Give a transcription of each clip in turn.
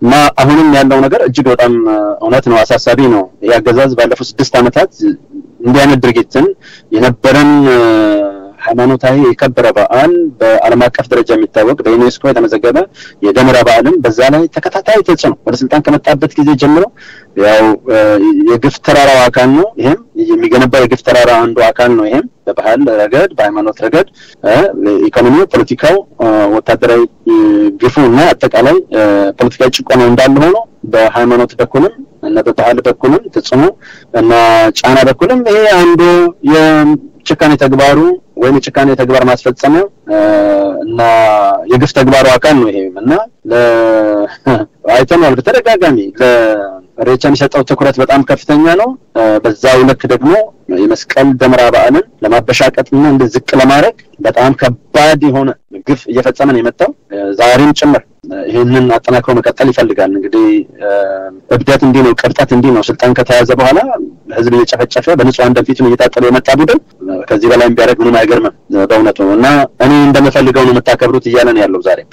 እና አሁንም ያለው ነገር እጅግ በጣም እውነት ነው፣ አሳሳቢ ነው። ይህ አገዛዝ ባለፉት ስድስት ዓመታት እንዲህ አይነት ድርጊትን የነበረን ሃይማኖታዊ የከበረ በዓል በዓለም አቀፍ ደረጃ የሚታወቅ በዩኔስኮ የተመዘገበ የደመራ በዓልን በዛ ላይ ተከታታይ ተጽዕኖ ወደ ስልጣን ከመጣበት ጊዜ ጀምሮ ያው የግፍ ተራራው አካል ነው። ይሄም የሚገነባው የግፍ ተራራ አንዱ አካል ነው። ይሄም በባህል ረገድ፣ በሃይማኖት ረገድ፣ ኢኮኖሚው፣ ፖለቲካው፣ ወታደራዊ ግፉ እና አጠቃላይ ፖለቲካዊ ጭቆናው እንዳለ ሆኖ በሃይማኖት በኩልም እና በባህል በኩልም ተጽዕኖ እና ጫና በኩልም ይሄ አንዱ የጭካኔ ተግባሩ ወይም የጭካኔ ተግባር ማስፈጸሚያው እና የግፍ ተግባሩ አካል ነው። ይሄም እና አይተነዋል በተደጋጋሚ ለሬቻ የሚሰጠው ትኩረት በጣም ከፍተኛ ነው። በዛው ልክ ደግሞ የመስቀል ደመራ በዓልን ለማበሻቀጥና እንደ ዝቅ ለማድረግ በጣም ከባድ የሆነ ግፍ እየፈጸመ ነው የመጣው ዛሬም ጭምር። ይህንን አጠናክሮ መቀጠል ይፈልጋል። እንግዲህ እብደት እንዲህ ነው፣ ቅርጠት እንዲህ ነው። ስልጣን ከተያዘ በኋላ ህዝብ እየጨፈጨፈ በንጹሐን ደም ፊቱን እየታጠለ የመጣ ቡድን ከዚህ በላይ ቢያደርግ ምንም አይገርምም በእውነቱ እና እኔ እንደምፈልገው ነው የምታከብሩት እያለ ነው ያለው ዛሬም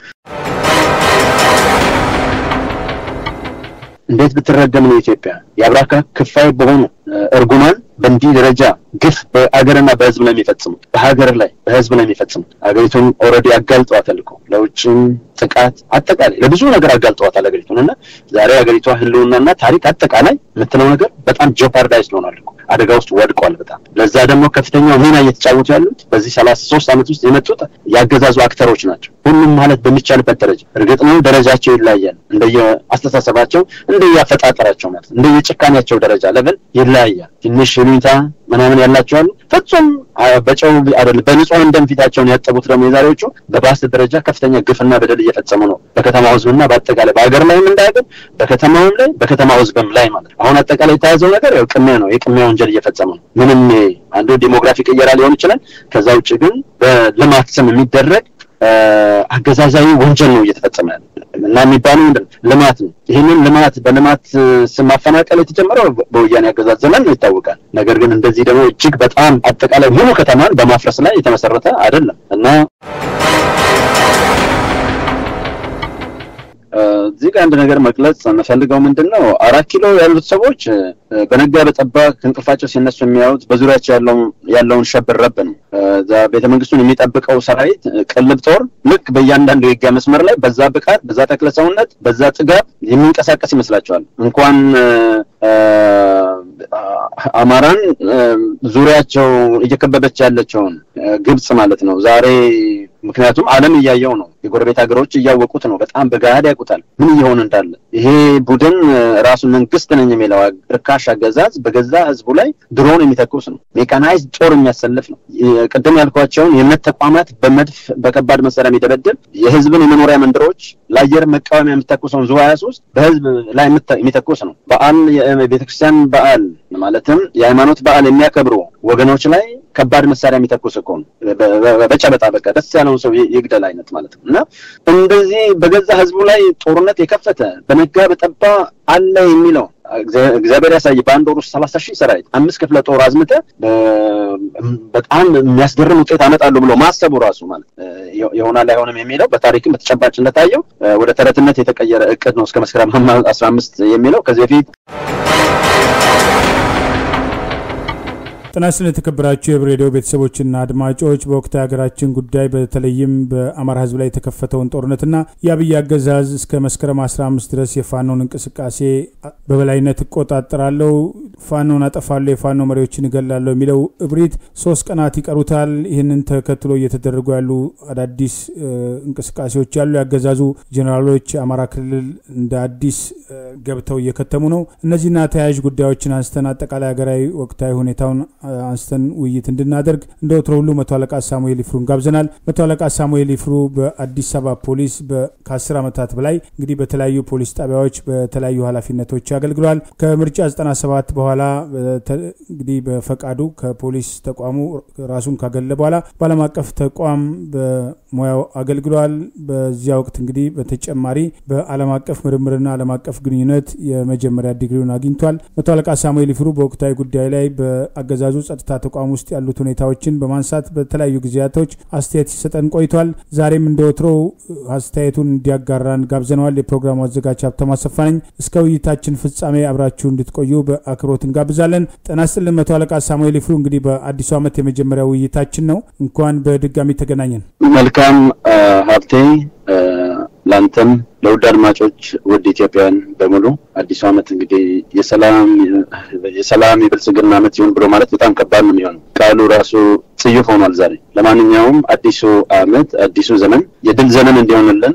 እንዴት ብትረገም ነው ኢትዮጵያ የአብራካ ክፋይ በሆኑ እርጉማን በእንዲህ ደረጃ ግፍ በአገርና በህዝብ ላይ የሚፈጽሙት በሀገር ላይ በህዝብ ላይ የሚፈጽሙት ሀገሪቱን ኦልሬዲ አጋልጠዋታል እኮ ለውጭም ጥቃት አጠቃላይ ለብዙ ነገር አጋልጠዋታል ሀገሪቱን እና ዛሬ ሀገሪቷ ህልውናና ታሪክ አጠቃላይ የምትለው ነገር በጣም ጆፓርዳይዝ ሆኗል እኮ አደጋ ውስጥ ወድቋል በጣም ለዛ ደግሞ ከፍተኛው ሚና እየተጫወቱ ያሉት በዚህ ሰላሳ ሶስት ዓመት ውስጥ የመጡት ያገዛዙ አክተሮች ናቸው ሁሉም ማለት በሚቻልበት ደረጃ እርግጥ ነው ደረጃቸው ይለያያል እንደየ አስተሳሰባቸው እንደየ አፈጣጠራቸው ማለት እንደየ ጭካኔያቸው ደረጃ ለብል ይለያያል ትንሽ ሁኔታ ምናምን ያላቸው አሉ ፍጹም በጨው አይደለም በንጹሐን ደም ፊታቸውን ያጠቡት ደግሞ የዛሬዎቹ በባስ ደረጃ ከፍተኛ ግፍና በደል እየፈጸሙ ነው በከተማው ህዝብና በአጠቃላይ በሀገር ላይም እንዳያገር በከተማውም ላይ በከተማው ህዝብም ላይ ማለት ነው አሁን አጠቃላይ የተያዘው ነገር ያው ቅሚያ ነው የቅሚያ ወንጀል እየፈጸሙ ነው ምንም አንዱ ዲሞግራፊ ቅየራ ሊሆን ይችላል ከዛ ውጭ ግን በልማት ስም የሚደረግ አገዛዛዊ ወንጀል ነው እየተፈጸመ ያለ እና የሚባለው ምንድን ልማት ነው። ይህንን ልማት በልማት ስም ማፈናቀል የተጀመረው በወያኔ አገዛዝ ዘመን ነው ይታወቃል። ነገር ግን እንደዚህ ደግሞ እጅግ በጣም አጠቃላይ ሙሉ ከተማን በማፍረስ ላይ የተመሰረተ አይደለም እና እዚህ ጋር አንድ ነገር መግለጽ የምፈልገው ምንድን ነው፣ አራት ኪሎ ያሉት ሰዎች በነጋ በጠባ ከእንቅልፋቸው ሲነሱ የሚያዩት በዙሪያቸው ያለውን ሸብር ረብ ነው። ቤተ መንግስቱን የሚጠብቀው ሰራዊት ቅልብ ጦር ልክ በእያንዳንዱ የህጋ መስመር ላይ በዛ ብቃት፣ በዛ ተክለ ሰውነት፣ በዛ ጥጋብ የሚንቀሳቀስ ይመስላቸዋል። እንኳን አማራን ዙሪያቸው እየከበበች ያለችውን ግብጽ ማለት ነው ዛሬ ምክንያቱም ዓለም እያየው ነው። የጎረቤት ሀገሮች እያወቁት ነው። በጣም በገሃድ ያውቁታል ምን እየሆነ እንዳለ። ይሄ ቡድን ራሱ መንግስት ነኝ የሚለው ርካሽ አገዛዝ በገዛ ህዝቡ ላይ ድሮን የሚተኩስ ነው። ሜካናይዝ ጦር የሚያሰልፍ ነው። ቅድም ያልኳቸውን የእምነት ተቋማት በመድፍ በከባድ መሳሪያ የሚደበድብ የህዝብን የመኖሪያ መንደሮች ለአየር መቃወሚያ የሚተኩሰውን ዙ ሀያ ሶስት በህዝብ ላይ የሚተኩስ ነው። በዓል የቤተክርስቲያን በዓል ማለትም የሃይማኖት በዓል የሚያከብሩ ወገኖች ላይ ከባድ መሳሪያ የሚተኩስ እኮ ነው። በጨበጣ በቃ ደስ ያለውን ሰው ይግደል አይነት ማለት ነው። እና እንደዚህ በገዛ ህዝቡ ላይ ጦርነት የከፈተ በነጋ በጠባ አለ የሚለው እግዚአብሔር ያሳይ። በአንድ ወር ውስጥ ሰላሳ ሺህ ሰራዊት አምስት ክፍለ ጦር አዝምተ በጣም የሚያስገርም ውጤት አመጣለሁ ብሎ ማሰቡ ራሱ ማለት ይሆናል አይሆንም የሚለው በታሪክም በተጨባጭ እንደታየው ወደ ተረትነት የተቀየረ እቅድ ነው። እስከ መስከረም አስራ አምስት የሚለው ከዚህ በፊት ጤና ይስጥልን የተከበራችሁ የህብር ሬዲዮ ቤተሰቦችና አድማጮች በወቅታዊ ሀገራችን ጉዳይ በተለይም በአማራ ህዝብ ላይ የተከፈተውን ጦርነትና የአብይ አገዛዝ እስከ መስከረም 15 ድረስ የፋኖን እንቅስቃሴ በበላይነት እቆጣጠራለሁ፣ ፋኖን አጠፋለሁ፣ የፋኖ መሪዎችን እገላለሁ የሚለው እብሪት ሶስት ቀናት ይቀሩታል። ይህንን ተከትሎ እየተደረጉ ያሉ አዳዲስ እንቅስቃሴዎች ያሉ ያገዛዙ ጄኔራሎች አማራ ክልል እንደ አዲስ ገብተው እየከተሙ ነው። እነዚህና ተያያዥ ጉዳዮችን አንስተን አጠቃላይ ሀገራዊ ወቅታዊ ሁኔታውን አንስተን ውይይት እንድናደርግ እንደ ወትሮ ሁሉ መቶ አለቃ ሳሙኤል ይፍሩን ጋብዘናል። መቶ አለቃ ሳሙኤል ይፍሩ በአዲስ አበባ ፖሊስ ከአስር ዓመታት በላይ እንግዲህ በተለያዩ ፖሊስ ጣቢያዎች በተለያዩ ኃላፊነቶች አገልግሏል። ከምርጫ 97 በኋላ እንግዲህ በፈቃዱ ከፖሊስ ተቋሙ ራሱን ካገለ በኋላ በዓለም አቀፍ ተቋም በሙያው አገልግሏል። በዚያ ወቅት እንግዲህ በተጨማሪ በዓለም አቀፍ ምርምርና ዓለም አቀፍ ግንኙነት የመጀመሪያ ዲግሪውን አግኝቷል። መቶ አለቃ ሳሙኤል ይፍሩ በወቅታዊ ጉዳይ ላይ በአገዛዙ በአገዛዙ ጸጥታ ተቋም ውስጥ ያሉት ሁኔታዎችን በማንሳት በተለያዩ ጊዜያቶች አስተያየት ሲሰጠን ቆይቷል። ዛሬም እንደ ወትሮው አስተያየቱን እንዲያጋራን ጋብዘነዋል። የፕሮግራሙ አዘጋጅ ሀብተማ አሰፋ ነኝ። እስከ ውይይታችን ፍጻሜ አብራችሁ እንድትቆዩ በአክብሮት እንጋብዛለን። ጤና ይስጥልን መቶ አለቃ ሳሙኤል ይፍሩ። እንግዲህ በአዲሱ ዓመት የመጀመሪያ ውይይታችን ነው። እንኳን በድጋሚ ተገናኘን። መልካም ሀብቴ ለአንተም ለውድ አድማጮች ውድ ኢትዮጵያውያን በሙሉ አዲሱ ዓመት እንግዲህ የሰላም የሰላም የብልጽግና ዓመት ይሁን ብሎ ማለት በጣም ከባድ ነው የሚሆነው። ቃሉ ራሱ ጽዩፍ ሆኗል ዛሬ። ለማንኛውም አዲሱ ዓመት አዲሱ ዘመን የድል ዘመን እንዲሆንልን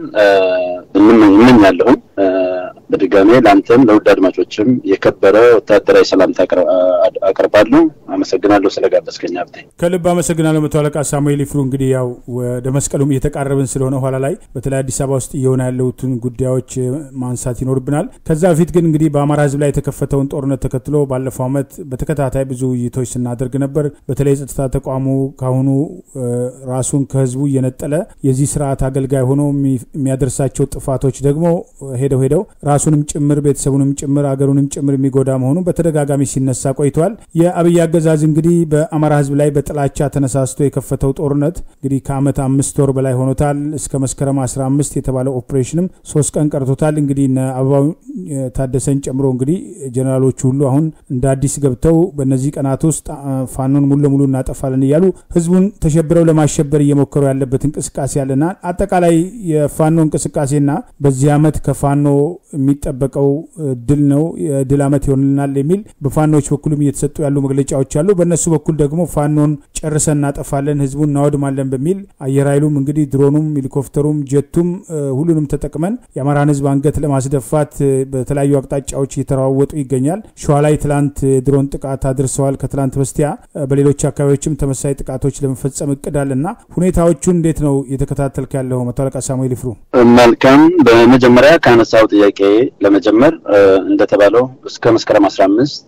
እመኛለሁኝ። በድጋሜ ለአንተም ለውድ አድማጮችም የከበረ ወታደራዊ ሰላምታ አቀርባለሁ። አመሰግናለሁ ስለጋበዝከኝ ሀብቴ። ከልብ አመሰግናለሁ መቶ አለቃ ሳሙኤል ይፍሩ። እንግዲህ ያው ወደ መስቀሉም እየተቃረብን ስለሆነ ኋላ ላይ በተለይ አዲስ አበባ ውስጥ እየሆነ ያለውትን ጉዳዮች ማንሳት ይኖርብናል። ከዛ በፊት ግን እንግዲህ በአማራ ሕዝብ ላይ የተከፈተውን ጦርነት ተከትሎ ባለፈው ዓመት በተከታታይ ብዙ ውይይቶች ስናደርግ ነበር። በተለይ የጸጥታ ተቋሙ ካሁኑ ራሱን ከህዝቡ እየነጠለ የዚህ ስርዓት አገልጋይ ሆኖ የሚያደርሳቸው ጥፋቶች ደግሞ ሄደው ሄደው ራሱንም ጭምር ቤተሰቡንም ጭምር አገሩንም ጭምር የሚጎዳ መሆኑ በተደጋጋሚ ሲነሳ ቆይተዋል። የአብይ አገዛዝ እንግዲህ በአማራ ህዝብ ላይ በጥላቻ ተነሳስቶ የከፈተው ጦርነት እንግዲህ ከአመት አምስት ወር በላይ ሆኖታል። እስከ መስከረም 15 የተባለው ኦፕሬሽንም ሶስት ቀን ቀርቶታል። እንግዲህ እነ አበባው ታደሰን ጨምሮ እንግዲህ ጀኔራሎቹ ሁሉ አሁን እንደ አዲስ ገብተው በእነዚህ ቀናት ውስጥ ፋኖን ሙሉ ለሙሉ እናጠፋለን እያሉ ህዝቡን ተሸብረው ለማሸበር እየሞከሩ ያለበት እንቅስቃሴ ያለና አጠቃላይ የፋኖ እንቅስቃሴና በዚህ አመት ከፋኖ የሚጠበቀው ድል ነው የድል አመት ይሆንልናል የሚል በፋኖዎች በኩልም እየተሰጡ ያሉ መግለጫዎች አሉ። በእነሱ በኩል ደግሞ ፋኖን ጨርሰን እናጠፋለን፣ ህዝቡን እናወድማለን በሚል አየር ኃይሉም እንግዲህ ድሮኑም፣ ሄሊኮፕተሩም፣ ጀቱም ሁሉንም ተጠቅመን የአማራን ህዝብ አንገት ለማስደፋት በተለያዩ አቅጣጫዎች እየተለዋወጡ ይገኛል። ሸዋ ላይ ትላንት ድሮን ጥቃት አድርሰዋል። ከትላንት በስቲያ በሌሎች አካባቢዎችም ተመሳሳይ ጥቃቶች ለመፈጸም እቅድ አለና ሁኔታዎቹን እንዴት ነው እየተከታተልክ ያለው መቶ አለቃ ሳሙኤል ይፍሩ? መልካም። በመጀመሪያ ካነሳው ጥያቄ ለመጀመር እንደተባለው እስከ መስከረም አስራ አምስት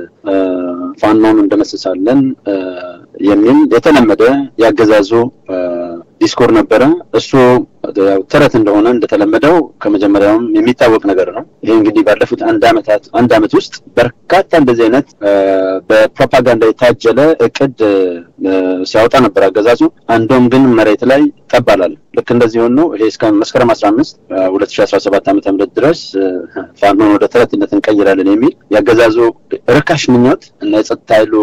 ፋኖን እንደመስሳለን የሚል የተለመደ ያገዛዙ ዲስኮር ነበረ። እሱ ተረት እንደሆነ እንደተለመደው ከመጀመሪያውም የሚታወቅ ነገር ነው። ይሄ እንግዲህ ባለፉት አንድ ዓመታት አንድ ዓመት ውስጥ በርካታ እንደዚህ አይነት በፕሮፓጋንዳ የታጀለ እቅድ ሲያወጣ ነበር አገዛዙ። አንዱም ግን መሬት ላይ ጠባላል። ልክ እንደዚህ ሆኖ ይሄ እስከ መስከረም አስራ አምስት ሁለት ሺ አስራ ሰባት ዓመተ ምህረት ድረስ ፋኖን ወደ ተረትነት እንቀይራለን የሚል ያገዛዙ ርካሽ ምኞት እና የጸጥታ ኃይሉ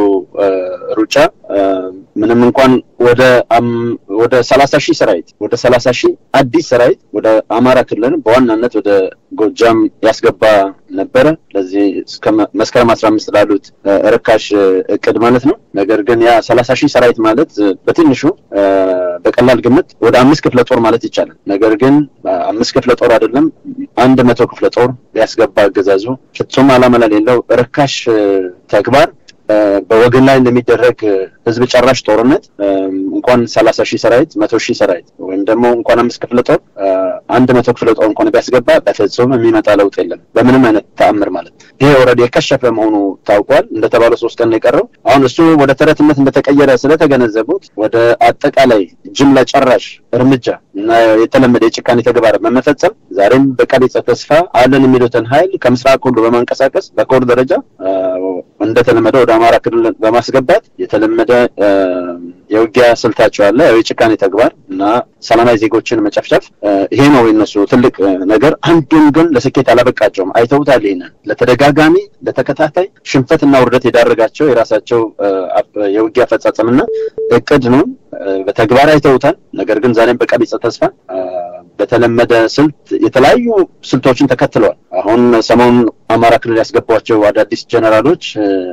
ሩጫ ምንም እንኳን ወደ ወደ ሰላሳ ሺህ ሰራዊት ወደ ሰላሳ ሺህ አዲስ ሰራዊት ወደ አማራ ክልል በዋናነት ወደ ጎጃም ያስገባ ነበረ። ለዚህ እስከ መስከረም አስራ አምስት ላሉት ርካሽ እቅድ ማለት ነው። ነገር ግን ያ ሰላሳ ሺህ ሰራዊት ማለት በትንሹ በቀላል ግምት ወደ አምስት ክፍለ ጦር ማለት ይቻላል። ነገር ግን አምስት ክፍለ ጦር አይደለም አንድ መቶ ክፍለ ጦር ሊያስገባ አገዛዙ ፍጹም ዓላማ ለሌለው ርካሽ ተግባር በወገን ላይ እንደሚደረግ ህዝብ ጨራሽ ጦርነት እንኳን ሰላሳ ሺህ ሰራዊት መቶ ሺህ ሰራዊት ወይም ደግሞ እንኳን አምስት ክፍለ ጦር አንድ መቶ ክፍለ ጦር እንኳን ቢያስገባ በፍጹም የሚመጣ ለውጥ የለም በምንም አይነት ተአምር ማለት ይሄ ኦልሬዲ የከሸፈ መሆኑ ታውቋል። እንደተባለው ሶስት ቀን ነው የቀረው። አሁን እሱ ወደ ተረትነት እንደተቀየረ ስለተገነዘቡት ወደ አጠቃላይ ጅምላ ጨራሽ እርምጃ እና የተለመደ የጭካኔ ተግባር በመፈጸም ዛሬም በቀቢጸ ተስፋ አለን የሚሉትን ኃይል ከምስራቅ ሁሉ በማንቀሳቀስ በኮር ደረጃ እንደተለመደ ወደ አማራ ክልል በማስገባት የተለመደ የውጊያ ስልታቸው አለ። ያው የጭካኔ ተግባር እና ሰላማዊ ዜጎችን መጨፍጨፍ ይሄ ነው የነሱ ትልቅ ነገር። አንዱም ግን ለስኬት አላበቃቸውም። አይተውታል። ይሄንን ለተደጋጋሚ ለተከታታይ ሽንፈትና ውርደት የዳረጋቸው የራሳቸው የውጊያ አፈጻጸምና እቅድ ነው። በተግባር አይተውታል። ነገር ግን ዛሬም በቀቢጸ ተስፋ በተለመደ ስልት የተለያዩ ስልቶችን ተከትለዋል። አሁን ሰሞኑን አማራ ክልል ያስገቧቸው አዳዲስ ጀነራሎች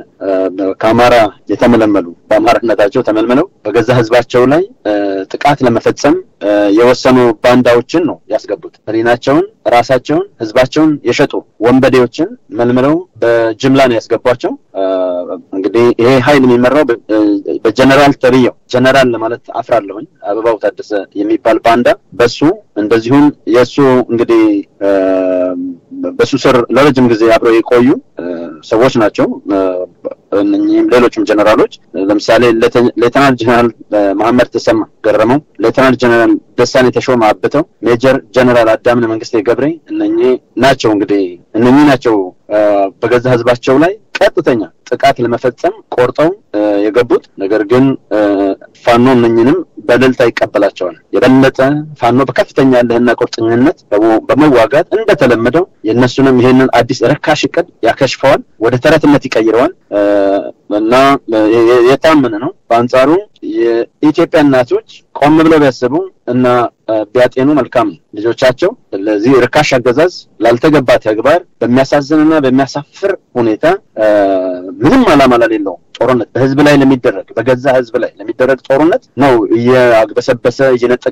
ከአማራ የተመለመሉ በአማራነታቸው ተመልምለው በገዛ ሕዝባቸው ላይ ጥቃት ለመፈጸም የወሰኑ ባንዳዎችን ነው ያስገቡት። ሕሊናቸውን፣ ራሳቸውን፣ ሕዝባቸውን የሸጡ ወንበዴዎችን መልምለው በጅምላ ነው ያስገቧቸው። እንግዲህ ይሄ ኃይል የሚመራው በጀነራል ተብዬው ጀነራል ለማለት አፍራለሁኝ አበባው ታደሰ የሚባል ባንዳ በሱ እንደዚሁም የእሱ እንግዲህ በሱ ስር ለረጅም ጊዜ አብረው የቆዩ ሰዎች ናቸው። እነኚህም ሌሎችም ጀነራሎች ለምሳሌ ሌተናል ጀነራል መሐመድ ተሰማ ገረመው፣ ሌተናል ጀነራል ደሳኔ ተሾመ አብተው፣ ሜጀር ጀነራል አዳምነ መንግስቴ ገብሬ እነኚህ ናቸው እንግዲህ እነኚህ ናቸው በገዛ ህዝባቸው ላይ ቀጥተኛ ጥቃት ለመፈጸም ቆርጠው የገቡት። ነገር ግን ፋኖ እነኝንም በእልልታ ይቀበላቸዋል። የበለጠ ፋኖ በከፍተኛ ያለህና ቁርጠኝነት በመዋጋት እንደተለመደው የእነሱንም ይሄንን አዲስ ርካሽ እቅድ ያከሽፈዋል፣ ወደ ተረትነት ይቀይረዋል እና የታመነ ነው። በአንጻሩ የኢትዮጵያ እናቶች ቆም ብለው ቢያስቡ እና ቢያጤኑ መልካም ነው። ልጆቻቸው ለዚህ ርካሽ አገዛዝ ላልተገባ ተግባር በሚያሳዝንና በሚያሳፍር ሁኔታ ምንም ዓላማ ለሌለው ጦርነት በህዝብ ላይ ለሚደረግ በገዛ ህዝብ ላይ ለሚደረግ ጦርነት ነው እየአግበሰበሰ እየነጠቀ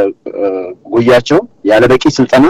ከጉያቸው ያለ በቂ ስልጠና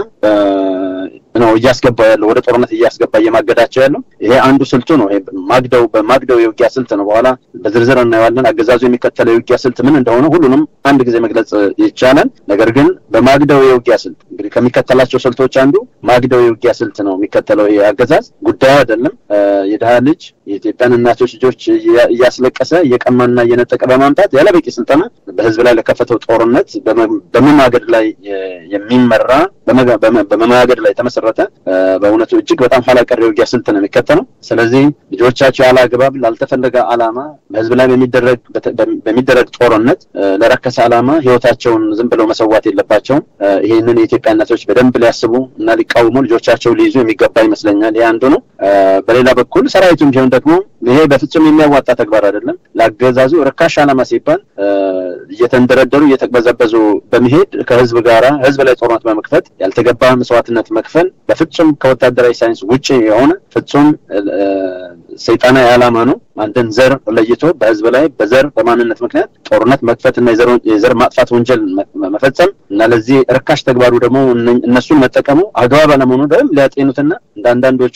ነው እያስገባ ያለው ወደ ጦርነት እያስገባ እየማገዳቸው ያለው ይሄ አንዱ ስልቱ ነው። ማግደው በማግደው የውጊያ ስልት ነው። በኋላ በዝርዝር እናየዋለን። አገዛዙ የሚከተለው የውጊያ ስልት ምን እንደሆነ ሁሉንም አንድ ጊዜ መግለጽ ይቻላል። ነገር ግን በማግደው የውጊያ ስልት እንግዲህ ከሚከተላቸው ስልቶች አንዱ ማግደው የውጊያ ስልት ነው የሚከተለው ይሄ አገዛዝ። ጉዳዩ አይደለም የድሃ ልጅ የኢትዮጵያን እናቶች ልጆች እያስለቀሰ እየቀማና እየነጠቀ በማምጣት ያለ በቂ ስልጠና በህዝብ ላይ ለከፈተው ጦርነት በመማገድ ላይ የሚመራ በመማገድ ላይ የተመሰረተ በእውነቱ እጅግ በጣም ኋላ ቀር የውጊያ ስልት ነው የሚከተለው። ስለዚህ ልጆቻቸው ያለ አግባብ ላልተፈለገ ዓላማ በህዝብ ላይ በሚደረግ ጦርነት ለረከሰ ዓላማ ህይወታቸውን ዝም ብለው መሰዋት የለባቸውም። ይህንን የኢትዮጵያ እናቶች በደንብ ሊያስቡ እና ሊቃወሙ ልጆቻቸው ሊይዙ የሚገባ ይመስለኛል። ይህ አንዱ ነው። በሌላ በኩል ሰራዊቱም ቢሆን ደግሞ ይሄ በፍጹም የሚያዋጣ ተግባር አይደለም። ለአገዛዙ ርካሽ ዓላማ ሲባል እየተንደረደሩ እየተቅበዘበዙ በመሄድ ከህዝብ ጋራ ህዝብ ላይ ጦርነት በመክፈት ያልተገባ መስዋዕትነት መክፈል በፍጹም ከወታደራዊ ሳይንስ ውጭ የሆነ ፍጹም ሰይጣናዊ ዓላማ ነው። አንድን ዘር ለይቶ በህዝብ ላይ በዘር በማንነት ምክንያት ጦርነት መክፈት እና የዘር ማጥፋት ወንጀል መፈጸም እና ለዚህ ርካሽ ተግባሩ ደግሞ እነሱን መጠቀሙ አግባብ አለመሆኑ ደግሞ ሊያጤኑትና እንደ አንዳንዶቹ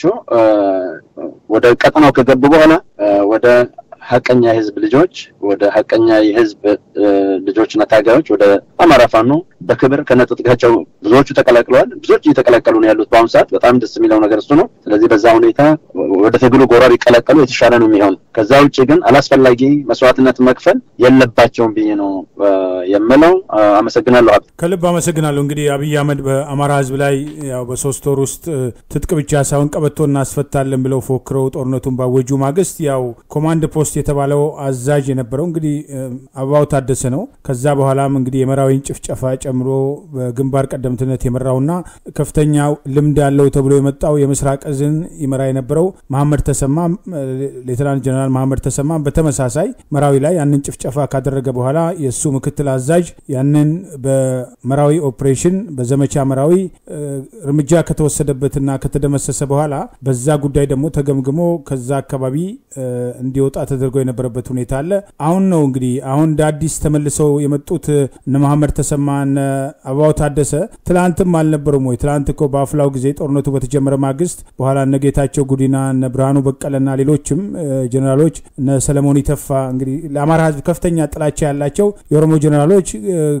ወደ ቀጠናው ከገቡ በኋላ ወደ ሀቀኛ የህዝብ ልጆች ወደ ሀቀኛ የህዝብ ልጆችና ታጋዮች ወደ አማራ ፋኖ በክብር ከነጥጥቃቸው ብዙዎቹ ተቀላቅለዋል። ብዙዎች እየተቀላቀሉ ነው ያሉት በአሁኑ ሰዓት። በጣም ደስ የሚለው ነገር እሱ ነው። ስለዚህ በዛ ሁኔታ ወደ ትግሉ ጎራ ቢቀላቀሉ የተሻለ ነው የሚሆን። ከዛ ውጭ ግን አላስፈላጊ መስዋዕትነት መክፈል የለባቸውም ብዬ ነው የምለው። አመሰግናለሁ። ከልብ አመሰግናለሁ። እንግዲህ አብይ አህመድ በአማራ ህዝብ ላይ ያው በሶስት ወር ውስጥ ትጥቅ ብቻ ሳይሆን ቀበቶ እናስፈታለን ብለው ፎክረው ጦርነቱን ባወጁ ማግስት ያው ኮማንድ ፖስት የተባለው አዛዥ የነበረው እንግዲህ አበባው ታደሰ ነው። ከዛ በኋላም እንግዲህ የመራዊን ጭፍጨፋ ጨምሮ በግንባር ቀደምትነት የመራውና ከፍተኛ ልምድ ያለው ተብሎ የመጣው የምስራቅ እዝን ይመራ የነበረው መሐመድ ተሰማ ሌተናንት ጀነራል መሐመድ ተሰማ በተመሳሳይ መራዊ ላይ ያንን ጭፍጨፋ ካደረገ በኋላ የእሱ ምክትል አዛዥ ያንን በመራዊ ኦፕሬሽን በዘመቻ መራዊ እርምጃ ከተወሰደበትና ከተደመሰሰ በኋላ በዛ ጉዳይ ደግሞ ተገምግሞ ከዛ አካባቢ እንዲወጣ ተደርጎ የነበረበት ሁኔታ አለ። አሁን ነው እንግዲህ አሁን እንደ አዲስ ተመልሰው የመጡት እነ መሐመድ ተሰማ እነ አበባው ታደሰ ትላንትም አልነበሩም ወይ? ትላንት እኮ በአፍላው ጊዜ ጦርነቱ በተጀመረ ማግስት በኋላ እነ ጌታቸው ጉዲና እነ ብርሃኑ በቀለና ሌሎችም ጀኔራሎች እነ ሰለሞን ይተፋ እንግዲህ ለአማራ ሕዝብ ከፍተኛ ጥላቻ ያላቸው የኦሮሞ ጀኔራሎች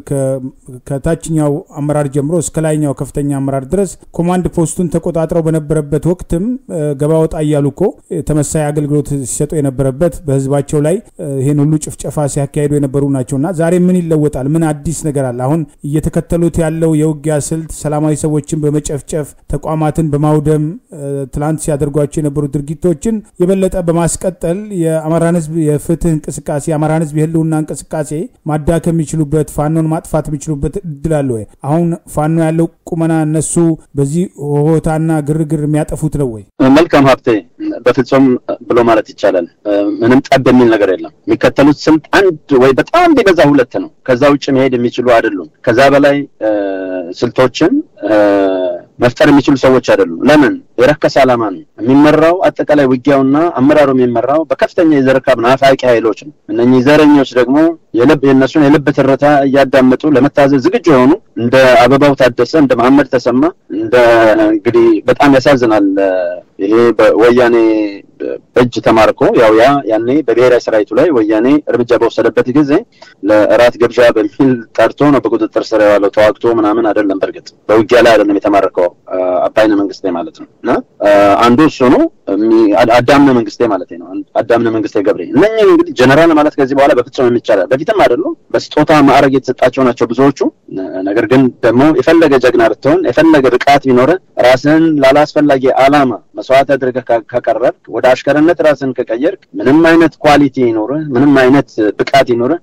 ከታችኛው አመራር ጀምሮ እስከ ላይኛው ከፍተኛ አመራር ድረስ ኮማንድ ፖስቱን ተቆጣጥረው በነበረበት ወቅትም ገባ ወጣ እያሉ እኮ ተመሳይ አገልግሎት ሲሰጡ የነበረበት በህዝባቸው ላይ ይህን ሁሉ ጭፍጨፋ ሲያካሂዱ የነበሩ ናቸውና ዛሬ ምን ይለወጣል? ምን አዲስ ነገር አለ? አሁን እየተከተሉት ያለው የውጊያ ስልት ሰላማዊ ሰዎችን በመጨፍጨፍ ተቋማትን በማውደም ትላንት ሲያደርጓቸው የነበሩ ድርጊቶችን የበለጠ በማስቀጠል የአማራን ህዝብ የፍትህ እንቅስቃሴ የአማራን ህዝብ የህልውና እንቅስቃሴ ማዳከም የሚችሉበት ፋኖን ማጥፋት የሚችሉበት እድል አለ ወይ? አሁን ፋኖ ያለው ቁመና እነሱ በዚህ ሆታና ግርግር የሚያጠፉት ነው ወይ? መልካም ሀብቴ፣ በፍጹም ብሎ ማለት ይቻላል ምንም ጠብ የሚል ነገር የለም። የሚከተሉት ስልት አንድ ወይ በጣም ቢበዛ ሁለት ነው። ከዛ ውጭ መሄድ የሚችሉ አይደሉም። ከዛ በላይ ስልቶችን መፍጠር የሚችሉ ሰዎች አይደሉም። ለምን? የረከሰ ዓላማ ነው የሚመራው። አጠቃላይ ውጊያውና አመራሩ የሚመራው በከፍተኛ የዘረካብ ናፋቂ ኃይሎች ነው። እነኚህ ዘረኞች ደግሞ የልብ የእነሱን የልብ ትርታ እያዳመጡ ለመታዘዝ ዝግጁ የሆኑ እንደ አበባው ታደሰ፣ እንደ መሐመድ ተሰማ እንደ እንግዲህ በጣም ያሳዝናል። ይሄ በወያኔ እጅ ተማርኮ ያው ያ ያኔ በብሔራዊ ሰራዊቱ ላይ ወያኔ እርምጃ በወሰደበት ጊዜ ለእራት ግብዣ በሚል ጠርቶ ነው በቁጥጥር ስር የዋለው። ተዋግቶ ምናምን አይደለም። በእርግጥ በውጊያ ላይ አይደለም የተማረከው አባይነ መንግስቴ ማለት ነው። እና አንዱ እሱ ነው። አዳምነ መንግስቴ ማለት ነው። አዳምነ መንግስቴ ገብሬ እነኝህ እንግዲህ ጀነራል ማለት ከዚህ በኋላ በፍጹም የሚቻላል በፊትም አይደሉም በስጦታ ማዕረግ የተሰጣቸው ናቸው ብዙዎቹ። ነገር ግን ደግሞ የፈለገ ጀግና ብትሆን የፈለገ ብቃት ቢኖረ ራስን ላላስፈላጊ አላማ መስዋዕት አድርገህ ካቀረብክ ወደ አሽከርነት ራስን ከቀየርክ ምንም አይነት ኳሊቲ ይኖርህ ምንም አይነት ብቃት ይኖርህ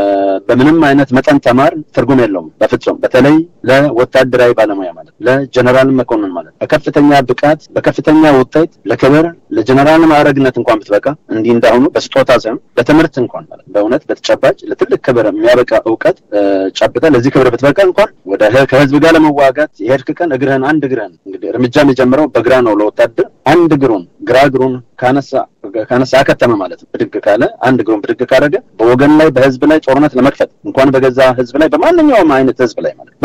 በምንም አይነት መጠን ተማር ትርጉም የለውም በፍጹም በተለይ ለወታደራዊ ባለሙያ ማለት ለጀነራል መኮንን ማለት በከፍተኛ ብቃት በከፍተኛ ውጤት ለክብር ለጀነራል ማዕረግነት እንኳን ብትበቃ እንዲህ እንዳሁኑ በስጦታ ሳይሆን በትምህርት እንኳን ማለት በእውነት በተጨባጭ ለትልቅ ክብር የሚያበቃ እውቀት ጨብጠ ለዚህ ክብር ብትበቃ እንኳን ወደ ከህዝብ ጋር ለመዋጋት የሄድክ ቀን እግርህን አንድ እግርህን እንግዲህ እርምጃ የሚጀምረው በግራ ነው ለወታደር አንድ እግሩን ግራ እግሩን ካነሳ ካነሳ አከተመ ማለት ነው። ብድግ ካለ አንድ እግሩን ብድግ ካደረገ በወገን ላይ በህዝብ ላይ ጦርነት ለመክፈት እንኳን በገዛ ህዝብ ላይ በማንኛውም አይነት ህዝብ ላይ ማለት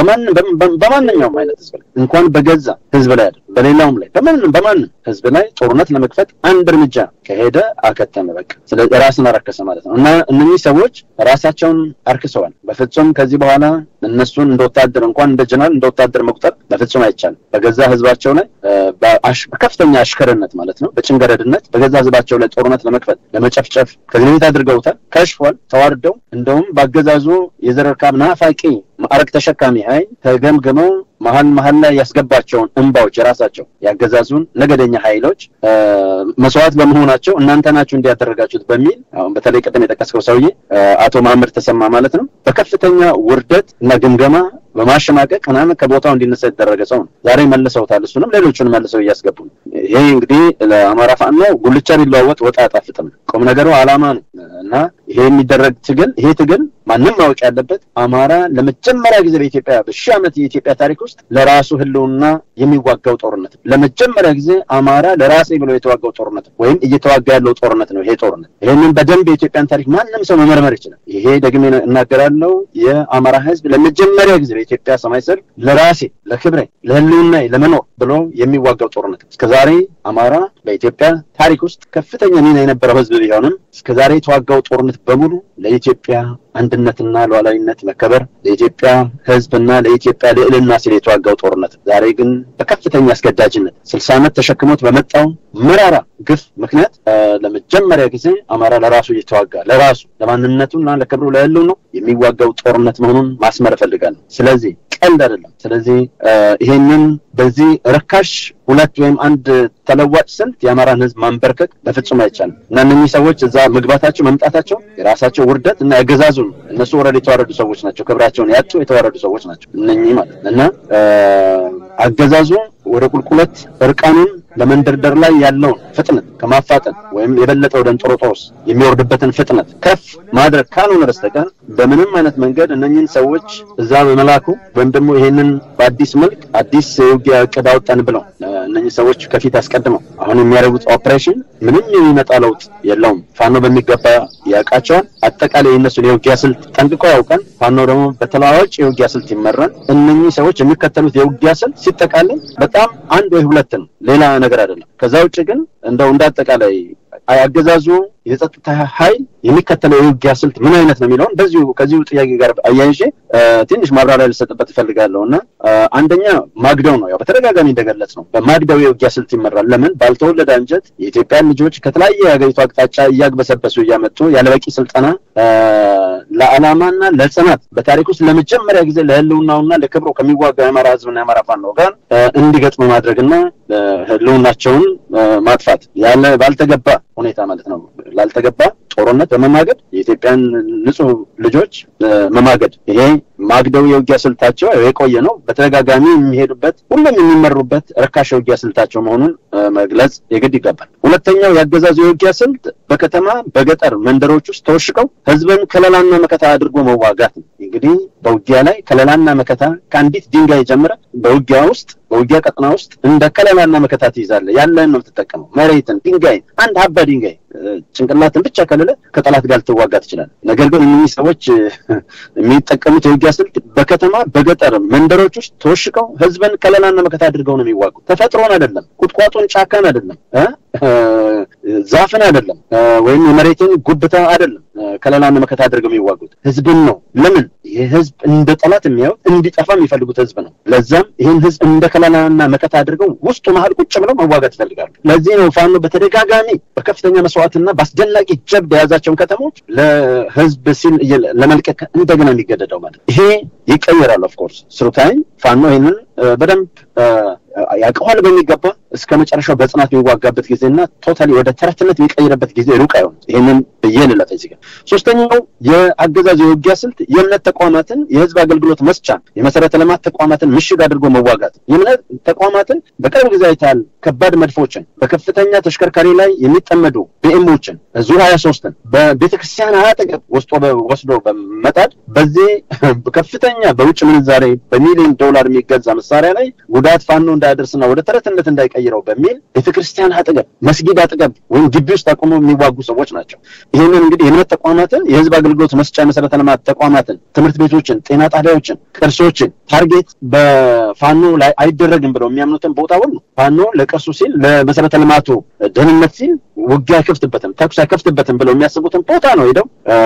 በማንኛውም አይነት ህዝብ ላይ እንኳን በገዛ ህዝብ ላይ አይደለም በሌላውም ላይ በማንም በማንም ህዝብ ላይ ጦርነት ለመክፈት አንድ እርምጃ ከሄደ አከተመ በቃ። ስለዚህ ራስን አረከሰ ማለት ነው። እና እነኚህ ሰዎች ራሳቸውን አርክሰዋል። በፍጹም ከዚህ በኋላ እነሱን እንደ ወታደር እንኳን እንደ ጀነራል እንደ ወታደር መቁጠር በፍጹም አይቻልም። በገዛ ህዝባቸው ላይ በከፍተኛ አሽከርነት ማለት ነው በጭንገረድነት በገዛ ህዝባቸው ላይ ጦርነት ለመክፈት ለመጨፍጨፍ ከዚህ በፊት አድርገውታል። ከሽፏል። ተዋርደው እንደውም በአገዛዙ የዘር እርካብ ናፋቂ ማዕረግ ተሸካሚ ኃይል ተገምግመው መሀል መሀል ላይ ያስገባቸውን እንባዎች የራሳቸው ያገዛዙን ነገደኛ ኃይሎች መስዋዕት በመሆናቸው እናንተ ናችሁ እንዲያደረጋችሁት በሚል አሁን በተለይ ቅድም የጠቀስከው ሰውዬ አቶ መሀመድ ተሰማ ማለት ነው በከፍተኛ ውርደት እና ግምገማ በማሸማቀቅ ምናምን ከቦታው እንዲነሳ የተደረገ ሰው ነው። ዛሬ መልሰውታል። እሱንም ሌሎቹን መልሰው እያስገቡ ነው። ይሄ እንግዲህ ለአማራ ፋኖ ጉልቻ ቢለዋወጥ ወጥ አያጣፍጥም። ቁም ነገሩ አላማ ነው እና ይሄ የሚደረግ ትግል ይሄ ትግል ማንም ማወቅ ያለበት አማራ ለመጀመሪያ ጊዜ በኢትዮጵያ በሺህ ዓመት የኢትዮጵያ ታሪክ ውስጥ ለራሱ ህልውና የሚዋጋው ጦርነት ለመጀመሪያ ጊዜ አማራ ለራሴ ብሎ የተዋጋው ጦርነት ወይም እየተዋጋ ያለው ጦርነት ነው። ይሄ ጦርነት ይህንን በደንብ የኢትዮጵያን ታሪክ ማንም ሰው መመርመር ይችላል። ይሄ ደግሜ እናገራለው። የአማራ ህዝብ ለመጀመሪያ ጊዜ በኢትዮጵያ ሰማይ ስር ለራሴ ለክብሬ፣ ለህልውና ለመኖር ብሎ የሚዋጋው ጦርነት እስከዛሬ አማራ በኢትዮጵያ ታሪክ ውስጥ ከፍተኛ ሚና የነበረው ህዝብ ቢሆንም እስከዛሬ የተዋጋው ጦርነት በሙሉ ለኢትዮጵያ አንድነትና ሉዓላዊነት መከበር ለኢትዮጵያ ህዝብና ለኢትዮጵያ ልዕልና ሲል የተዋጋው ጦርነት ዛሬ ግን በከፍተኛ አስገዳጅነት ስልሳ ዓመት ተሸክሞት በመጣው መራራ ግፍ ምክንያት ለመጀመሪያ ጊዜ አማራ ለራሱ እየተዋጋ ለራሱ ለማንነቱና ለክብሩ ለህልው ነው የሚዋጋው ጦርነት መሆኑን ማስመር እፈልጋለሁ። ስለዚህ ቀልድ አይደለም። ስለዚህ ይሄንን በዚህ ርካሽ ሁለት ወይም አንድ ተለዋጭ ስልት የአማራን ህዝብ ማንበርከክ በፍጹም አይቻልም እና እነኚህ ሰዎች እዛ መግባታቸው መምጣታቸው የራሳቸው ውርደት እና ያገዛዙን እነሱ ወረድ የተዋረዱ ሰዎች ናቸው። ክብራቸውን ያጡ የተዋረዱ ሰዎች ናቸው እነኚህ ማለት እና አገዛዙ ወደ ቁልቁለት እርቃኑን ለመንደርደር ላይ ያለውን ፍጥነት ከማፋጠን ወይም የበለጠ ወደ እንጦሮጦስ የሚወርድበትን ፍጥነት ከፍ ማድረግ ካልሆነ በስተቀር በምንም አይነት መንገድ እነኝህን ሰዎች እዛ በመላኩ ወይም ደግሞ ይሄንን በአዲስ መልክ አዲስ የውጊያ እቅድ አወጣን ብለው እነኝህ ሰዎች ከፊት አስቀድመው አሁን የሚያደርጉት ኦፕሬሽን ምንም የሚመጣ ለውጥ የለውም። ፋኖ በሚገባ ያውቃቸዋል። አጠቃላይ የእነሱን የውጊያ ስልት ጠንቅቆ ያውቃል። ፋኖ ደግሞ በተለዋዋጭ የውጊያ ስልት ይመራል። እነኚህ ሰዎች የሚከተሉት የውጊያ ስልት ሲጠቃለል በጣም አንድ ወይ ሁለት ነው፣ ሌላ ነገር አይደለም። ከዛ ውጭ ግን እንደው እንዳጠቃላይ አገዛዙ የጸጥታ ኃይል የሚከተለው የውጊያ ስልት ምን አይነት ነው የሚለውን በዚሁ ከዚሁ ጥያቄ ጋር አያይዤ ትንሽ ማብራሪያ ልሰጥበት እፈልጋለሁ እና አንደኛ ማግደው ነው። ያው በተደጋጋሚ እንደገለጽ ነው በማግደው የውጊያ ስልት ይመራል። ለምን ባልተወለደ አንጀት የኢትዮጵያን ልጆች ከተለያየ የሀገሪቱ አቅጣጫ እያግበሰበሱ እያመጡ ያለበቂ ስልጠና ለዓላማና ለጽናት በታሪክ ውስጥ ለመጀመሪያ ጊዜ ለህልውናውና ለክብሩ ከሚዋጋ የአማራ ህዝብና የአማራ ፋኖ ጋር እንዲገጥሙ ማድረግና ህልውናቸውን ማጥፋት ያለ ባልተገባ ሁኔታ ማለት ነው ላልተገባ ጦርነት በመማገድ የኢትዮጵያን ንጹህ ልጆች መማገድ ይሄ ማግደው የውጊያ ስልታቸው የቆየ ነው። በተደጋጋሚ የሚሄዱበት ሁሉም የሚመሩበት ርካሽ የውጊያ ስልታቸው መሆኑን መግለጽ የግድ ይገባል። ሁለተኛው የአገዛዙ የውጊያ ስልት በከተማ በገጠር መንደሮች ውስጥ ተወሽቀው ህዝብን ከለላና መከታ አድርጎ መዋጋት ነው። እንግዲህ በውጊያ ላይ ከለላና መከታ ከአንዲት ድንጋይ ጀምረ በውጊያ ውስጥ በውጊያ ቀጠና ውስጥ እንደ ከለላና መከታ ትይዛለህ። ያለህን ነው የምትጠቀመው። መሬትን፣ ድንጋይን፣ አንድ ሀባ ድንጋይ ጭንቅላትን ብቻ ከልለ ከጠላት ጋር ልትዋጋ ትችላለህ። ነገር ግን እነዚህ ሰዎች የሚጠቀሙት የውጊያ ስልት በከተማ በገጠር መንደሮች ውስጥ ተወሽቀው ህዝብን ከለላና መከታ አድርገው ነው የሚዋጉ። ተፈጥሮን አይደለም፣ ቁጥቋጦን፣ ጫካን አይደለም፣ ዛፍን አይደለም፣ ወይም የመሬትን ጉብታ አይደለም ከለላና መከታ አድርገው የሚዋጉት ህዝብን ነው። ለምን? ይህ ህዝብ እንደ ጠላት የሚያዩት እንዲጠፋ የሚፈልጉት ህዝብ ነው። ለዛም ይህን ህዝብ እንደ ከለላና መከታ አድርገው ውስጡ መሀል ቁጭ ብለው መዋጋት ይፈልጋሉ። ለዚህ ነው ፋኖ በተደጋጋሚ በከፍተኛ መስዋዕትና በአስደናቂ ጀብድ የያዛቸውን ከተሞች ለህዝብ ሲል ለመልቀቅ እንደገና የሚገደደው ማለት ይሄ ይቀየራል። ኦፍኮርስ ስሩ ታይም ፋኖ ይህንን በደንብ ያውቀዋል በሚገባ እስከ መጨረሻው በጽናት የሚዋጋበት ጊዜና ቶታሊ ወደ ተረትነት የሚቀይርበት ጊዜ ሩቅ አይሆንም። ይህንን ብዬ ልለፍ እዚህ ጋር። ሶስተኛው የአገዛዝ የውጊያ ስልት የእምነት ተቋማትን የህዝብ አገልግሎት መስጫ የመሰረተ ልማት ተቋማትን ምሽግ አድርጎ መዋጋት። የእምነት ተቋማትን በቅርብ ጊዜ አይተሃል። ከባድ መድፎችን በከፍተኛ ተሽከርካሪ ላይ የሚጠመዱ ቢኤሞችን ዙ ሀያ ሶስትን በቤተክርስቲያን አጠገብ ወስዶ ወስዶ በመጣድ በዚህ ከፍተኛ በውጭ ምንዛሬ በሚሊዮን ዶላር የሚገዛ መሳሪያ ላይ ጉዳት ፋኖ እንዳያደርስና ወደ ተረትነት እንዳይቀይረው በሚል ቤተክርስቲያን አጠገብ መስጊድ አጠገብ ወይም ግቢ ውስጥ አቁመው የሚዋጉ ሰዎች ናቸው። ይህንን እንግዲህ የእምነት ተቋማትን የህዝብ አገልግሎት መስጫ የመሰረተ ልማት ተቋማትን፣ ትምህርት ቤቶችን፣ ጤና ጣቢያዎችን፣ ቅርሶችን ታርጌት በፋኖ ላይ አይደረግም ብለው የሚያምኑትን ቦታ ሁሉ ፋኖ ለቅርሱ ሲል ለመሰረተ ልማቱ ደህንነት ሲል ውጊያ አይከፍትበትም፣ ተኩስ አይከፍትበትም ብለው የሚያስቡትን ቦታ ነው ሄደው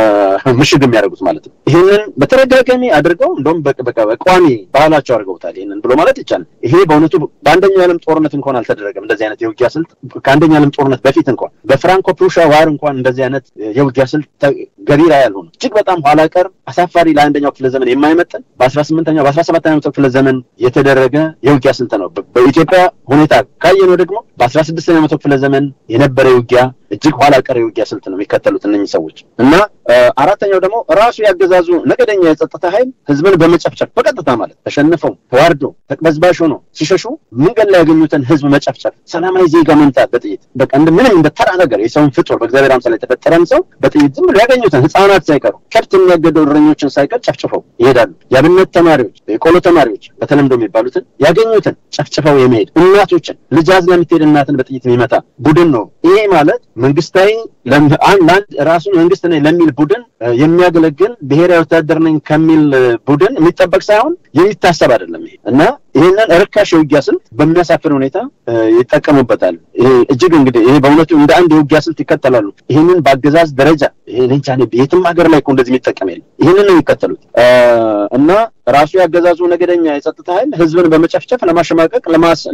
ምሽግ የሚያደርጉት ማለት ነው። ይህንን በተደጋጋሚ አድርገው እንደውም በቋሚ ባህላቸው አድርገውታል። ይህንን ብሎ ማለት ይቻላል። ይሄ በእውነቱ በአንደኛው የዓለም ጦርነት እንኳን አልተደረገም። እንደዚህ አይነት የውጊያ ስልት ከአንደኛው የዓለም ጦርነት በፊት እንኳን በፍራንኮ ፕሩሻ ዋር እንኳን እንደዚህ አይነት የውጊያ ስልት ገቢራ ያልሆነ እጅግ በጣም ኋላ ቀር አሳፋሪ ለአንደኛው ክፍለ ዘመን የማይመጥን በአስራ ስምንተኛው በአስራ ሰባተኛው መቶ ክፍለ ዘመን የተደረገ የውጊያ ስልት ነው። በኢትዮጵያ ሁኔታ ካየነው ደግሞ በአስራ ስድስተኛው መቶ ክፍለ ዘመን የነበረ ውጊያ እጅግ ኋላ ቀር የውጊያ ስልት ነው የሚከተሉት እነኚህ ሰዎች እና አራተኛው ደግሞ ራሱ ያገዛዙ ነገደኛ የጸጥታ ኃይል ህዝብን በመጨፍጨፍ በቀጥታ ማለት ተሸንፈው ተዋርዶ ተቅበዝባሽ ሆኖ ሲሸሹ መንገድ ላይ ያገኙትን ህዝብ መጨፍጨፍ፣ ሰላማዊ ዜጋ መምታት በጥይት በቃ እንደ ምንም እንደ ተራ ነገር የሰውን ፍጡር በእግዚአብሔር አምሳል የተፈጠረን ሰው በጥይት ዝም ብሎ ያገኙትን ህፃናት ሳይቀሩ ከብት የሚያገደው እረኞችን ሳይቀር ጨፍጭፈው ይሄዳሉ። የአብነት ተማሪዎች፣ የቆሎ ተማሪዎች በተለምዶ የሚባሉትን ያገኙትን ጨፍጭፈው የመሄድ እናቶችን ልጅ አዝላ የምትሄድ እናትን በጥይት የሚመታ ቡድን ነው። ይሄ ማለት መንግስታዊ ለአንድ ራሱን መንግስት ነኝ ለሚል ቡድን የሚያገለግል ብሔራዊ ወታደር ነኝ ከሚል ቡድን የሚጠበቅ ሳይሆን የሚታሰብ አይደለም ይሄ እና ይህንን ርካሽ የውጊያ ስልት በሚያሳፍር ሁኔታ ይጠቀሙበታል። ይሄ እጅግ እንግዲህ ይሄ በእውነቱ እንደ አንድ የውጊያ ስልት ይከተላሉ። ይህንን በአገዛዝ ደረጃ ሌንቻ የትም ሀገር ላይ እኮ እንደዚህ የሚጠቀም የለም። ይህንን ነው የሚከተሉት እና ራሱ ያገዛዙ ነገደኛ የጸጥታ ኃይል ህዝብን በመጨፍጨፍ ለማሸማቀቅ፣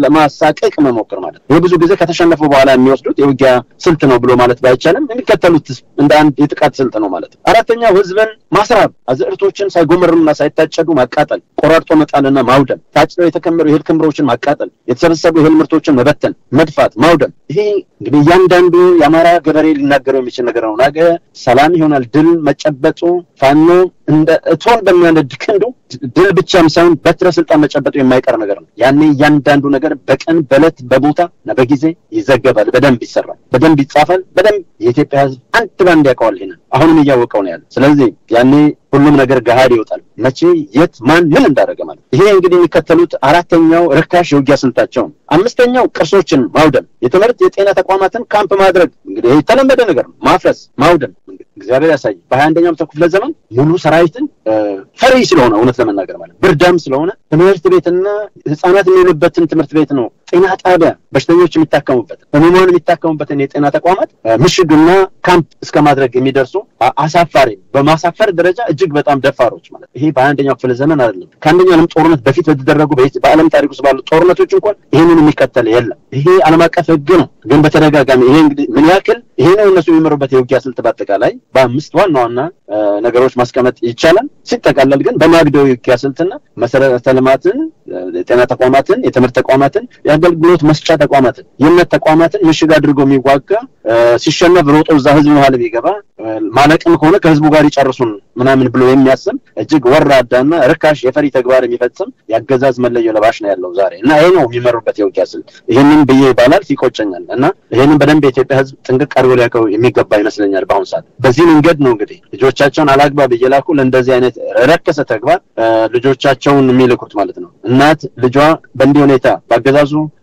ለማሳቀቅ መሞክር ማለት ይህ ብዙ ጊዜ ከተሸነፉ በኋላ የሚወስዱት የውጊያ ስልት ነው ብሎ ማለት ባይቻልም የሚከተሉት እንደ አንድ የጥቃት ስልት ነው ማለት ነው። አራተኛው ህዝብን ማስራብ፣ አዝዕርቶችን ሳይጎመርሙና ሳይታጨዱ ማቃጠል፣ ቆራርጦ መጣልና ማውደም፣ ታጭደው የተከመሩ የእህል ክምሮችን ማቃጠል፣ የተሰበሰቡ የእህል ምርቶችን መበተን፣ መድፋት፣ ማውደም። ይሄ እንግዲህ እያንዳንዱ የአማራ ገበሬ ሊናገረው የሚችል ነገር ነው። ነገ ሰላም ይሆናል ድል መጨበጡ ፋኖ እንደ እቶን በሚያነድ ክንዱ ድል ብቻም ሳይሆን በትረ ስልጣን መጨበጡ የማይቀር ነገር ነው። ያኔ እያንዳንዱ ነገር በቀን በዕለት በቦታ እና በጊዜ ይዘገባል፣ በደንብ ይሰራል፣ በደንብ ይጻፋል፣ በደንብ የኢትዮጵያ ህዝብ አንድ ባንድ ያውቀዋል። ይሄንን አሁንም እያወቀው ነው ያለ። ስለዚህ ያኔ ሁሉም ነገር ገሃድ ይወጣል። መቼ፣ የት፣ ማን ምን እንዳደረገ ማለት ይሄ እንግዲህ የሚከተሉት አራተኛው ርካሽ የውጊያ ስልታቸው ነው። አምስተኛው ቅርሶችን ማውደም፣ የትምህርት የጤና ተቋማትን ካምፕ ማድረግ እንግዲህ የተለመደ ነገር ነው። ማፍረስ፣ ማውደም እግዚአብሔር ያሳይ። በሀያ አንደኛው መቶ ክፍለ ዘመን ሙሉ ሰራዊትን ፈሪ ስለሆነ እውነት ለመናገር ማለት ብርዳም ስለሆነ ትምህርት ቤትና ህጻናት የሚውሉበትን ትምህርት ቤት ነው ጤና ጣቢያ በሽተኞች የሚታከሙበት ህሙማን የሚታከሙበትን የጤና ተቋማት ምሽግና ካምፕ እስከ ማድረግ የሚደርሱ አሳፋሪ በማሳፈር ደረጃ እጅግ በጣም ደፋሮች ማለት ይሄ በሀያ አንደኛው ክፍለ ዘመን አይደለም። ከአንደኛው ዓለም ጦርነት በፊት በተደረጉ በዓለም ታሪክ ውስጥ ባሉ ጦርነቶች እንኳን ይህንን የሚከተል የለም። ይሄ ዓለም አቀፍ ህግ ነው። ግን በተደጋጋሚ ይሄ እንግዲህ ምን ያክል ይሄ ነው እነሱ የሚመሩበት የውጊያ ስልት በአጠቃላይ በአምስት ዋና ዋና ነገሮች ማስቀመጥ ይቻላል። ሲጠቃለል ግን በማግደው የውጊያ ስልትና መሰረተ ልማትን፣ የጤና ተቋማትን፣ የትምህርት ተቋማትን፣ የአገልግሎት መስጫ ተቋማትን፣ የእምነት ተቋማትን ምሽግ አድርጎ የሚዋጋ ሲሸነፍ ሮጦ እዛ ህዝብ መሀል የሚገባ ማለቅም ከሆነ ከህዝቡ ጋር ይጨርሱን ምናምን ብሎ የሚያስብ እጅግ ወራዳና ርካሽ የፈሪ ተግባር የሚፈጽም የአገዛዝ መለዮ ለባሽ ነው ያለው ዛሬ እና ይሄ ነው የሚመሩበት የውጊያ ስልት። ይህንን ብዬ ይባላል ይቆጨኛል እና ይህንን በደንብ የኢትዮጵያ ህዝብ ጥንቅቅ አድርጎ ሊያውቀው የሚገባ ይመስለኛል። በአሁኑ ሰዓት በዚህ መንገድ ነው እንግዲህ ልጆቻቸውን አላግባብ እየላኩ ለእንደዚህ አይነት ረከሰ ተግባር ልጆቻቸውን የሚልኩት ማለት ነው። እናት ልጇ በእንዲህ ሁኔታ በአገዛዙ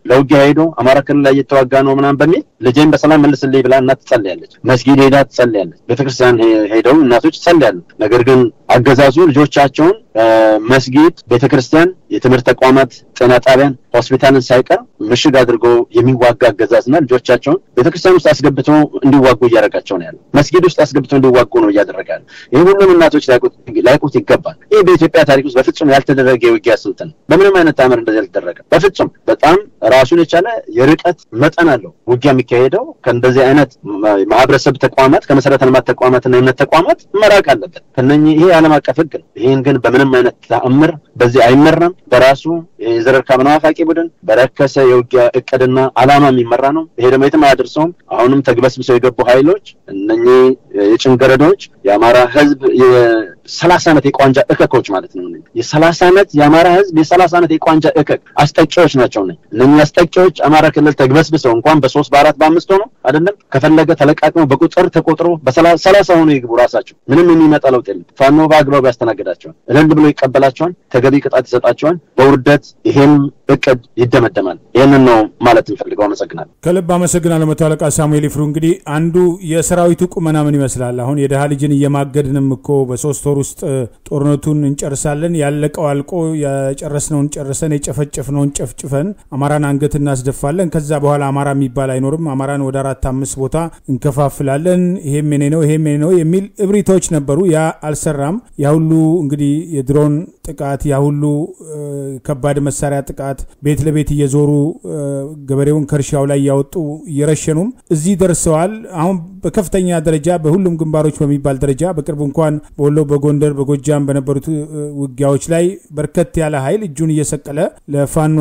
ለውጊያ ሄዶ አማራ ክልል ላይ እየተዋጋ ነው ምናምን በሚል ልጄን በሰላም መልስልኝ ብላ እናት ትጸልያለች። መስጊድ ሄዳ ትጸልያለች። ቤተክርስቲያን ሄደው እናቶች ይጸልያሉ። ነገር ግን አገዛዙ ልጆቻቸውን መስጊድ፣ ቤተክርስቲያን፣ የትምህርት ተቋማት፣ ጤና ጣቢያን፣ ሆስፒታልን ሳይቀር ምሽግ አድርጎ የሚዋጋ አገዛዝና ልጆቻቸውን ቤተክርስቲያን ውስጥ አስገብቶ እንዲዋጉ እያደረጋቸው ነው ያለ። መስጊድ ውስጥ አስገብቶ እንዲዋጉ ነው እያደረገ ያለ። ይህ ሁሉም እናቶች ላይቁት ይገባል። ይህ በኢትዮጵያ ታሪክ ውስጥ በፍጹም ያልተደረገ የውጊያ ስልት ነው። በምንም አይነት ታምር እንደዚህ ያልተደረገ በፍጹም። በጣም ራሱን የቻለ የርቀት መጠን አለው ውጊያ የሚካሄደው ከእንደዚህ አይነት ማህበረሰብ ተቋማት ከመሰረተ ልማት ተቋማትና የእምነት ተቋማት መራቅ አለበት። ከነኚህ ይሄ የዓለም አቀፍ ህግ ነው። ይህን ግን በምንም አይነት ተአምር በዚህ አይመራም። በራሱ የዘር እርካብ ናፋቂ ቡድን በረከሰ የውጊያ እቅድና አላማ የሚመራ ነው። ይሄ ደግሞ የትም አያደርሰውም። አሁንም ተግበስብሰው የገቡ ኃይሎች እነኚህ የጭንገረዶች የአማራ ህዝብ የሰላሳ ዓመት የቋንጃ እከኮች ማለት ነው። የሰላሳ ዓመት የአማራ ህዝብ የሰላሳ ዓመት የቋንጃ እከክ አስጠቂዎች ናቸው። ነ እነኚህ አስጠቂዎች አማራ ክልል ተግበስብሰው እንኳን በሶስት በአራት በአምስት ሆነው አይደለም ከፈለገ ተለቃቅመው በቁጥር ተቆጥሮ በሰላሳ ሆኖ ይግቡ ራሳቸው ምንም የሚመጣ ለውጥ የለም። ፋኖ በአግባቡ ያስተናግዳቸዋል። እልል ብሎ ይቀበላቸዋል። ተገቢ ቅጣት ይሰጣቸዋል። በውርደት ይሄም እቅድ ይደመደማል። ይህንን ነው ማለት እንፈልገው። አመሰግናለሁ። ከልብ አመሰግናለሁ መቶ አለቃ ሳሙኤል ይፍሩ። እንግዲህ አንዱ የሰራዊቱ ቁመና ምን ይመስላል? አሁን የድሃ ልጅን እየማገድንም እኮ በሶስት ወር ውስጥ ጦርነቱን እንጨርሳለን፣ ያለቀው አልቆ የጨረስነውን ጨርሰን የጨፈጨፍነውን ጨፍጭፈን አማራን አንገት እናስደፋለን። ከዛ በኋላ አማራ የሚባል አይኖርም። አማራን ወደ አራት አምስት ቦታ እንከፋፍላለን። ይሄም የኔ ነው ይሄም የኔ ነው የሚል እብሪቶች ነበሩ። ያ አልሰራም። ያ ሁሉ እንግዲህ የድሮን ጥቃት፣ ያ ሁሉ ከባድ መሳሪያ ጥቃት ቤት ለቤት እየዞሩ ገበሬውን ከእርሻው ላይ እያወጡ እየረሸኑም እዚህ ደርሰዋል። አሁን በከፍተኛ ደረጃ በሁሉም ግንባሮች በሚባል ደረጃ በቅርቡ እንኳን በወሎ፣ በጎንደር፣ በጎጃም በነበሩት ውጊያዎች ላይ በርከት ያለ ኃይል እጁን እየሰቀለ ለፋኖ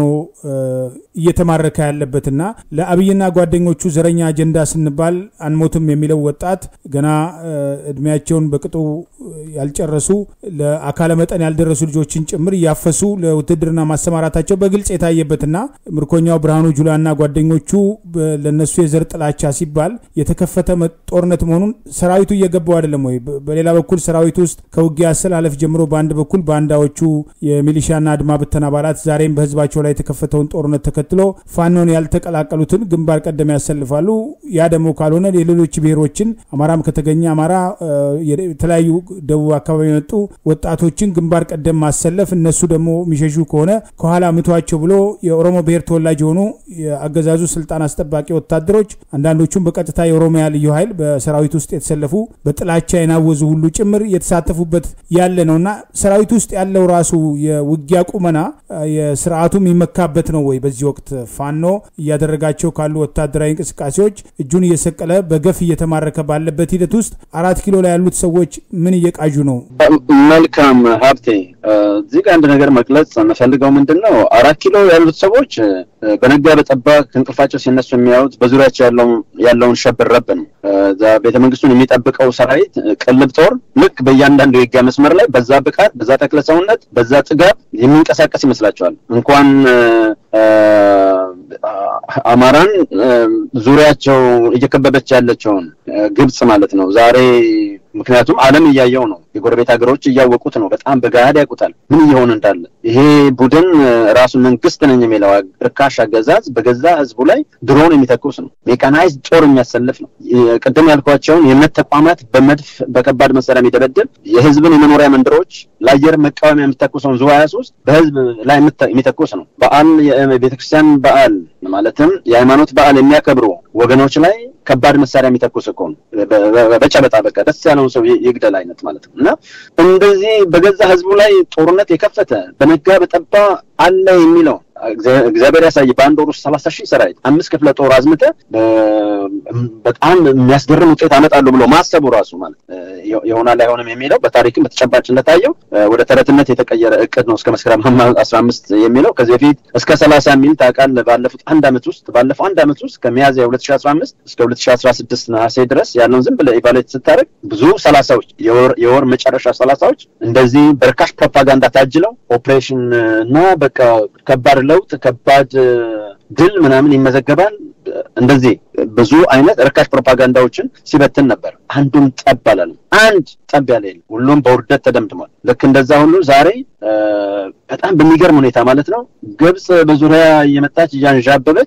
እየተማረከ ያለበትና ለአብይና ጓደኞቹ ዘረኛ አጀንዳ ስንባል አንሞትም የሚለው ወጣት ገና እድሜያቸውን በቅጡ ያልጨረሱ ለአካለ መጠን ያልደረሱ ልጆችን ጭምር እያፈሱ ለውትድርና ማሰማራታቸው በግልጽ የታየበትና ምርኮኛው ብርሃኑ ጁላና ጓደኞቹ ለነሱ የዘር ጥላቻ ሲባል የተከፈተ ጦርነት መሆኑን ሰራዊቱ እየገባው አይደለም ወይ? በሌላ በኩል ሰራዊቱ ውስጥ ከውጊያ አሰላለፍ ጀምሮ በአንድ በኩል ባንዳዎቹ የሚሊሻና አድማ ብተን አባላት ዛሬም በህዝባቸው ላይ የተከፈተውን ጦርነት ተከትሎ ፋኖን ያልተቀላቀሉትን ግንባር ቀደም ያሰልፋሉ። ያ ደግሞ ካልሆነ የሌሎች ብሔሮችን አማራም ከተገኘ አማራ የተለያዩ ደቡብ አካባቢ የመጡ ወጣቶችን ግንባር ቀደም ማሰለፍ እነሱ ደግሞ የሚሸሹ ከሆነ ከኋላ ምቷቸው ብሎ የኦሮሞ ብሔር ተወላጅ የሆኑ የአገዛዙ ስልጣን አስጠባቂ ወታደሮች አንዳንዶቹም በቀጥታ የኦሮሚያ ልዩ ኃይል በሰራዊት ውስጥ የተሰለፉ በጥላቻ የናወዙ ሁሉ ጭምር የተሳተፉበት ያለ ነውና ሰራዊት ውስጥ ያለው ራሱ የውጊያ ቁመና የስርዓቱ የሚመካበት ነው ወይ? በዚህ ወቅት ፋኖ እያደረጋቸው ካሉ ወታደራዊ እንቅስቃሴዎች እጁን እየሰቀለ በገፍ እየተማረከ ባለበት ሂደት ውስጥ አራት ኪሎ ላይ ያሉት ሰዎች ምን እየቃዡ ነው? መልካም ሀብቴ፣ እዚህ ጋር አንድ ነገር መግለጽ የምፈልገው ምንድን ነው፣ አራት ኪሎ ያሉት ሰዎች በነጋ በጠባ ከእንቅልፋቸው ሲነሱ የሚያዩት በዙሪያቸው ያለውን ሸብር ረብ ነው። ቤተ መንግስቱን የሚጠብቀው ሰራዊት ቅልብ ጦር ልክ በእያንዳንዱ የውጊያ መስመር ላይ በዛ ብቃት፣ በዛ ተክለ ሰውነት፣ በዛ ጥጋብ የሚንቀሳቀስ ይመስላቸዋል። እንኳን አማራን ዙሪያቸው እየከበበች ያለችውን ግብጽ ማለት ነው ዛሬ ምክንያቱም ዓለም እያየው ነው። የጎረቤት ሀገሮች እያወቁት ነው። በጣም በገሃድ ያውቁታል ምን እየሆነ እንዳለ። ይሄ ቡድን ራሱን መንግስት ነኝ የሚለው ርካሽ አገዛዝ በገዛ ህዝቡ ላይ ድሮን የሚተኩስ ነው። ሜካናይዝ ጦር የሚያሰልፍ ነው። ቅድም ያልኳቸውን የእምነት ተቋማት በመድፍ በከባድ መሳሪያ የሚደበድብ የህዝብን የመኖሪያ መንደሮች ለአየር መቃወሚያ የሚተኩሰውን ዙ ሀያ ሶስት በህዝብ ላይ የሚተኩስ ነው። በዓል የቤተክርስቲያን በዓል ማለትም የሃይማኖት በዓል የሚያከብሩ ወገኖች ላይ ከባድ መሳሪያ የሚተኩስ እኮ ነው። በጨበጣ በቃ ደስ ያለውን ሰው ይግደል አይነት ማለት ነው። እና እንደዚህ በገዛ ህዝቡ ላይ ጦርነት የከፈተ በነጋ በጠባ አለ የሚለው እግዚአብሔር ያሳይ። በአንድ ወር ውስጥ ሰላሳ ሺህ ሰራዊት አምስት ክፍለ ጦር አዝምተ በጣም የሚያስገርም ውጤት አመጣሉ ብሎ ማሰቡ ራሱ ማለት ይሆናል አይሆንም የሚለው በታሪክም በተጨባጭ እንደታየው ወደ ተረትነት የተቀየረ እቅድ ነው። እስከ መስከረም አስራ አምስት የሚለው ከዚህ በፊት እስከ ሰላሳ የሚል ታውቃለህ። ባለፉት አንድ አመት ውስጥ ባለፈው አንድ አመት ውስጥ ከሚያዝያ ሁለት ሺ አስራ አምስት እስከ ሁለት ሺ አስራ ስድስት ነሐሴ ድረስ ያለውን ዝም ብለህ ኢቫሉዌት ስታደርግ ብዙ ሰላሳዎች የወር መጨረሻ ሰላሳዎች እንደዚህ በርካሽ ፕሮፓጋንዳ ታጅለው ኦፕሬሽን እና በቃ ከባድ ለውጥ ከባድ ድል ምናምን ይመዘገባል። እንደዚህ ብዙ አይነት ርካሽ ፕሮፓጋንዳዎችን ሲበትን ነበር። አንዱም ጠብ አላለም። አንድ ጠብ ያለ የለም። ሁሉም በውርደት ተደምድሟል። ልክ እንደዛ ሁሉ ዛሬ በጣም በሚገርም ሁኔታ ማለት ነው ግብፅ በዙሪያ እየመጣች እያንዣበበች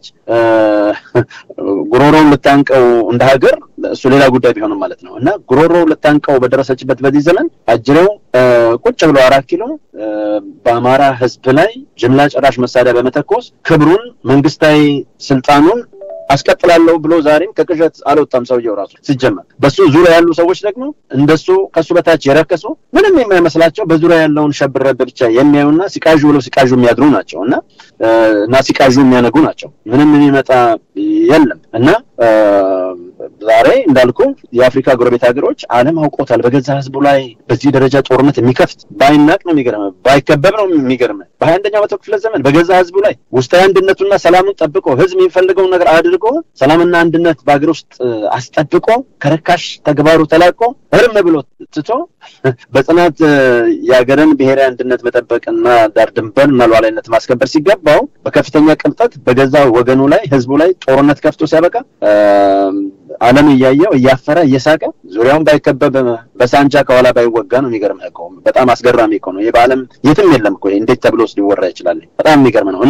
ጉሮሮውን ልታንቀው እንደ ሀገር እሱ ሌላ ጉዳይ ቢሆንም ማለት ነው እና ጉሮሮ ልታንቀው በደረሰችበት በዚህ ዘመን አጅሬው ቁጭ ብሎ አራት ኪሎ በአማራ ሕዝብ ላይ ጅምላ ጨራሽ መሳሪያ በመተኮስ ክብሩን መንግስታዊ ስልጣኑን አስቀጥላለሁ ብሎ ዛሬም ከቅዠት አልወጣም። ሰውየው ራሱ ሲጀመር በሱ ዙሪያ ያሉ ሰዎች ደግሞ እንደሱ ከሱ በታች የረከሱ ምንም የማይመስላቸው በዙሪያ ያለውን ሸብረብ ብቻ የሚያዩና ሲቃዡ ብለው ሲቃዡ የሚያድሩ ናቸው እና እና ሲቃዡ የሚያነጉ ናቸው። ምንም የሚመጣ የለም እና ዛሬ እንዳልኩ የአፍሪካ ጎረቤት ሀገሮች ዓለም አውቆታል። በገዛ ህዝቡ ላይ በዚህ ደረጃ ጦርነት የሚከፍት ባይናቅ ነው የሚገርም፣ ባይከበብ ነው የሚገርም። በሀያ አንደኛው መቶ ክፍለ ዘመን በገዛ ህዝቡ ላይ ውስጣዊ አንድነቱና ሰላሙን ጠብቆ ህዝብ የሚፈልገውን ነገር አድርጎ ሰላምና አንድነት በሀገር ውስጥ አስጠብቆ ከርካሽ ተግባሩ ተላቆ እርም ብሎ ትቶ በጽናት የሀገርን ብሔራዊ አንድነት መጠበቅና ዳር ድንበር እና ሉዓላዊነት ማስከበር ሲገባው በከፍተኛ ቅልጠት በገዛ ወገኑ ላይ ህዝቡ ላይ ጦርነት ከፍቶ ሲያበቃ ዓለም እያየው እያፈረ እየሳቀ ዙሪያውን ባይከበብ በሳንጃ ከኋላ ባይወጋ ነው። የሚገርም እኮ በጣም አስገራሚ እኮ ነው። ይህ በዓለም የትም የለም እኮ እንዴት ተብሎ ውስጥ ሊወራ ይችላል? በጣም የሚገርም ነው እና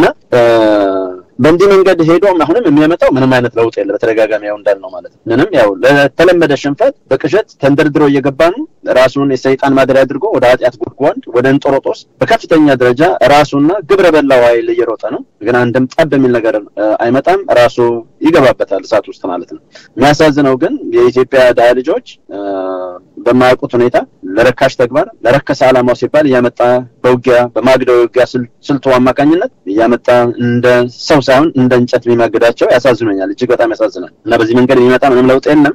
በእንዲህ መንገድ ሄዶ አሁንም የሚያመጣው ምንም አይነት ለውጥ የለ። በተደጋጋሚ ያው እንዳልነው ማለት ነው። ምንም ያው ለተለመደ ሽንፈት በቅዠት ተንደርድሮ እየገባ ነው። ራሱን የሰይጣን ማደሪያ አድርጎ ወደ ኃጢአት ጉድጓድ ወደ እንጦሮጦስ በከፍተኛ ደረጃ ራሱና ግብረ በላው ኃይል እየሮጠ ነው። ግን አንድም ጠብ የሚል ነገር አይመጣም። ራሱ ይገባበታል እሳት ውስጥ ማለት ነው። የሚያሳዝነው ግን የኢትዮጵያ ድሃ ልጆች በማያውቁት ሁኔታ ለረካሽ ተግባር ለረከሰ ዓላማው ሲባል እያመጣ በውጊያ በማግደው የውጊያ ስልቱ አማካኝነት እያመጣ እንደ ሰው ሳይሆን እንደ እንጨት የሚማግዳቸው ያሳዝኖኛል። እጅግ በጣም ያሳዝናል። እና በዚህ መንገድ የሚመጣ ምንም ለውጥ የለም።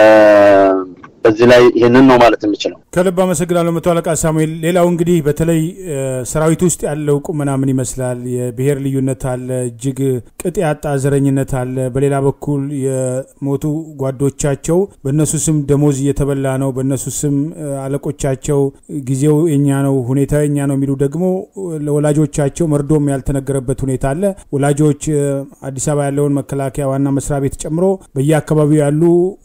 በዚህ ላይ ይህንን ነው ማለት የምችለው። ከልብ አመሰግናለሁ መቶ አለቃ ሳሙኤል። ሌላው እንግዲህ በተለይ ሰራዊት ውስጥ ያለው ቁመና ምን ይመስላል? የብሔር ልዩነት አለ፣ እጅግ ቅጥ ያጣ ዘረኝነት አለ። በሌላ በኩል የሞቱ ጓዶቻቸው በእነሱ ስም ደሞዝ እየተበላ ነው፣ በእነሱ ስም አለቆቻቸው ጊዜው የኛ ነው፣ ሁኔታ የኛ ነው የሚሉ ደግሞ ለወላጆቻቸው መርዶም ያልተነገረበት ሁኔታ አለ። ወላጆች አዲስ አበባ ያለውን መከላከያ ዋና መስሪያ ቤት ጨምሮ በየአካባቢው ያሉ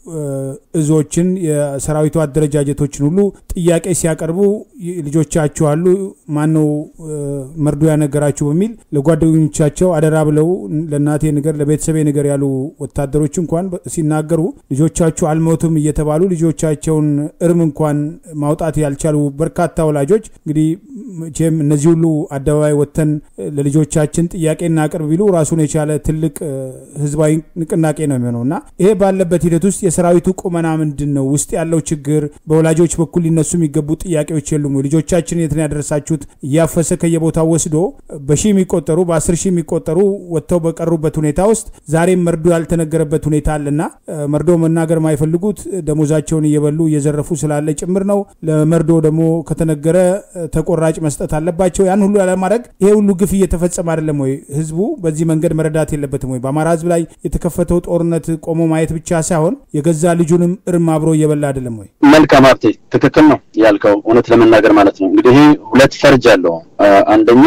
እዞችን የሰራዊቱ አደረጃጀቶችን ሁሉ ጥያቄ ሲያቀርቡ ልጆቻችሁ አሉ ማነው መርዶ ያነገራችሁ በሚል ለጓደኞቻቸው አደራ ብለው ለእናቴ ንገር፣ ለቤተሰቤ ንገር ያሉ ወታደሮች እንኳን ሲናገሩ ልጆቻችሁ አልሞቱም እየተባሉ ልጆቻቸውን እርም እንኳን ማውጣት ያልቻሉ በርካታ ወላጆች እንግዲህ መቼም እነዚህ ሁሉ አደባባይ ወጥተን ለልጆቻችን ጥያቄ እናቅርብ ቢሉ ራሱን የቻለ ትልቅ ህዝባዊ ንቅናቄ ነው የሚሆነው እና ይሄ ባለበት ሂደት ውስጥ የሰራዊቱ ቁመና ምንድን ነው? ውስጥ ያለው ችግር በወላጆች በኩል ሊነሱ የሚገቡ ጥያቄዎች የሉም? ልጆቻችን የትን ያደረሳችሁት እያፈሰ ከየቦታው ወስዶ በሺህ የሚቆጠሩ በአስር ሺህ የሚቆጠሩ ወጥተው በቀሩበት ሁኔታ ውስጥ ዛሬም መርዶ ያልተነገረበት ሁኔታ አለና መርዶ መናገር የማይፈልጉት ደሞዛቸውን እየበሉ እየዘረፉ ስላለ ጭምር ነው። ለመርዶ ደግሞ ከተነገረ ተቆራጭ መስጠት አለባቸው። ያን ሁሉ ያለማድረግ ይሄ ሁሉ ግፍ እየተፈጸመ አይደለም ወይ? ህዝቡ በዚህ መንገድ መረዳት የለበትም ወይ? በአማራ ህዝብ ላይ የተከፈተው ጦርነት ቆሞ ማየት ብቻ ሳይሆን የገዛ ልጁንም እርም አብሮ እየበላ አይደለም ወይ? መልካም ሀብቴ፣ ትክክል ነው ያልከው፣ እውነት ለመናገር ማለት ነው። እንግዲህ ይሄ ሁለት ፈርጅ አለው። አንደኛ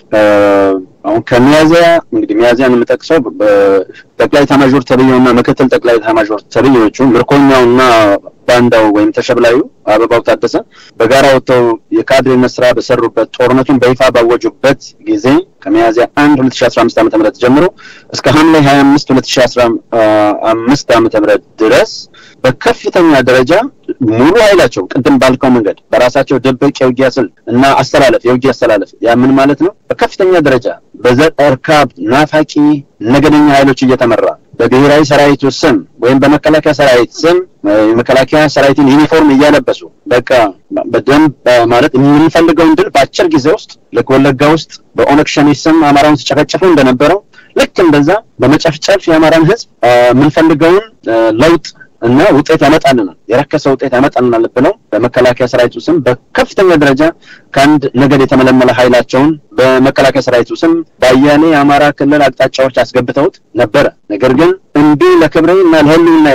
አሁን ከሚያዚያ እንግዲህ ሚያዚያን የምጠቅሰው ጠቅላይ ኤታማዦር ተብዬውና ምክትል ጠቅላይ ኤታማዦር ተብዬዎቹ ምርኮኛውና ባንዳው ወይም ተሸብላዩ አበባው ታደሰ በጋራ ወጥተው የካድሬነት ስራ በሰሩበት ጦርነቱን በይፋ ባወጁበት ጊዜ ከሚያዚያ አንድ ሁለት ሺ አስራ አምስት ዓመተ ምህረት ጀምሮ እስከ ሐምሌ ሀያ አምስት ሁለት ሺ አስራ አምስት ዓመተ ምህረት ድረስ በከፍተኛ ደረጃ ሙሉ ኃይላቸው ቅድም ባልከው መንገድ በራሳቸው ድብቅ የውጊያ ስልት እና አስተላለፍ የውጊያ አስተላለፍ ያ ምን ማለት ነው? በከፍተኛ ደረጃ በዘር እርካብ ናፋቂ ነገደኛ ኃይሎች እየተመራ በብሔራዊ ሰራዊቱ ስም ወይም በመከላከያ ሰራዊት ስም የመከላከያ ሰራዊትን ዩኒፎርም እያለበሱ በቃ በደንብ ማለት የምንፈልገውን ድል በአጭር ጊዜ ውስጥ ልክ ወለጋ ውስጥ በኦነግ ሸኔ ስም አማራውን ሲጨፈጨፉ እንደነበረው ልክ እንደዛ በመጨፍጨፍ የአማራን ሕዝብ የምንፈልገውን ለውጥ እና ውጤት ያመጣልናል፣ የረከሰ ውጤት ያመጣልናል ብለው በመከላከያ ሰራዊቱ ስም በከፍተኛ ደረጃ ከአንድ ነገድ የተመለመለ ኃይላቸውን በመከላከያ ሰራዊቱ ስም በአያሌ የአማራ ክልል አቅጣጫዎች አስገብተውት ነበረ። ነገር ግን እምቢ ለክብሬ እና ለህልውና ያለው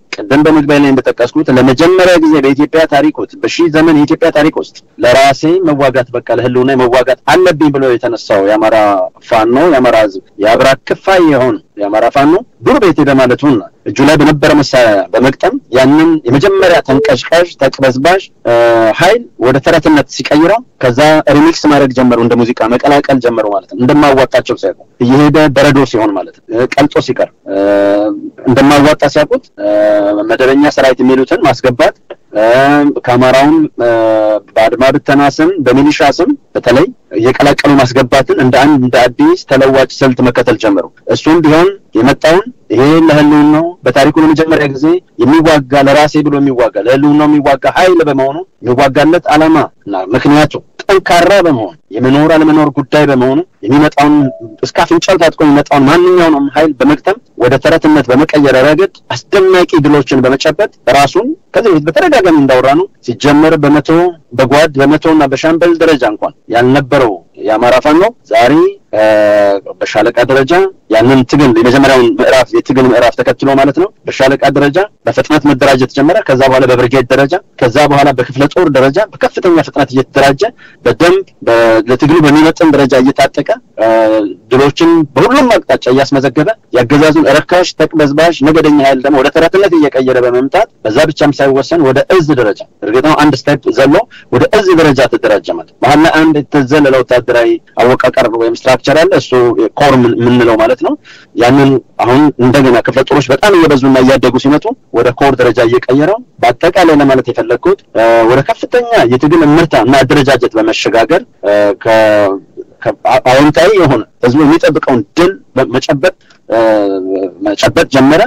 ቅድም በመግቢያ ላይ እንደጠቀስኩት ለመጀመሪያ ጊዜ በኢትዮጵያ ታሪክ ውስጥ በሺህ ዘመን የኢትዮጵያ ታሪክ ውስጥ ለራሴ መዋጋት በቃ ለህልውና መዋጋት አለብኝ ብሎ የተነሳው የአማራ ፋኖ የአማራ ህዝብ የአብራ ክፋይ የሆነ የአማራ ፋኖ ዱር ቤቴ በማለቱና እጁ ላይ በነበረ መሳሪያ በመቅጠም ያንን የመጀመሪያ ተንቀሽቃሽ ተቅበዝባዥ ኃይል ወደ ተረትነት ሲቀይረው ከዛ ሪሚክስ ማድረግ ጀመሩ፣ እንደ ሙዚቃ መቀላቀል ጀመሩ ማለት ነው። እንደማዋጣቸው ሲያውቁ እየሄደ በረዶ ሲሆን ማለት ነው፣ ቀልጦ ሲቀር እንደማዋጣ ሲያውቁት መደበኛ ሰራዊት የሚሉትን ማስገባት ከአማራውም በአድማ ብተና ስም በሚሊሻ ስም በተለይ እየቀላቀሉ ማስገባትን እንደ አንድ እንደ አዲስ ተለዋጭ ስልት መከተል ጀመሩ። እሱም ቢሆን የመጣውን ይሄ ለህልውናው በታሪኩ ለመጀመሪያ ጊዜ የሚዋጋ ለራሴ ብሎ የሚዋጋ ለህልውናው የሚዋጋ ኃይል በመሆኑ የሚዋጋለት ዓላማ እና ምክንያቱ ጠንካራ በመሆኑ የመኖር አለመኖር ጉዳይ በመሆኑ የሚመጣውን እስከ አፍንጫው ታጥቆ የሚመጣውን ማንኛውንም ኃይል በመግጠም ወደ ተረትነት በመቀየር ረገድ አስደናቂ ድሎችን በመጨበጥ ራሱን ከዚህ በፊት በተደጋጋሚ እንዳወራ ነው ሲጀመር በመቶ በጓድ በመቶ እና በሻምበል ደረጃ እንኳን ያልነበረው የአማራ ፋኖ ዛሬ በሻለቃ ደረጃ ያንን ትግል የመጀመሪያውን ምዕራፍ የትግል ምዕራፍ ተከትሎ ማለት ነው። በሻለቃ ደረጃ በፍጥነት መደራጀት ጀመረ። ከዛ በኋላ በብርጌድ ደረጃ፣ ከዛ በኋላ በክፍለ ጦር ደረጃ በከፍተኛ ፍጥነት እየተደራጀ በደንብ ለትግሉ በሚመጥን ደረጃ እየታጠቀ ድሎችን በሁሉም አቅጣጫ እያስመዘገበ ያገዛዙን ረካሽ ተቅበዝባዥ ነገደኛ ኃይል ደግሞ ወደ ተረትነት እየቀየረ በመምጣት በዛ ብቻም ሳይወሰን ወደ እዝ ደረጃ እርግጥ ነው አንድ ስቴፕ ዘሎ ወደ እዝ ደረጃ ተደራጀ ማለት መሀል ላይ አንድ የተዘለለ ወታደራዊ አወቃቀር ወይም ስትራክቸር አለ። እሱ ኮር የምንለው ማለት ነው። ያንን አሁን እንደገና ክፍለ ጦሮች በጣም እየበዙና እያደጉ ሲመጡ ወደ ኮር ደረጃ እየቀየረው በአጠቃላይ ለማለት የፈለግኩት ወደ ከፍተኛ የትግል እምርታ እና አደረጃጀት በመሸጋገር አዎንታዊ የሆነ ህዝቡ የሚጠብቀውን ድል መጨበጥ መጨበጥ ጀመረ።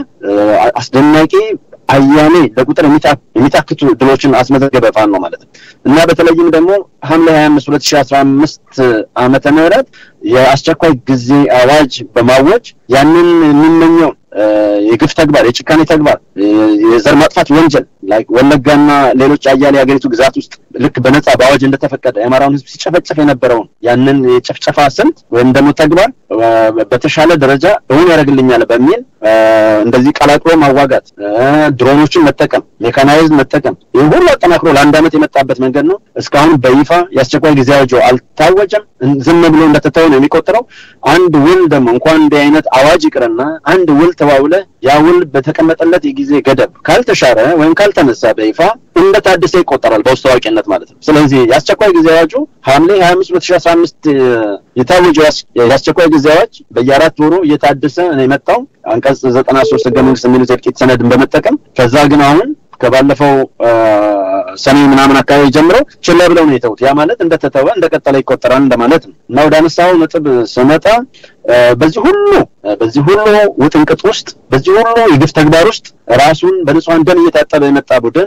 አስደናቂ አያሌ ለቁጥር የሚታክቱ ድሎችን አስመዘገበ ፋኖ ማለት ነው እና በተለይም ደግሞ ሐምሌ ሀያ አምስት ሁለት ሺህ አስራ አምስት ዓመተ ምህረት የአስቸኳይ ጊዜ አዋጅ በማወጅ ያንን የሚመኘውን የግፍ ተግባር የጭካኔ ተግባር የዘር ማጥፋት ወንጀል ላይ ወለጋና ሌሎች አያሌ የሀገሪቱ ግዛት ውስጥ ልክ በነጻ በአዋጅ እንደተፈቀደ የአማራውን ህዝብ ሲጨፈጨፍ የነበረውን ያንን የጭፍጨፋ ስልት ወይም ደግሞ ተግባር በተሻለ ደረጃ እውን ያደርግልኛል በሚል እንደዚህ ቀላቅሎ ማዋጋት፣ ድሮኖችን መጠቀም፣ ሜካናይዝ መጠቀም ይህ ሁሉ አጠናክሮ ለአንድ ዓመት የመጣበት መንገድ ነው። እስካሁን በይፋ የአስቸኳይ ጊዜ አዋጅ አልታወጀም። ዝም ብሎ እንደተተው ነው የሚቆጠረው። አንድ ውል ደግሞ እንኳን እንዲህ አይነት አዋጅ ይቅርና አንድ ውል ተዋውለ ያ ውል በተቀመጠለት የጊዜ ገደብ ካልተሻረ ወይም ካልተነሳ በይፋ እንደ ታደሰ ይቆጠራል በውስጥ ታዋቂነት ማለት ነው። ስለዚህ የአስቸኳይ ጊዜ አዋጁ ሐምሌ ሀያ አምስት ሁለት ሺህ አስራ አምስት የታወጀው የአስቸኳይ ጊዜ አዋጅ በየአራት ወሩ እየታደሰ ነው የመጣው አንቀጽ ዘጠና ሶስት ህገ መንግስት የሚሉት የጥቂት ሰነድን በመጠቀም ከዛ ግን አሁን ከባለፈው ሰኔ ምናምን አካባቢ ጀምሮ ችላ ብለው ነው የተውት። ያ ማለት እንደተተወ እንደቀጠለ ይቆጠራል እንደማለት ነው እና ወደ አነሳው ነጥብ ስመጣ በዚህ ሁሉ በዚህ ሁሉ ውጥንቅጥ ውስጥ በዚህ ሁሉ የግፍ ተግባር ውስጥ ራሱን በንጹሐን ደም እየታጠበ የመጣ ቡድን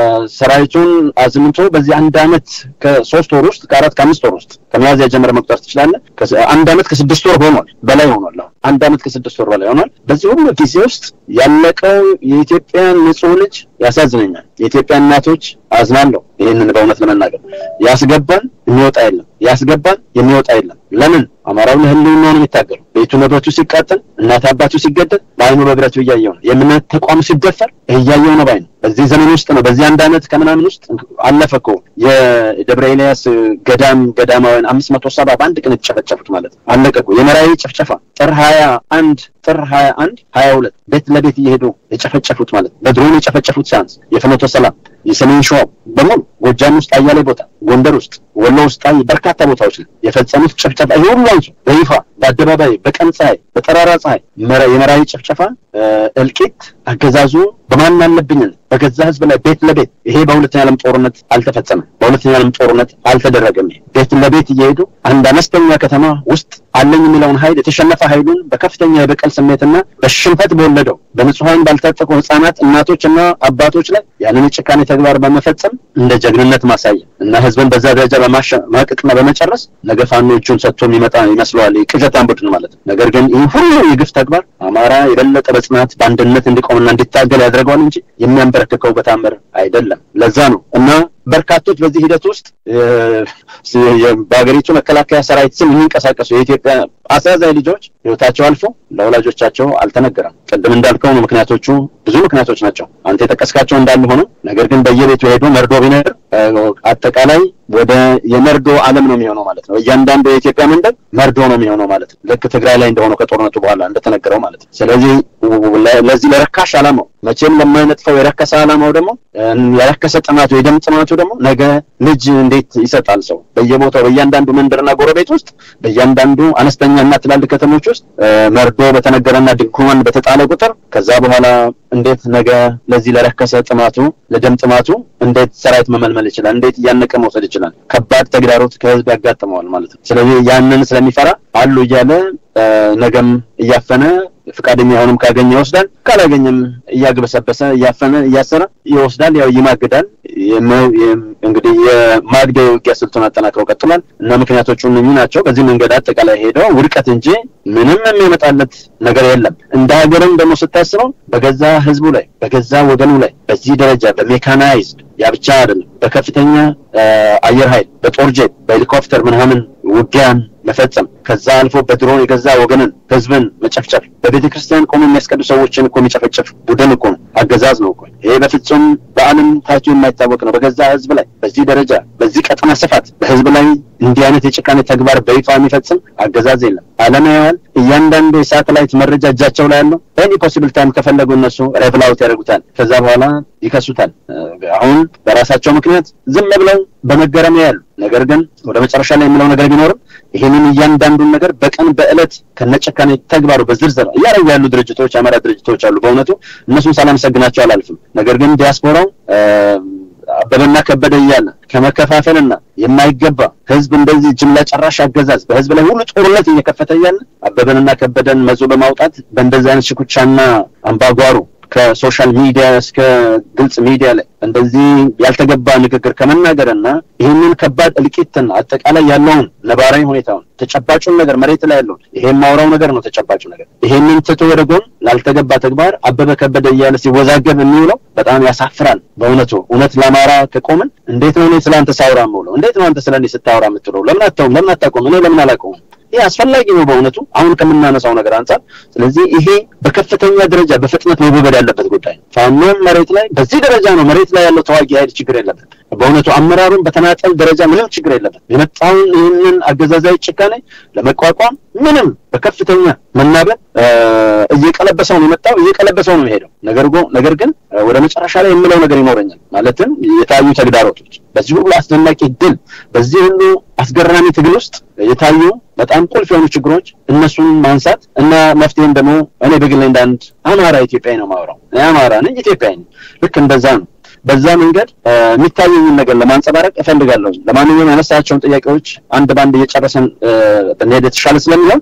ሰራዊቱን አዝምቶ በዚህ አንድ አመት ከሶስት ወር ውስጥ ከአራት ከአምስት ወር ውስጥ ከሚያዝያ ጀምረ መቁጠር ትችላለህ። አንድ አመት ከስድስት ወር ሆኗል፣ በላይ ሆኗል። አንድ አመት ከስድስት ወር በላይ ሆኗል። በዚህ ሁሉ ጊዜ ውስጥ ያለቀው የኢትዮጵያን ንጹህ ልጅ ያሳዝነኛል። የኢትዮጵያ እናቶች አዝናለሁ። ይህንን በእውነት ለመናገር ያስገባን የሚወጣ የለም፣ ያስገባን የሚወጣ የለም። ለምን አማራው ለህልውናው ነው የሚታገሉ። ቤቱ ንብረቱ ሲቃጠል፣ እናት አባቱ ሲገደል በአይኑ በብረቱ እያየው ነው። የእምነት ተቋም ሲደፈር እያየው ነው ባይ ነው። በዚህ ዘመን ውስጥ ነው በዚህ አንድ አመት ከምናምን ውስጥ አለፈ እኮ የደብረ ኤልያስ ገዳም ገዳማውያን አምስት መቶ ሰባ በአንድ ቀን የተጨፈጨፉት ማለት ነው። አለቀ እኮ የመራዊ ጭፍጨፋ ጥር ሀያ አንድ ጥር ሀያ አንድ ሀያ ሁለት ቤት ለቤት እየሄዱ የጨፈጨፉት ማለት ነው። በድሮን የጨፈጨፉት ሲያንስ የፍኖተ ሰላም የሰሜን ሸዋ በሙሉ ጎጃም ውስጥ አያሌ ቦታ፣ ጎንደር ውስጥ፣ ወሎ ውስጥ በርካታ ቦታዎች ላይ የፈጸሙት ጭፍጨፋ ይሄ ሁሉ አንሱ በይፋ በአደባባይ በቀን ፀሐይ በጠራራ ፀሐይ የመራዊ ጭፍጨፋ እልቂት አገዛዙ በማን አለብኝነት በገዛ ህዝብ ላይ ቤት ለቤት ይሄ በሁለተኛ ዓለም ጦርነት አልተፈጸመም። በሁለተኛ ዓለም ጦርነት አልተደረገም። ቤት ለቤት እየሄዱ አንድ አነስተኛ ከተማ ውስጥ አለኝ የሚለውን ኃይል የተሸነፈ ኃይሉን በከፍተኛ የበቀል ስሜትና በሽንፈት በወለደው በንጹሐን ባልታጠቁ ህጻናት፣ እናቶችና አባቶች ላይ ያንን የጭካኔ ተግባር በመፈጸም እንደ ጀግንነት ማሳያ እና ህዝብን በዛ ደረጃ በማሸማቀቅና በመጨረስ ነገ ፋኖ እጁን ሰጥቶ የሚመጣ ይመስለዋል ቅዠታም ቡድን ማለት ነው። ነገር ግን ይህ ሁሉ የግፍ ተግባር አማራ የበለጠ በጽናት በአንድነት እንዲቆምና እንዲታገል ያደርገዋል እንጂ የሚያንበረክከው በታምር አይደለም። ለዛ ነው እና በርካቶች በዚህ ሂደት ውስጥ በሀገሪቱ መከላከያ ሰራዊት ስም የሚንቀሳቀሱ የኢትዮጵያ አሳዛኝ ልጆች ህይወታቸው አልፎ ለወላጆቻቸው አልተነገረም። ቅድም እንዳልከው ነው ምክንያቶቹ ብዙ ምክንያቶች ናቸው። አንተ የጠቀስካቸው እንዳሉ ሆኖ ነገር ግን በየቤቱ ሄዶ መርዶ ቢነር አጠቃላይ ወደ የመርዶ ዓለም ነው የሚሆነው ማለት ነው። እያንዳንዱ የኢትዮጵያ መንደር መርዶ ነው የሚሆነው ማለት ነው። ልክ ትግራይ ላይ እንደሆነው ከጦርነቱ በኋላ እንደተነገረው ማለት ነው። ስለዚህ ለዚህ ለረካሽ ዓላማው መቼም ለማይነጥፈው የረከሰ ዓላማው ደግሞ የረከሰ ጥማቱ የደም ጥማቱ ደግሞ ነገ ልጅ እንዴት ይሰጣል ሰው በየቦታው በእያንዳንዱ መንደርና ጎረቤት ውስጥ በእያንዳንዱ አነስተኛ እና ትላልቅ ከተሞች ውስጥ መርዶ በተነገረና ድንኳን በተጣለ ቁጥር ከዛ በኋላ እንዴት ነገ ለዚህ ለረከሰ ጥማቱ ለደም ጥማቱ እንዴት ሰራዊት መመልመል ይችላል? እንዴት እያነቀ መውሰድ ይችላል? ከባድ ተግዳሮት ከህዝብ ያጋጥመዋል ማለት ነው። ስለዚህ ያንን ስለሚፈራ አሉ እያለ ነገም እያፈነ ፈቃደኛ የሆንም ካገኘ ይወስዳል፣ ካላገኘም እያግበሰበሰ እያፈነ እያሰረ ይወስዳል። ያው ይማግዳል። እንግዲህ የማግደው ውጊያ ስልቱን አጠናክረው ቀጥሏል እና ምክንያቶቹ እነኚህ ናቸው። በዚህ መንገድ አጠቃላይ ሄደው ውድቀት እንጂ ምንም የሚያመጣለት ነገር የለም። እንደ ሀገርም ደግሞ ስታስበው በገዛ ህዝቡ ላይ በገዛ ወገኑ ላይ በዚህ ደረጃ በሜካናይዝድ ያ ብቻ አይደለም፣ በከፍተኛ አየር ኃይል በጦር ጄት በሄሊኮፕተር ምናምን ውጊያን መፈጸም ከዛ አልፎ በድሮን የገዛ ወገንን ህዝብን መጨፍጨፍ በቤተ ክርስቲያን ቆሞ የሚያስቀዱ ሰዎችን እኮ የሚጨፈጨፍ ቡድን እኮ ነው፣ አገዛዝ ነው እኮ። ይሄ በፍጹም በዓለም ታይቶ የማይታወቅ ነው። በገዛ ህዝብ ላይ በዚህ ደረጃ በዚህ ቀጠና ስፋት በህዝብ ላይ እንዲህ አይነት የጭካኔ ተግባር በይፋ የሚፈጽም አገዛዝ የለም። ዓለም ያየዋል። እያንዳንዱ የሳተላይት መረጃ እጃቸው ላይ ያለው ኤኒ ፖሲብል ታይም ከፈለጉ እነሱ ሬቭላውት ያደርጉታል። ከዛ በኋላ ይከሱታል። አሁን በራሳቸው ምክንያት ዝም ብለው በመገረም ያሉ ነገር ግን ወደ መጨረሻ ላይ የሚለው ነገር ቢኖርም ይህንን እያንዳንዱን ነገር በቀን በዕለት ከነጨካኔ ተግባሩ በዝርዝር እያደረጉ ያሉ ድርጅቶች አማራ ድርጅቶች አሉ። በእውነቱ እነሱን ሳላመሰግናቸው አላልፍም። ነገር ግን ዲያስፖራው አበበና ከበደ እያለ ከመከፋፈልና የማይገባ ህዝብ እንደዚህ ጅምላ ጨራሽ አገዛዝ በህዝብ ላይ ሁሉ ጦርነት እየከፈተ እያለ አበበንና ከበደን መዞ በማውጣት በእንደዚህ አይነት ሽኩቻና አምባጓሮ ከሶሻል ሚዲያ እስከ ግልጽ ሚዲያ ላይ እንደዚህ ያልተገባ ንግግር ከመናገርና ይህንን ከባድ እልቂትና አጠቃላይ ያለውን ነባራዊ ሁኔታውን ተጨባጩን ነገር መሬት ላይ ያለውን ይሄ የማውራው ነገር ነው። ተጨባጩ ነገር ይሄንን ትቶ ወደ ጎን ላልተገባ ተግባር አበበ ከበደ እያለ ሲወዛገብ የሚውለው በጣም ያሳፍራል። በእውነቱ እውነት ለአማራ ከቆምን እንዴት ነው እኔ ስለ አንተ ሳውራ የምውለው? እንዴት ነው አንተ ስለ እኔ ስታወራ የምትውለው? ለምን አታውም? ለምን አታቆም? እኔ ለምን አላቆምም? ይህ አስፈላጊ ነው በእውነቱ አሁን ከምናነሳው ነገር አንጻር። ስለዚህ ይሄ በከፍተኛ ደረጃ በፍጥነት መወገድ ያለበት ጉዳይ ነው። ፋኖም መሬት ላይ በዚህ ደረጃ ነው መሬት ላይ ያለው ተዋጊ ኃይል ችግር የለበት። በእውነቱ አመራሩን በተናጠል ደረጃ ምንም ችግር የለበት። የመጣውን ይህንን አገዛዛዊ ጭካኔ ለመቋቋም ምንም በከፍተኛ መናበብ እየቀለበሰው ነው የመጣው፣ እየቀለበሰው ነው የሄደው። ነገር ግን ወደ መጨረሻ ላይ የምለው ነገር ይኖረኛል። ማለትም የታዩ ተግዳሮቶች በዚህ ሁሉ አስደናቂ ድል፣ በዚህ ሁሉ አስገራሚ ትግል ውስጥ የታዩ በጣም ቁልፍ የሆኑ ችግሮች እነሱን ማንሳት እና መፍትሄም ደግሞ እኔ በግሌ እንደ አንድ አማራ ኢትዮጵያዊ ነው የማወራው። አማራ ነኝ፣ ኢትዮጵያዊ ነኝ። ልክ እንደዛ ነው። በዛ መንገድ የሚታየኝን ነገር ለማንጸባረቅ እፈልጋለሁ። ለማንኛውም ያነሳቸውን ጥያቄዎች አንድ በአንድ እየጨረሰን ብንሄድ የተሻለ ስለሚሆን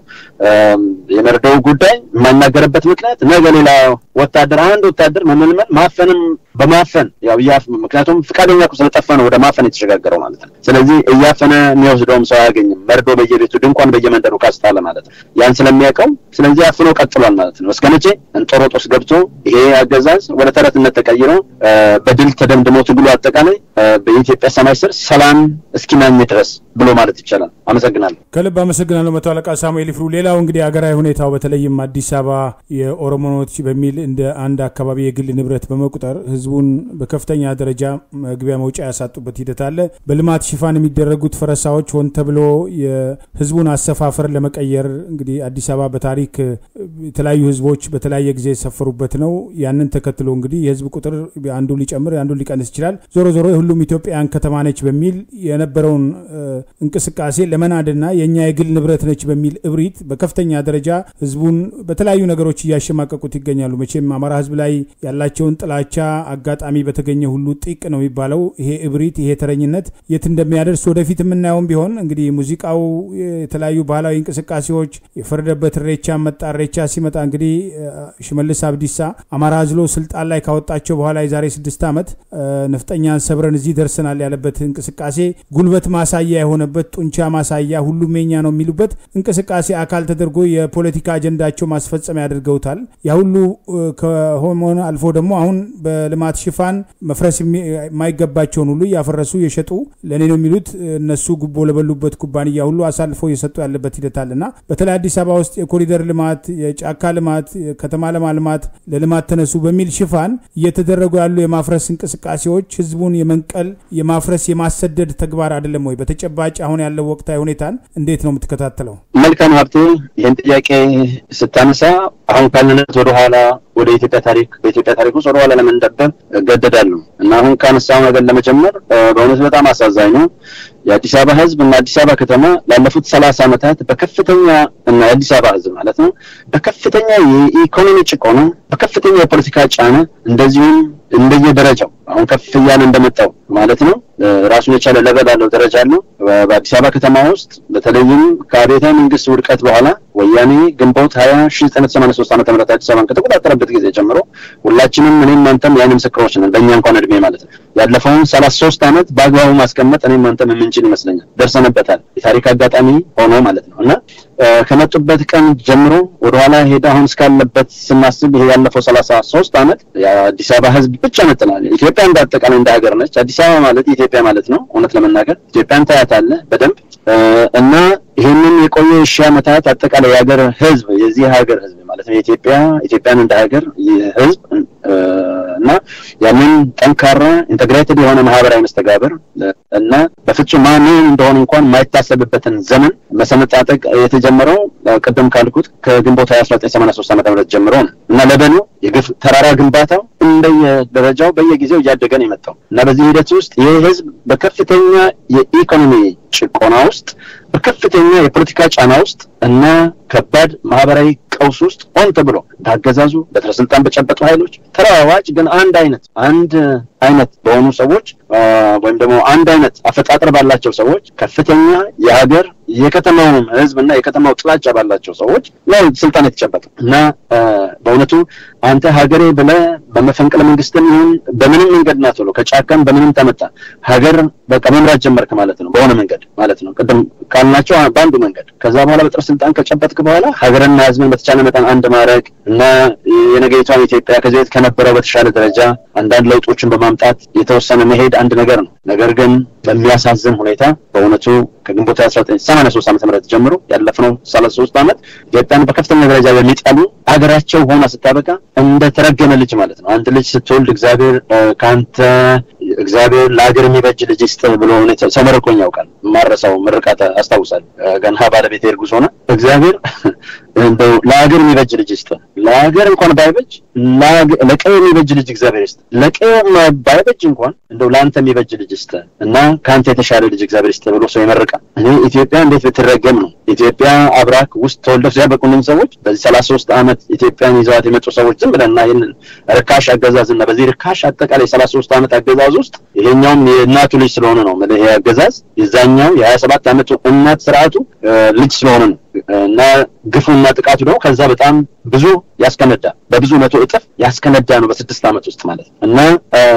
የመርደው ጉዳይ የማይናገርበት ምክንያት ነገ ሌላ ወታደር አንድ ወታደር መመልመል ማፈንም በማፈን ያው ምክንያቱም ፈቃደኛ እኮ ስለጠፋ ነው ወደ ማፈን የተሸጋገረው ማለት ነው። ስለዚህ እያፈነ የሚወስደውም ሰው አያገኝም። መርዶ በየቤቱ ድንኳን በየመንደሩ ካስጣለ ማለት ነው። ያን ስለሚያውቀው ስለዚህ አፍኖ ቀጥሏል ማለት ነው። እስከ መቼ እንጦሮጦስ ገብቶ ይሄ አገዛዝ ወደ ተረትነት ተቀይሮ በድል ተደምድሞ ትግሉ አጠቃላይ በኢትዮጵያ ሰማይ ስር ሰላም እስኪናኝ ድረስ ብሎ ማለት ይቻላል። አመሰግናለሁ። ከልብ አመሰግናለሁ መቶ አለቃ ሳሙኤል ይፍሩ። ሌላው እንግዲህ ሀገራዊ ሁኔታው በተለይም አዲስ አበባ የኦሮሞኖች በሚል እንደ አንድ አካባቢ የግል ንብረት በመቁጠር ህዝቡን በከፍተኛ ደረጃ መግቢያ መውጫ ያሳጡበት ሂደት አለ። በልማት ሽፋን የሚደረጉት ፈረሳዎች ሆን ተብሎ የህዝቡን አሰፋፈር ለመቀየር እንግዲህ አዲስ አበባ በታሪክ የተለያዩ ህዝቦች በተለያየ ጊዜ የሰፈሩበት ነው። ያንን ተከትሎ እንግዲህ የህዝብ ቁጥር አንዱ ሊጨምር አንዱ ሊቀንስ ይችላል። ዞሮ ዞሮ የሁሉም ኢትዮጵያውያን ከተማ ነች በሚል የነበረውን እንቅስቃሴ ለመናድና የእኛ የግል ንብረት ነች በሚል እብሪት በከፍተኛ ደረጃ ህዝቡን በተለያዩ ነገሮች እያሸማቀቁት ይገኛሉ። መቼም አማራ ህዝብ ላይ ያላቸውን ጥላቻ አጋጣሚ በተገኘ ሁሉ ጢቅ ነው የሚባለው። ይሄ እብሪት፣ ይሄ ተረኝነት የት እንደሚያደርስ ወደፊት የምናየውም ቢሆን እንግዲህ ሙዚቃው፣ የተለያዩ ባህላዊ እንቅስቃሴዎች የፈረደበት ሬቻ መጣ። ሬቻ ሲመጣ እንግዲህ ሽመልስ አብዲሳ አማራ አዝሎ ስልጣን ላይ ካወጣቸው በኋላ የዛሬ ስድስት ዓመት የወጣበት ነፍጠኛን ሰብረን እዚህ ደርሰናል ያለበት እንቅስቃሴ ጉልበት ማሳያ የሆነበት ጡንቻ ማሳያ ሁሉም የኛ ነው የሚሉበት እንቅስቃሴ አካል ተደርጎ የፖለቲካ አጀንዳቸው ማስፈጸሚያ ያደርገውታል። ያ ሁሉ ከሆነ አልፎ ደግሞ አሁን በልማት ሽፋን መፍረስ የማይገባቸውን ሁሉ እያፈረሱ የሸጡ ለእኔ ነው የሚሉት እነሱ ጉቦ ለበሉበት ኩባንያ ሁሉ አሳልፈው እየሰጡ ያለበት ሂደት አለና በተለይ አዲስ አበባ ውስጥ የኮሪደር ልማት፣ የጫካ ልማት፣ ከተማ ለማልማት ለልማት ተነሱ በሚል ሽፋን እየተደረጉ ያሉ የማፍረስ እንቅስቃሴዎች ህዝቡን የመንቀል የማፍረስ የማሰደድ ተግባር አይደለም ወይ? በተጨባጭ አሁን ያለው ወቅታዊ ሁኔታን እንዴት ነው የምትከታተለው? መልካም ሀብቴ፣ ይህን ጥያቄ ስታነሳ አሁን ካለንበት ወደኋላ ወደ ኢትዮጵያ ታሪክ በኢትዮጵያ ታሪክ ውስጥ ወደኋላ ለመንደበብ እገደዳለሁ እና አሁን ካነሳው ነገር ለመጀመር በእውነት በጣም አሳዛኝ ነው። የአዲስ አበባ ህዝብ እና አዲስ አበባ ከተማ ላለፉት ሰላሳ ዓመታት በከፍተኛ እና የአዲስ አበባ ህዝብ ማለት ነው በከፍተኛ የኢኮኖሚ ጭቆና፣ በከፍተኛ የፖለቲካ ጫና እንደዚሁም እንደየደረጃው አሁን ከፍ እያለ እንደመጣው ማለት ነው ራሱን የቻለ ለበል ያለው ደረጃ አለው። በአዲስ አበባ ከተማ ውስጥ በተለይም ከአብዮታዊ መንግስት ውድቀት በኋላ ወያኔ ግንቦት ሀያ ሺ ዘጠኝ ሰማንያ ሶስት ዓመተ ምህረት አዲስ አበባን ከተቆጣጠረበት ጊዜ ጀምሮ ሁላችንም እኔም አንተም የዓይን ምስክሮች ነን። በእኛ እንኳን እድሜ ማለት ነው ያለፈውን ሰላሳ ሶስት ዓመት በአግባቡ ማስቀመጥ እኔም አንተም የምንችል ይመስለኛል። ደርሰንበታል። የታሪክ አጋጣሚ ሆኖ ማለት ነው እና ከመጡበት ቀን ጀምሮ ወደኋላ ሄደ አሁን እስካለበት ስናስብ ይሄ ያለፈው ሰላሳ ሶስት ዓመት የአዲስ አበባ ህዝብ ብቻ መጥናል። ኢትዮጵያ እንደ አጠቃላይ እንደ ሀገር ነች። አዲስ አበባ ማለት ኢትዮጵያ ማለት ነው። እውነት ለመናገር ኢትዮጵያን ታያታለህ በደንብ እና ይህንን የቆየ ሺህ ዓመታት አጠቃላይ የሀገር ህዝብ የዚህ ሀገር ህዝብ ማለት ነው የኢትዮጵያ ኢትዮጵያን እንደ ሀገር ህዝብ እና ያንን ጠንካራ ኢንተግሬትድ የሆነ ማህበራዊ መስተጋብር እና በፍጹም ማን እንደሆነ እንኳን የማይታሰብበትን ዘመን መሰነጣጠቅ የተጀመረው ቅድም ካልኩት ከግንቦት ሀያ አስራ ዘጠኝ ሰማንያ ሶስት ዓመተ ምህረት ጀምሮ ነው እና ለበኑ የግፍ ተራራ ግንባታው እንደየደረጃው በየጊዜው እያደገ ነው የመጣው እና በዚህ ሂደት ውስጥ ይህ ህዝብ በከፍተኛ የኢኮኖሚ ጭቆና ውስጥ በከፍተኛ የፖለቲካ ጫና ውስጥ እና ከባድ ማህበራዊ ቀውስ ውስጥ ሆን ተብሎ በአገዛዙ በትረ ስልጣን በጨበጡ ኃይሎች ተለዋዋጭ ግን አንድ አይነት አንድ አይነት በሆኑ ሰዎች ወይም ደግሞ አንድ አይነት አፈጣጠር ባላቸው ሰዎች ከፍተኛ የሀገር የከተማውም ህዝብ እና የከተማው ጥላቻ ባላቸው ሰዎች ነው ስልጣን የተጨበጠው እና በእውነቱ አንተ ሀገሬ ብለህ በመፈንቅለ መንግስትም ይሁን በምንም መንገድ ናት ብሎ ከጫካም በምንም ተመጣ ሀገር በቃ መምራት ጀመርክ ማለት ነው። በሆነ መንገድ ማለት ነው። ቅድም ካልናቸው በአንዱ መንገድ ከዛ በኋላ በጥረ ስልጣን ከጨበጥክ በኋላ ሀገርና ህዝብን በተቻለ መጠን አንድ ማድረግ እና የነገይቷን ኢትዮጵያ ከዚህ በፊት ከነበረው በተሻለ ደረጃ አንዳንድ ለውጦችን በማምጣት የተወሰነ መሄድ አንድ ነገር ነው። ነገር ግን በሚያሳዝን ሁኔታ በእውነቱ ከግንቦት አስራ ዘጠኝ ሰማንያ ሶስት ዓመተ ምህረት ጀምሮ ያለፍነው ሰላሳ ሶስት ዓመት ኢትዮጵያን በከፍተኛ ደረጃ በሚጠሉ ሀገራቸው ሆና ስታበቃ እንደ ተረገመ ልጅ ማለት ነው። አንድ ልጅ ስትወልድ እግዚአብሔር ከአንተ እግዚአብሔር ለሀገር የሚበጅ ልጅ ይስጥህ ብሎ ሰው መርቆኝ ያውቃል። ማረሳው ምርቃት አስታውሳለሁ። ገና ባለቤቴ እርጉዝ ሆነ እግዚአብሔር እንደው ለሀገር የሚበጅ ልጅ ይስጥህ፣ ለሀገር እንኳን ባይበጅ ለቀይ የሚበጅ ልጅ እግዚአብሔር ይስጥህ፣ ለቀይ ባይበጅ እንኳን እንደው ለአንተ የሚበጅ ልጅ ይስጥህ እና ከአንተ የተሻለ ልጅ እግዚአብሔር ይስጥህ ብሎ ሰው ይመርቃል። እኔ ኢትዮጵያ እንዴት ብትረገም ነው ኢትዮጵያ አብራክ ውስጥ ተወልደው ሲያበቁልን ሰዎች በዚህ ሰላሳ ሶስት ዓመት ኢትዮጵያን ይዘዋት የመጡ ሰዎች ዝም ብለና ይህንን ርካሽ አገዛዝ እና በዚህ ርካሽ አጠቃላይ ሰላሳ ሶስት ዓመት አገዛዝ ውስጥ ይሄኛውም የእናቱ ልጅ ስለሆነ ነው ይሄ አገዛዝ የዛኛው የሀያ ሰባት ዓመቱ እናት ስርዓቱ ልጅ ስለሆነ ነው እና ግፉና ጥቃቱ ደግሞ ከዛ በጣም ብዙ ያስከነዳ በብዙ መቶ እጥፍ ያስከነዳ ነው በስድስት ዓመት ውስጥ ማለት ነው እና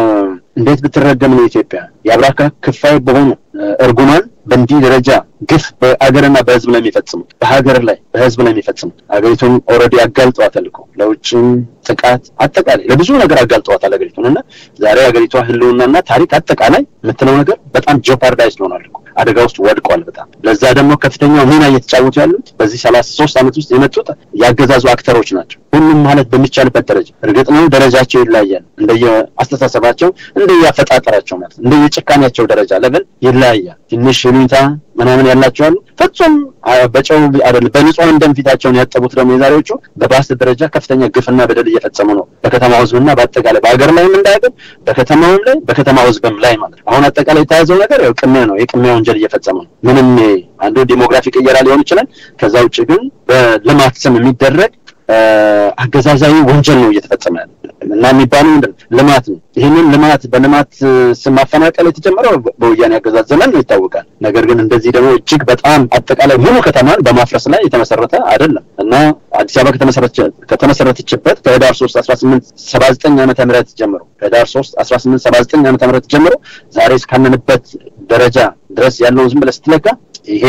እንዴት ብትረገም ነው ኢትዮጵያ የአብራካ ክፋይ በሆኑ እርጉማን በእንዲህ ደረጃ ግፍ በአገርና በህዝብ ላይ የሚፈጽሙት በሀገር ላይ በህዝብ ላይ የሚፈጽሙት ሀገሪቱን ኦልሬዲ አጋልጠዋታል እኮ ለውጭም ጥቃት አጠቃላይ ለብዙ ነገር አጋልጠዋታል ሀገሪቱን እና ዛሬ ሀገሪቷ ህልውናና ታሪክ አጠቃላይ የምትለው ነገር በጣም ጆፓርዳይዝ ሆኗል እኮ አደጋ ውስጥ ወድቋል በጣም ለዛ ደግሞ ከፍተኛው ሚና እየተጫወቱ ያሉት በዚህ ሰላሳ ሶስት ዓመት ውስጥ የመጡት ያገዛዙ አክተሮች ናቸው ሁሉም ማለት በሚቻልበት ደረጃ እርግጥ ነው ደረጃቸው ይለያያል እንደየ አስተሳሰባቸው እንደየ አፈጣጠራቸው ማለት እንደየ ጭካኔያቸው ደረጃ ለብል ይለያያል ትንሽ ይሉኝታ ምናምን ያላቸው አሉ ፍጹም በጨው አይደለም በንጹሐን ደም ፊታቸውን ያጠቡት ደግሞ የዛሬዎቹ በባስ ደረጃ ከፍተኛ ግፍና በደል እየፈጸሙ ነው በከተማው ህዝብና በአጠቃላይ በሀገር ላይም እንዳያገር በከተማውም ላይ በከተማው ህዝብም ላይ ማለት ነው አሁን አጠቃላይ የተያዘው ነገር ያው ቅሚያ ነው የቅሚያ ወንጀል እየፈጸሙ ነው ምንም አንዱ ዲሞግራፊ ቅየራ ሊሆን ይችላል ከዛ ውጭ ግን በልማት ስም የሚደረግ አገዛዛዊ ወንጀል ነው እየተፈጸመ ያለ እና የሚባለው ምንድን ልማት ነው። ይህንን ልማት በልማት ስም ማፈናቀል የተጀመረው በወያኔ አገዛዝ ዘመን ነው ይታወቃል። ነገር ግን እንደዚህ ደግሞ እጅግ በጣም አጠቃላይ ሙሉ ከተማን በማፍረስ ላይ የተመሰረተ አይደለም እና አዲስ አበባ ከተመሰረተችበት ከህዳር ሶስት አስራ ስምንት ሰባ ዘጠኝ ዓመተ ምህረት ጀምሮ ከህዳር ሶስት አስራ ስምንት ሰባ ዘጠኝ ዓመተ ምህረት ጀምሮ ዛሬ እስካለንበት ደረጃ ድረስ ያለውን ዝም ብለህ ስትለካ ይሄ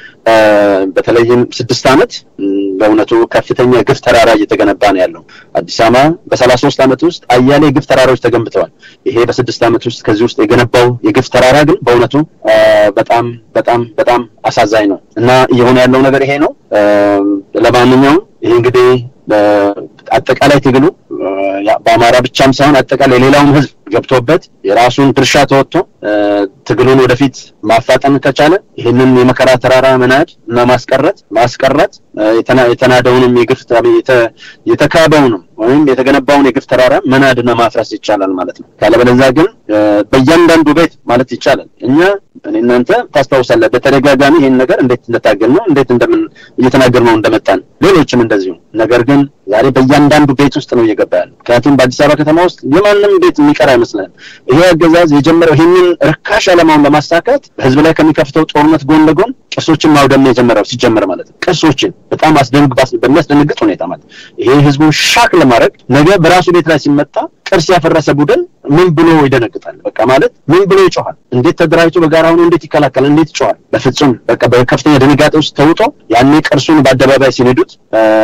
በተለይም ስድስት ዓመት በእውነቱ ከፍተኛ የግፍ ተራራ እየተገነባ ነው ያለው። አዲስ አበባ በሰላሳ ሶስት ዓመት ውስጥ አያሌ የግፍ ተራራዎች ተገንብተዋል። ይሄ በስድስት ዓመት ውስጥ ከዚህ ውስጥ የገነባው የግፍ ተራራ ግን በእውነቱ በጣም በጣም በጣም አሳዛኝ ነው እና እየሆነ ያለው ነገር ይሄ ነው። ለማንኛውም ይሄ እንግዲህ አጠቃላይ ትግሉ በአማራ ብቻም ሳይሆን አጠቃላይ ሌላውም ህዝብ ገብቶበት የራሱን ድርሻ ተወጥቶ ትግሉን ወደፊት ማፋጠን ከቻለ ይህንን የመከራ ተራራ መናድ እና ማስቀረት ማስቀረት የተናደውንም የግፍ የተካበውንም ወይም የተገነባውን የግፍ ተራራ መናድና ማፍረስ ይቻላል ማለት ነው። ካለበለዚያ ግን በእያንዳንዱ ቤት ማለት ይቻላል እኛ እኔ እናንተ ታስታውሳለህ፣ በተደጋጋሚ ይህን ነገር እንዴት እንደታገል ነው እንዴት እንደምን እየተናገር ነው እንደመጣን ሌሎችም እንደዚሁ። ነገር ግን ዛሬ በእያንዳንዱ ቤት ውስጥ ነው እየገባ ያለ። ምክንያቱም በአዲስ አበባ ከተማ ውስጥ የማንም ቤት የሚቀር አይመስልም። ይሄ አገዛዝ የጀመረው ይህንን ርካሽ ዓላማውን ለማሳካት በህዝብ ላይ ከሚከፍተው ጦርነት ጎን ለጎን ቅርሶችን ማውደም የጀመረው ሲጀመር ማለት ነው። ቅርሶችን በጣም በሚያስደነግጥ ሁኔታ ማለት ይሄ ህዝቡን ሻክ ለማድረግ ነገ በራሱ ቤት ላይ ሲመጣ ቅርስ ያፈረሰ ቡድን ምን ብሎ ይደነግጣል? በቃ ማለት ምን ብሎ ይጮሃል? እንዴት ተደራጅቶ በጋራ ሆኖ እንዴት ይከላከላል? እንዴት ይጮሃል? በፍጹም በቃ በከፍተኛ ድንጋጤ ውስጥ ተውጦ ያኔ ቅርሱን በአደባባይ ሲነዱት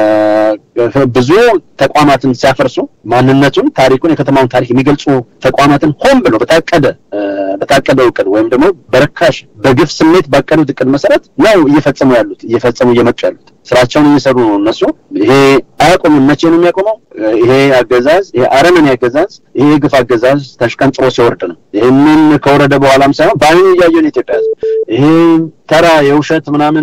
ብዙ ተቋማትን ሲያፈርሱ ማንነቱን፣ ታሪኩን፣ የከተማውን ታሪክ የሚገልጹ ተቋማትን ሆን ብሎ በታቀደ በታቀደ እቅድ ወይም ደግሞ በርካሽ በግፍ ስሜት ባቀዱት እቅድ መሰረት ነው እየፈጸሙ ያሉት እየፈጸሙ እየመጡ ያሉት ስራቸውን እየሰሩ ነው እነሱ። ይሄ አያቆምም። መቼ ነው የሚያቆመው? ይሄ አገዛዝ ይሄ አረመኔ አገዛዝ ይሄ ግፍ አገዛዝ ተሽቀንጥሮ ሲወርድ ነው። ይህንን ከወረደ በኋላም ሳይሆን በአይኑ እያየን ኢትዮጵያ ህዝብ ይሄ ተራ የውሸት ምናምን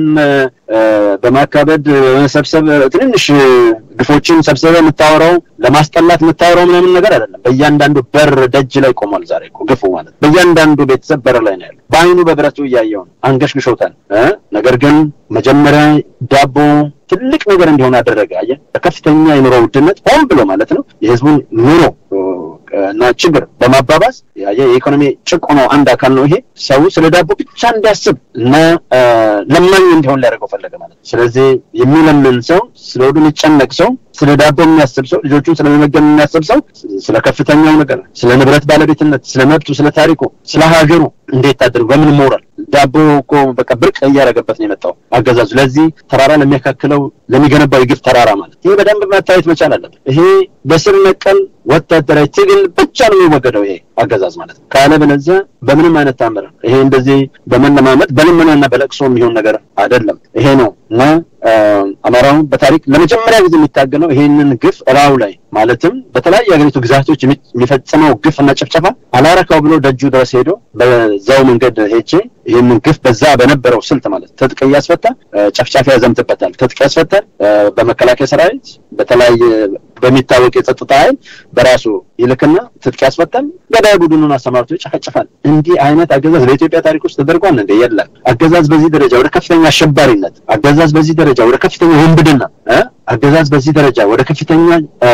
በማካበድ በመሰብሰብ ትንንሽ ግፎችን ሰብስበህ የምታወራው ለማስጠላት የምታወራው ምናምን ነገር አይደለም። በእያንዳንዱ በር ደጅ ላይ ቆሟል። ዛሬ እኮ ግፉ ማለት በእያንዳንዱ ቤተሰብ በር ላይ ነው ያለው። በአይኑ በብረቱ እያየው ነው። አንገሽግሾታል። ነገር ግን መጀመሪያ ዳቦ ትልቅ ነገር እንዲሆን አደረገ። አየህ፣ በከፍተኛ የኑሮ ውድነት ሆን ብሎ ማለት ነው የህዝቡን ኑሮ እና ችግር በማባባስ የኢኮኖሚ ጭቆና አንድ አካል ነው ይሄ። ሰው ስለ ዳቦ ብቻ እንዲያስብ እና ለማኝ እንዲሆን ሊያደርገው ፈለገ ማለት ነው። ስለዚህ የሚለምን ሰው፣ ስለ ወዱ የሚጨነቅ ሰው፣ ስለ ዳቦ የሚያስብ ሰው፣ ልጆቹን ስለመመገብ የሚያስብ ሰው ስለ ከፍተኛው ነገር፣ ስለ ንብረት ባለቤትነት፣ ስለ መብቱ፣ ስለ ታሪኩ፣ ስለ ሀገሩ እንዴት ታድርጉ በምን ሞራል ዳቦ እኮ በቃ ብርቅ እያደረገበት ነው የመጣው አገዛዙ። ለዚህ ተራራ ለሚያካክለው ለሚገነባው የግፍ ተራራ ማለት ይሄ በደንብ መታየት መቻል አለበት። ይሄ በስር ነቀል ወታደራዊ ትግል ብቻ ነው የሚወገደው ይሄ አገዛዝ ማለት ነው። ካለበለዚያ በምንም አይነት ታምር ይሄ እንደዚህ በመለማመጥ በልመናና በለቅሶ የሚሆን ነገር አይደለም። ይሄ ነው እና አማራው በታሪክ ለመጀመሪያ ጊዜ የሚታገለው ይሄንን ግፍ እላዩ ላይ ማለትም በተለያዩ የሀገሪቱ ግዛቶች የሚፈጽመው ግፍ እና ጭፍጨፋ አላረካው ብሎ ደጁ ድረስ ሄዶ በዛው መንገድ ሄቼ ይህንን ግፍ በዛ በነበረው ስልት ማለት ትጥቅ እያስፈታ ጨፍጫፊ ያዘምትበታል። ትጥቅ ያስፈታል። በመከላከያ ሰራዊት በተለያየ በሚታወቅ የጸጥታ ኃይል በራሱ ይልክና ትጥቅ ያስፈታል። ገዳይ ቡድኑን አሰማርቶ ይጨፈጭፋል። እንዲህ አይነት አገዛዝ በኢትዮጵያ ታሪክ ውስጥ ተደርጓል እንደ የለም። አገዛዝ በዚህ ደረጃ ወደ ከፍተኛ አሸባሪነት፣ አገዛዝ በዚህ ደረጃ ወደ ከፍተኛ ወንብድና፣ አገዛዝ በዚህ ደረጃ ወደ ከፍተኛ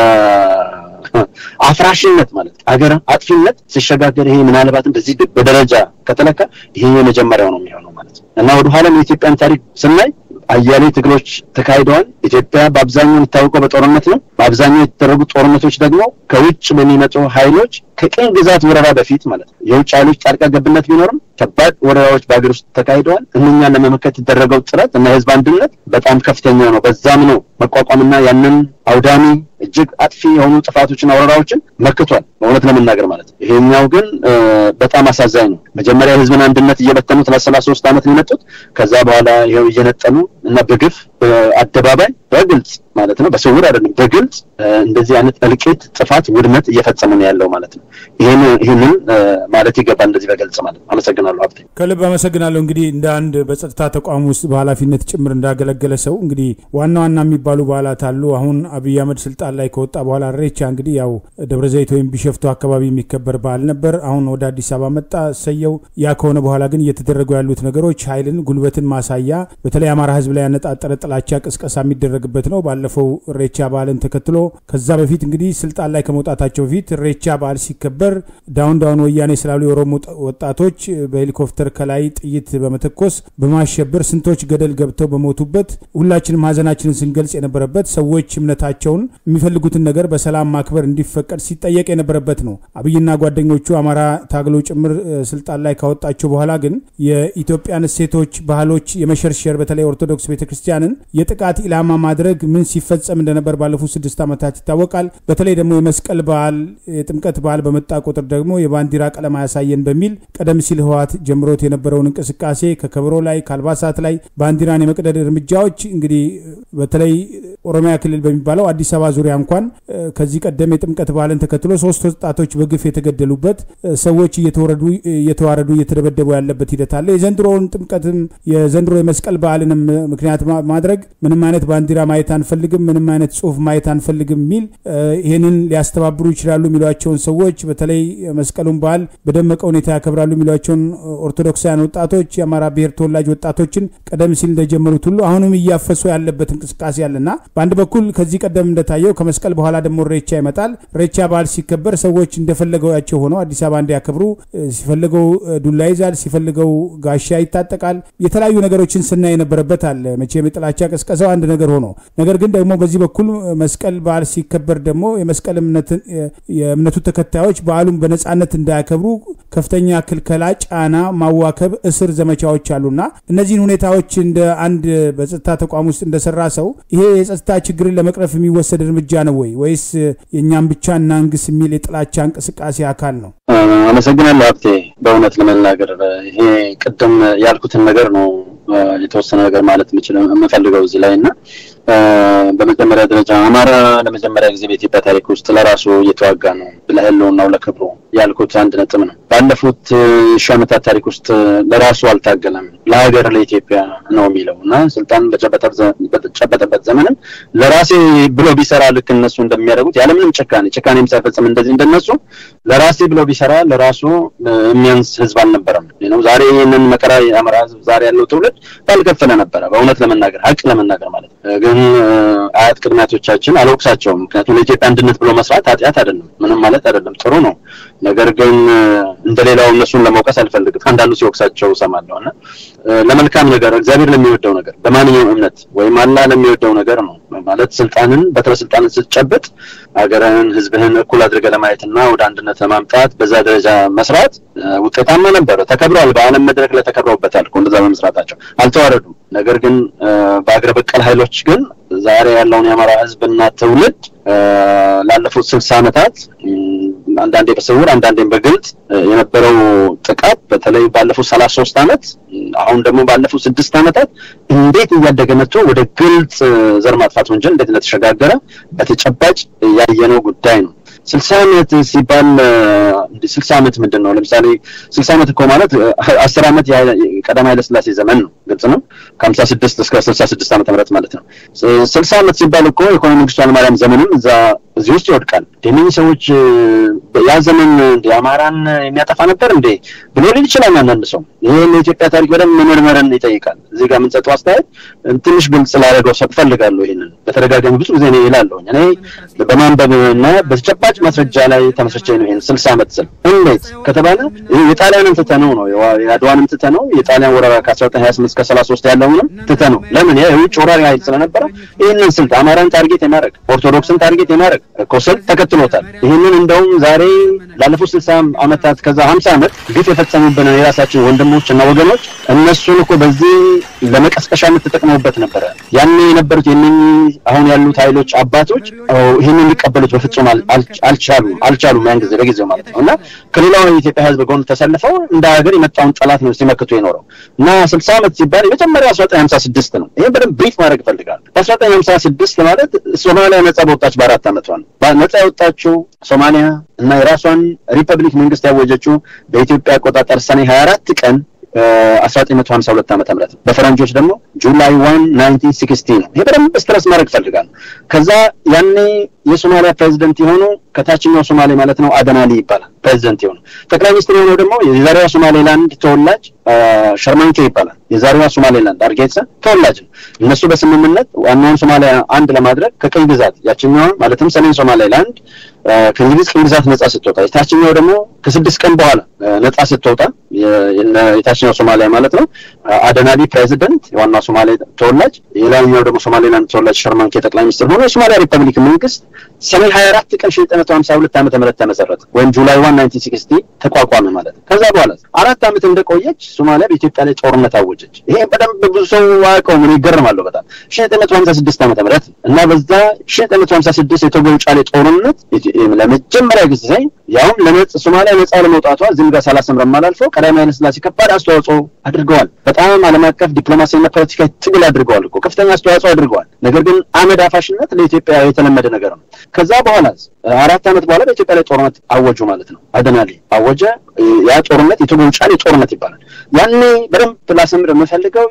አፍራሽነት ማለት አገር አጥፊነት ሲሸጋገር ይሄ ምናልባትም በዚህ በደረጃ ከተለካ ይሄ የመጀመሪያው ነው የሚሆነው ማለት ነው እና ወደኋላም የኢትዮጵያን ታሪክ ስናይ አያሌ ትግሎች ተካሂደዋል። ኢትዮጵያ በአብዛኛው የሚታወቀው በጦርነት ነው። በአብዛኛው የተደረጉ ጦርነቶች ደግሞ ከውጭ በሚመጡ ኃይሎች ከቅኝ ግዛት ወረራ በፊት ማለት ነው። የውጭ ኃይሎች ጣልቃ ገብነት ቢኖርም ከባድ ወረራዎች በሀገር ውስጥ ተካሂደዋል። እነኛን ለመመከት የተደረገው ጥረት እና የህዝብ አንድነት በጣም ከፍተኛ ነው። በዛም ነው መቋቋምና ያንን አውዳሚ እጅግ አጥፊ የሆኑ ጥፋቶችና ወረራዎችን መክቷል። በእውነት ለመናገር ማለት ነው። ይሄኛው ግን በጣም አሳዛኝ ነው። መጀመሪያ የህዝብን አንድነት እየበተኑት ለሰላሳ ሶስት ዓመት ነው የመጡት። ከዛ በኋላ ይኸው እየነጠሉ እና በግፍ በአደባባይ በግልጽ ማለት ነው፣ በስውር አይደለም፣ በግልጽ እንደዚህ አይነት እልቂት፣ ጥፋት፣ ውድመት እየፈጸሙ ነው ያለው ማለት ነው። ይህን ይህንን ማለት ይገባል እንደዚህ በግልጽ ማለት ነው። አመሰግናለሁ ሀብቴ። ከልብ አመሰግናለሁ። እንግዲህ እንደ አንድ በጸጥታ ተቋም ውስጥ በኃላፊነት ጭምር እንዳገለገለ ሰው እንግዲህ ዋና ዋና የሚባሉ በዓላት አሉ። አሁን አብይ አህመድ ስልጣን ላይ ከወጣ በኋላ ሬቻ እንግዲህ ያው ደብረ ዘይት ወይም ቢሸፍቱ አካባቢ የሚከበር በዓል ነበር። አሁን ወደ አዲስ አበባ መጣ፣ ሰየው። ያ ከሆነ በኋላ ግን እየተደረጉ ያሉት ነገሮች ኃይልን፣ ጉልበትን ማሳያ በተለይ አማራ ህዝብ ላይ ያነጣጠረ ጥላቻ ቅስቀሳ የሚደረግ የሚደረግበት ነው። ባለፈው እሬቻ በዓልን ተከትሎ ከዛ በፊት እንግዲህ ስልጣን ላይ ከመውጣታቸው በፊት እሬቻ በዓል ሲከበር ዳውን ዳውን ወያኔ ስላሉ የኦሮሞ ወጣቶች በሄሊኮፕተር ከላይ ጥይት በመተኮስ በማሸበር ስንቶች ገደል ገብተው በሞቱበት ሁላችንም ሀዘናችንን ስንገልጽ የነበረበት ሰዎች እምነታቸውን የሚፈልጉትን ነገር በሰላም ማክበር እንዲፈቀድ ሲጠየቅ የነበረበት ነው። አብይና ጓደኞቹ አማራ ታግሎ ጭምር ስልጣን ላይ ካወጣቸው በኋላ ግን የኢትዮጵያን እሴቶች፣ ባህሎች የመሸርሸር በተለይ ኦርቶዶክስ ቤተክርስቲያንን የጥቃት ኢላማ ማድረግ ምን ሲፈጸም እንደነበር ባለፉት ስድስት ዓመታት ይታወቃል። በተለይ ደግሞ የመስቀል በዓል የጥምቀት በዓል በመጣ ቁጥር ደግሞ የባንዲራ ቀለም አያሳየን በሚል ቀደም ሲል ህወሓት ጀምሮት የነበረውን እንቅስቃሴ ከከበሮ ላይ ከአልባሳት ላይ ባንዲራን የመቅደድ እርምጃዎች እንግዲህ በተለይ ኦሮሚያ ክልል በሚባለው አዲስ አበባ ዙሪያ እንኳን ከዚህ ቀደም የጥምቀት በዓልን ተከትሎ ሶስት ወጣቶች በግፍ የተገደሉበት ሰዎች እየተዋረዱ እየተደበደቡ ያለበት ሂደት አለ። የዘንድሮውን ጥምቀትም የዘንድሮ የመስቀል በዓልንም ምክንያት ማድረግ ምንም አይነት ባንዲራ ማየት አንፈልግም፣ ምንም አይነት ጽሁፍ ማየት አንፈልግም የሚል ይህንን ሊያስተባብሩ ይችላሉ የሚሏቸውን ሰዎች በተለይ መስቀሉን በዓል በደመቀ ሁኔታ ያከብራሉ የሚሏቸውን ኦርቶዶክሳውያን ወጣቶች የአማራ ብሔር ተወላጅ ወጣቶችን ቀደም ሲል እንደጀመሩት ሁሉ አሁንም እያፈሱ ያለበት እንቅስቃሴ አለና በአንድ በኩል ከዚህ ቀደም እንደታየው ከመስቀል በኋላ ደግሞ ሬቻ ይመጣል። ሬቻ በዓል ሲከበር ሰዎች እንደፈለገቸው ሆነው አዲስ አበባ እንዲያከብሩ ሲፈልገው ዱላ ይዛል፣ ሲፈልገው ጋሻ ይታጠቃል። የተለያዩ ነገሮችን ስናይ የነበረበት አለ። መቼም የጥላቻ ቀስቀሰው አንድ ነገር ሆኖ ነገር ግን ደግሞ በዚህ በኩል መስቀል በዓል ሲከበር ደግሞ የመስቀል የእምነቱ ተከታዮች በዓሉን በነጻነት እንዳያከብሩ ከፍተኛ ክልከላ፣ ጫና፣ ማዋከብ፣ እስር ዘመቻዎች አሉና እነዚህን ሁኔታዎች እንደ አንድ በጸጥታ ተቋም ውስጥ እንደሰራ ሰው ይሄ የጸጥታ ችግርን ለመቅረፍ የሚወሰድ እርምጃ ነው ወይ ወይስ የእኛም ብቻ እናንግስ የሚል የጥላቻ እንቅስቃሴ አካል ነው? አመሰግናለሁ ሀብቴ። በእውነት ለመናገር ይሄ ቅድም ያልኩትን ነገር ነው የተወሰነ ነገር ማለት የምፈልገው እዚህ ላይ እና በመጀመሪያ ደረጃ አማራ ለመጀመሪያ ጊዜ በኢትዮጵያ ታሪክ ውስጥ ለራሱ እየተዋጋ ነው ለህልውናው ለክብሩ ያልኩት አንድ ነጥብ ነው። ባለፉት ሺህ ዓመታት ታሪክ ውስጥ ለራሱ አልታገለም፣ ለሀገር ለኢትዮጵያ ነው የሚለው እና ስልጣን በጨበጠበት ዘመንም ለራሴ ብሎ ቢሰራ ልክ እነሱ እንደሚያደርጉት ያለምንም ጭካኔ ጭካኔም ሳይፈጽም እንደዚህ እንደነሱ ለራሴ ብሎ ቢሰራ ለራሱ የሚያንስ ህዝብ አልነበረም ነው። ዛሬ ይህንን መከራ የአማራ ህዝብ ዛሬ ያለው ትውልድ ባልከፈለ ነበረ። በእውነት ለመናገር ሀቅ ለመናገር ማለት ነው። ግን አያት ቅድሚያቶቻችን አልወቅሳቸውም። ምክንያቱም ለኢትዮጵያ አንድነት ብሎ መስራት ኃጢአት አይደለም፣ ምንም ማለት አይደለም፣ ጥሩ ነው። ነገር ግን እንደሌላው እነሱን ለመውቀስ አልፈልግም። አንዳንዱ ሲወቅሳቸው እሰማለሁ እና ለመልካም ነገር እግዚአብሔር ለሚወደው ነገር በማንኛውም እምነት ወይም አላህ ለሚወደው ነገር ነው ማለት ስልጣንን በትረ ስልጣንን ስትጨብጥ ሀገርህን ህዝብህን እኩል አድርገህ ለማየትና ወደ አንድነት ለማምጣት በዛ ደረጃ መስራት ውጤታማ ነበረ። ተከብረዋል። በዓለም መድረክ ላይ ተከብረውበታል እኮ እንደዛ በመስራታቸው አልተዋረዱም። ነገር ግን በአገር በቀል ኃይሎች ግን ዛሬ ያለውን የአማራ ህዝብና ትውልድ ላለፉት ስልሳ ዓመታት አንዳንዴ በስውር አንዳንዴም በግልጽ የነበረው ጥቃት በተለይ ባለፉት ሰላሳ ሶስት ዓመት አሁን ደግሞ ባለፉት ስድስት ዓመታት እንዴት እያደገ መጥቶ ወደ ግልጽ ዘር ማጥፋት ወንጀል እንዴት እንደተሸጋገረ በተጨባጭ ያየነው ጉዳይ ነው። ስልሳ ዓመት ሲባል ስልሳ ዓመት ምንድን ነው? ለምሳሌ ስልሳ ዓመት እኮ ማለት አስር ዓመት ቀዳማዊ ኃይለ ሥላሴ ዘመን ነው። ግልጽ ነው። ከሀምሳ ስድስት እስከ ስልሳ ስድስት ዓመተ ምህረት ማለት ነው። ስልሳ ዓመት ሲባል እኮ ኢኮኖሚ መንግስቱ ኃይለማርያም ዘመንም እዛ እዚህ ውስጥ ይወድቃል። እነኝህ ሰዎች ያ ዘመን እንደ አማራን የሚያጠፋ ነበር እንዴ ብሎ ሊል ይችላል አንዳንድ ሰው። ይሄ ለኢትዮጵያ ታሪክ በደንብ መመርመርን ይጠይቃል። እዚህ ጋር የምንሰጠው አስተያየት ትንሽ ግልጽ ላደረገው ሰው እፈልጋለሁ። ይሄንን በተደጋጋሚ ብዙ ጊዜ ነው ይላለሁኝ እኔ በማንበብ እና በተጨባጭ ማስረጃ ላይ ተመስርቼ ነው ይሄን ስልሳ ዓመት ስል እንዴት ከተባለ የጣሊያንን ትተነው ነው የአድዋንም ትተነው የጣሊያን ወረራ ከአስራ ዘጠኝ ሀያ ስምንት እስከ ሰላሳ ሶስት ያለውንም ትተነው ለምን የውጭ ወራሪ ኃይል ስለነበረ ይህንን ስልት አማራን ታርጌት የማድረግ ኦርቶዶክስን ታርጌት የማድረግ እኮ ስልት ተከትሎታል። ይህንን እንደውም ዛሬ ላለፉት ስልሳ ዓመታት ከዛ ሀምሳ ዓመት ግፍ የፈጸሙብን የራሳችን ወንድሞች እና ወገኖች እነሱን እኮ በዚህ ለመቀስቀሻነት ተጠቅመውበት ነበረ። ያኔ የነበሩት የእነኝህ አሁን ያሉት ኃይሎች አባቶች ይህንን ሊቀበሉት በፍጹም አልቻሉም አልቻሉም ያን ጊዜ በጊዜው ማለት ነው እና ከሌላው የኢትዮጵያ ሕዝብ ጎን ተሰልፈው እንደ ሀገር የመጣውን ጠላት ነው ሲመክቱ የኖረው እና ስልሳ ዓመት ሲባል የመጀመሪያ አስራ ዘጠኝ ሀምሳ ስድስት ነው። ይህን በደንብ ብሪፍ ማድረግ እፈልጋለሁ። በአስራ ዘጠኝ ሀምሳ ስድስት ማለት ሶማሊያ ነጻ በወጣች በአራት ዓመቷ ነው። ነጻ የወጣችው ሶማሊያ እና የራሷን ሪፐብሊክ መንግስት ያወጀችው በኢትዮጵያ አቆጣጠር ሰኔ ሀያ አራት ቀን 1952 ዓመተ ምህረት በፈረንጆች ደግሞ ጁላይ 1 1960 ነው። ይሄ በደንብ ስትረስ ማድረግ እፈልጋለሁ። ከዛ ያኔ የሶማሊያ ፕሬዚደንት የሆኑ ከታችኛው ሶማሌ ማለት ነው አደናሊ ይባላል ፕሬዚደንት የሆኑ ጠቅላይ ሚኒስትር የሆነው ደግሞ የዛሬዋ ሶማሌላንድ ተወላጅ ሸርማንኬ ይባላል። የዛሬዋ ሶማሌላንድ አርጌሳ ተወላጅ ነው። እነሱ በስምምነት ዋናውን ሶማሊያ አንድ ለማድረግ ከቅኝ ግዛት ያችኛውን ማለትም ሰሜን ሶማሌላንድ ከእንግሊዝ ቅኝ ግዛት ነጻ ስትወጣ የታችኛው ደግሞ ከስድስት ቀን በኋላ ነጻ ስትወጣ የታችኛው ሶማሊያ ማለት ነው አደናሊ ፕሬዚደንት የዋናው ሶማሌ ተወላጅ የላይኛው ደግሞ ሶማሌላንድ ተወላጅ ሸርማንኬ ጠቅላይ ሚኒስትር ሆኖ የሶማሊያ ሪፐብሊክ መንግስት ሰኔ ሀያ አራት ቀን ሺ ዘጠኝ መቶ ሀምሳ ሁለት ዓመተ ምህረት ተመሰረተ ወይም ጁላይ ዋን ናይንቲን ሲክስቲ ተቋቋመ ማለት ነው። ከዛ በኋላ አራት ዓመት እንደቆየች ሶማሊያ በኢትዮጵያ ላይ ጦርነት አወጀች። ይሄ በደንብ ብዙ ሰው አያውቀውም። እኔ ይገርማለሁ በጣም ሺ ዘጠኝ መቶ ሀምሳ ስድስት ዓመተ ምህረት እና በዛ ሺ ዘጠኝ መቶ ሀምሳ ስድስት የቶጎ ጫሌ ጦርነት ለመጀመሪያ ጊዜ ያውም ለነጽ ሶማሊያ ነጻ ለመውጣቷ ዝም ጋር ሳላሰምረም አላልፈው ቀዳማዊ ኃይለ ሥላሴ ከባድ አስተዋጽኦ አድርገዋል። በጣም ዓለም አቀፍ ዲፕሎማሲያዊና ፖለቲካዊ ትግል አድርገዋል እኮ ከፍተኛ አስተዋጽኦ አድርገዋል። ነገር ግን አመድ አፋሽነት ለኢትዮጵያ የተለመደ ነገር ነው። ከዛ በኋላ አራት ዓመት በኋላ በኢትዮጵያ ላይ ጦርነት አወጁ ማለት ነው። አደናሊ አወጀ። ያ ጦርነት የቶጎ ጫሌ ጦርነት ይባላል። ያኔ በደንብ ላሰምር የምፈልገው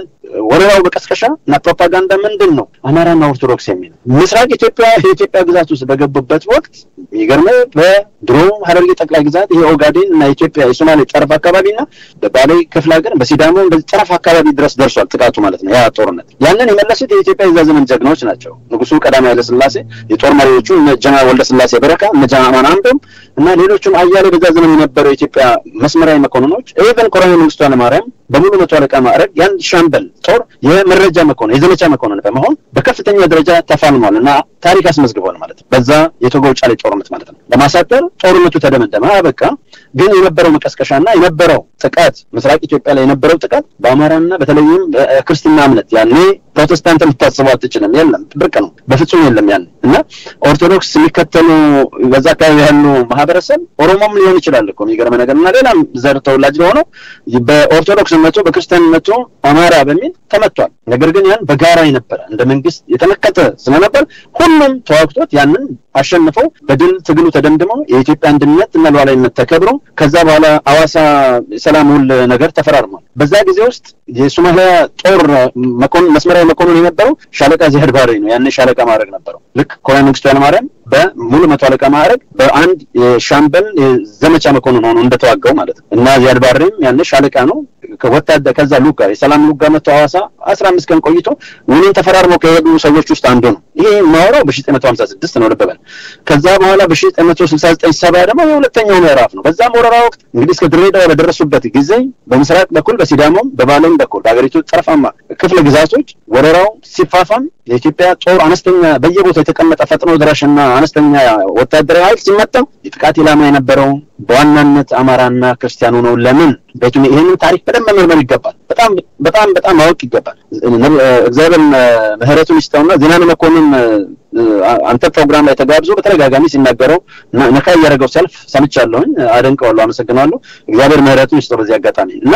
የወረራው በቀስቀሻ እና ፕሮፓጋንዳ ምንድን ነው? አማራና ኦርቶዶክስ የሚል ምስራቅ ኢትዮጵያ የኢትዮጵያ ግዛት ውስጥ በገቡበት ወቅት የሚገርምህ በድሮ ሀረርጌ ጠቅላይ ግዛት ይሄ ኦጋዴን እና ኢትዮጵያ የሶማሌ ጠረፍ አካባቢና በባሌ ክፍለ ሀገር በሲዳሞ በዚህ ጠረፍ አካባቢ ድረስ ደርሷል ጥቃቱ ማለት ነው። ያ ጦርነት ያንን የመለሱት የኢትዮጵያ የዛ ዘመን ጀግኖች ናቸው። ንጉሱ ቀዳማዊ ኃይለ ሥላሴ የጦር መሪዎቹ እነ ጀነራል ወልደ ሥላሴ በረካ እነ ጀነራል አማን አምዶም እና ሌሎችም አያሌ በዛ ዘመን የነበረው የኢትዮጵያ መስመራዊ መኮንኖች ኢቨን ኮሎኔል መንግስቱ ኃይለማርያም በሙሉ መቶ አለቃ ማዕረግ የአንድ ሻምበል ጦር የመረጃ መኮንን የዘመቻ መኮንን በመሆን በከፍተኛ ደረጃ ተፋልሟል እና ታሪክ አስመዝግቧል ማለት ነው። በዛ የቶጎ ጫሌ ጦርነት ማለት ነው። ለማሳጠር ጦርነቱ ተደመደመ፣ አበቃ። ግን የነበረው መቀስቀሻና የነበረው ጥቃት ምስራቅ ኢትዮጵያ ላይ የነበረው ጥቃት በአማራና በተለይም ክርስትና እምነት ያኔ ፕሮቴስታንት ልታስበው አትችልም። የለም ብርቅ ነው፣ በፍጹም የለም ያኔ እና ኦርቶዶክስ የሚከተሉ በዛ አካባቢ ያሉ ማህበረሰብ ኦሮሞም ሊሆን ይችላል እኮ የሚገርም ነገር እና ሌላም ዘር ተወላጅ ለሆነው በኦርቶዶክስነቱ በክርስቲያንነቱ አማራ በሚል ተመቷል። ነገር ግን ያን በጋራ የነበረ እንደ መንግስት የተመከተ ስለነበር ሁሉም ተዋግቶት ያንን አሸንፈው በድል ትግሉ ተደምድመው የኢትዮጵያ አንድነት እና ሉዓላዊነት ተከብሮ ከዛ በኋላ አዋሳ ሰላም ውል ነገር ተፈራርሟል። በዛ ጊዜ ውስጥ የሶማሊያ ጦር መኮንን መስመራዊ መኮንን የነበረው ሻለቃ ዚያድ ባሬ ነው። ያኔ ሻለቃ ማዕረግ ነበረው። ልክ ኮሎኔል መንግስቱ ኃይለማርያም በሙሉ መቶ አለቃ ማዕረግ በአንድ የሻምበል የዘመቻ መኮንን ሆኖ እንደተዋጋው ማለት ነው እና ዚያድ ባሬም ያኔ ሻለቃ ነው ወታደር ከዛ ሉጋ የሰላም ሉጋ መቶ ሐዋሳ አስራ አምስት ቀን ቆይቶ ውሉን ተፈራርመው ከሄዱ ሰዎች ውስጥ አንዱ ነው። ይሄ የማወራው በሺ ዘጠኝ መቶ ሀምሳ ስድስት ነው ልብ በል። ከዛ በኋላ በሺ ዘጠኝ መቶ ስልሳ ዘጠኝ ሰባ ደግሞ የሁለተኛው ምዕራፍ ነው። በዛም ወረራ ወቅት እንግዲህ እስከ ድሬዳዋ በደረሱበት ጊዜ በምስራቅ በኩል በሲዳሞም በባሌም በኩል በሀገሪቱ ጠረፋማ ክፍለ ግዛቶች ወረራው ሲፋፋም የኢትዮጵያ ጦር አነስተኛ በየቦታው የተቀመጠ ፈጥኖ ደራሽና አነስተኛ ወታደራዊ ኃይል ሲመታ የጥቃት ኢላማ የነበረው በዋናነት አማራና ክርስቲያኑ ነው። ለምን ቤቱ ይህንን ታሪክ በደንብ መመርመር ይገባል። በጣም በጣም በጣም ማወቅ ይገባል። እግዚአብሔር ምሕረቱን ይስጠውና ዜናን መኮንን አንተ ፕሮግራም ላይ ተጋብዞ በተደጋጋሚ ሲናገረው ነካ እያደረገው ሰልፍ ሰምቻለሁኝ። አደንቀዋለሁ፣ አመሰግናለሁ። እግዚአብሔር ምሕረቱን ይስጠው በዚህ አጋጣሚ እና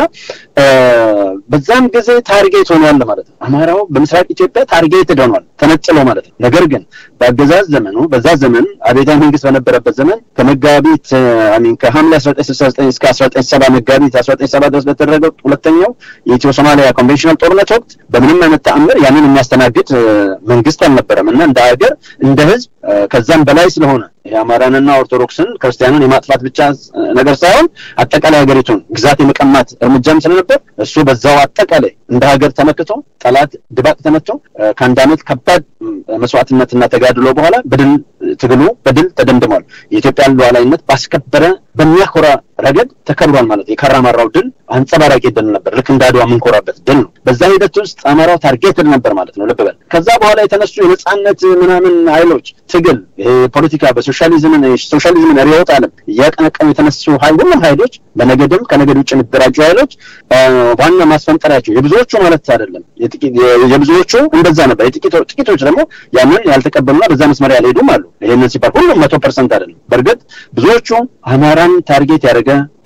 በዛም ጊዜ ታርጌት ሆኗል ማለት ነው። አማራው በምስራቅ ኢትዮጵያ ታርጌት ሆኗል ተነጥሎ ማለት ነው። ነገር ግን በአገዛዝ ዘመኑ በዛ ዘመን አብዮታዊ መንግስት በነበረበት ዘመን ከመጋቢት አሚን ከሐምሌ 1969 እስከ 1970 መጋቢት 1970 ድረስ በተደረገው ሁለተኛው የኢትዮ ሶማሊያ ኮንቬንሽናል ጦርነት ወቅት በምንም አይነት ተአምር ያንን የሚያስተናግድ መንግስት አልነበረም እና እንደ ሀገር እንደ ህዝብ ከዛም በላይ ስለሆነ የአማራንና ኦርቶዶክስን ክርስቲያኑን የማጥፋት ብቻ ነገር ሳይሆን አጠቃላይ ሀገሪቱን ግዛት የመቀማት እርምጃም ስለነበር እሱ በዛው አጠቃላይ እንደ ሀገር ተመክቶ ጠላት ድባቅ ተመቶ ከአንድ ዓመት ከባድ መስዋዕትነትና ተጋድሎ በኋላ በድል ትግሉ በድል ተደምድሟል። የኢትዮጵያን ሉዓላዊነት ባስከበረ በሚያኮራ ረገድ ተከብሯል ማለት ነው። የካራማራው ድል አንጸባራቂ ድል ነበር። ልክ እንደ አድዋ የምንኮራበት ድል ነው። በዛ ሂደት ውስጥ አማራው ታርጌትድ ነበር ማለት ነው። ልብ በል። ከዛ በኋላ የተነሱ የነጻነት ምናምን ኃይሎች ትግል ይሄ ፖለቲካ በሶሻሊዝምን ሶሻሊዝምን ርዕዮተ ዓለም እያቀነቀኑ የተነሱ ሁሉም ኃይሎች በነገድም ከነገድ ውጭ የሚደራጁ ኃይሎች ዋና ማስፈንጠሪያቸው የብዙዎቹ ማለት አይደለም፣ የብዙዎቹ እንደዛ ነበር። ጥቂቶች ደግሞ ያንን ያልተቀበሉና በዛ መስመር ያልሄዱም አሉ። ይህንን ሲባል ሁሉም መቶ ፐርሰንት አይደለም። በእርግጥ ብዙዎቹ አማራን ታርጌት ያደረገ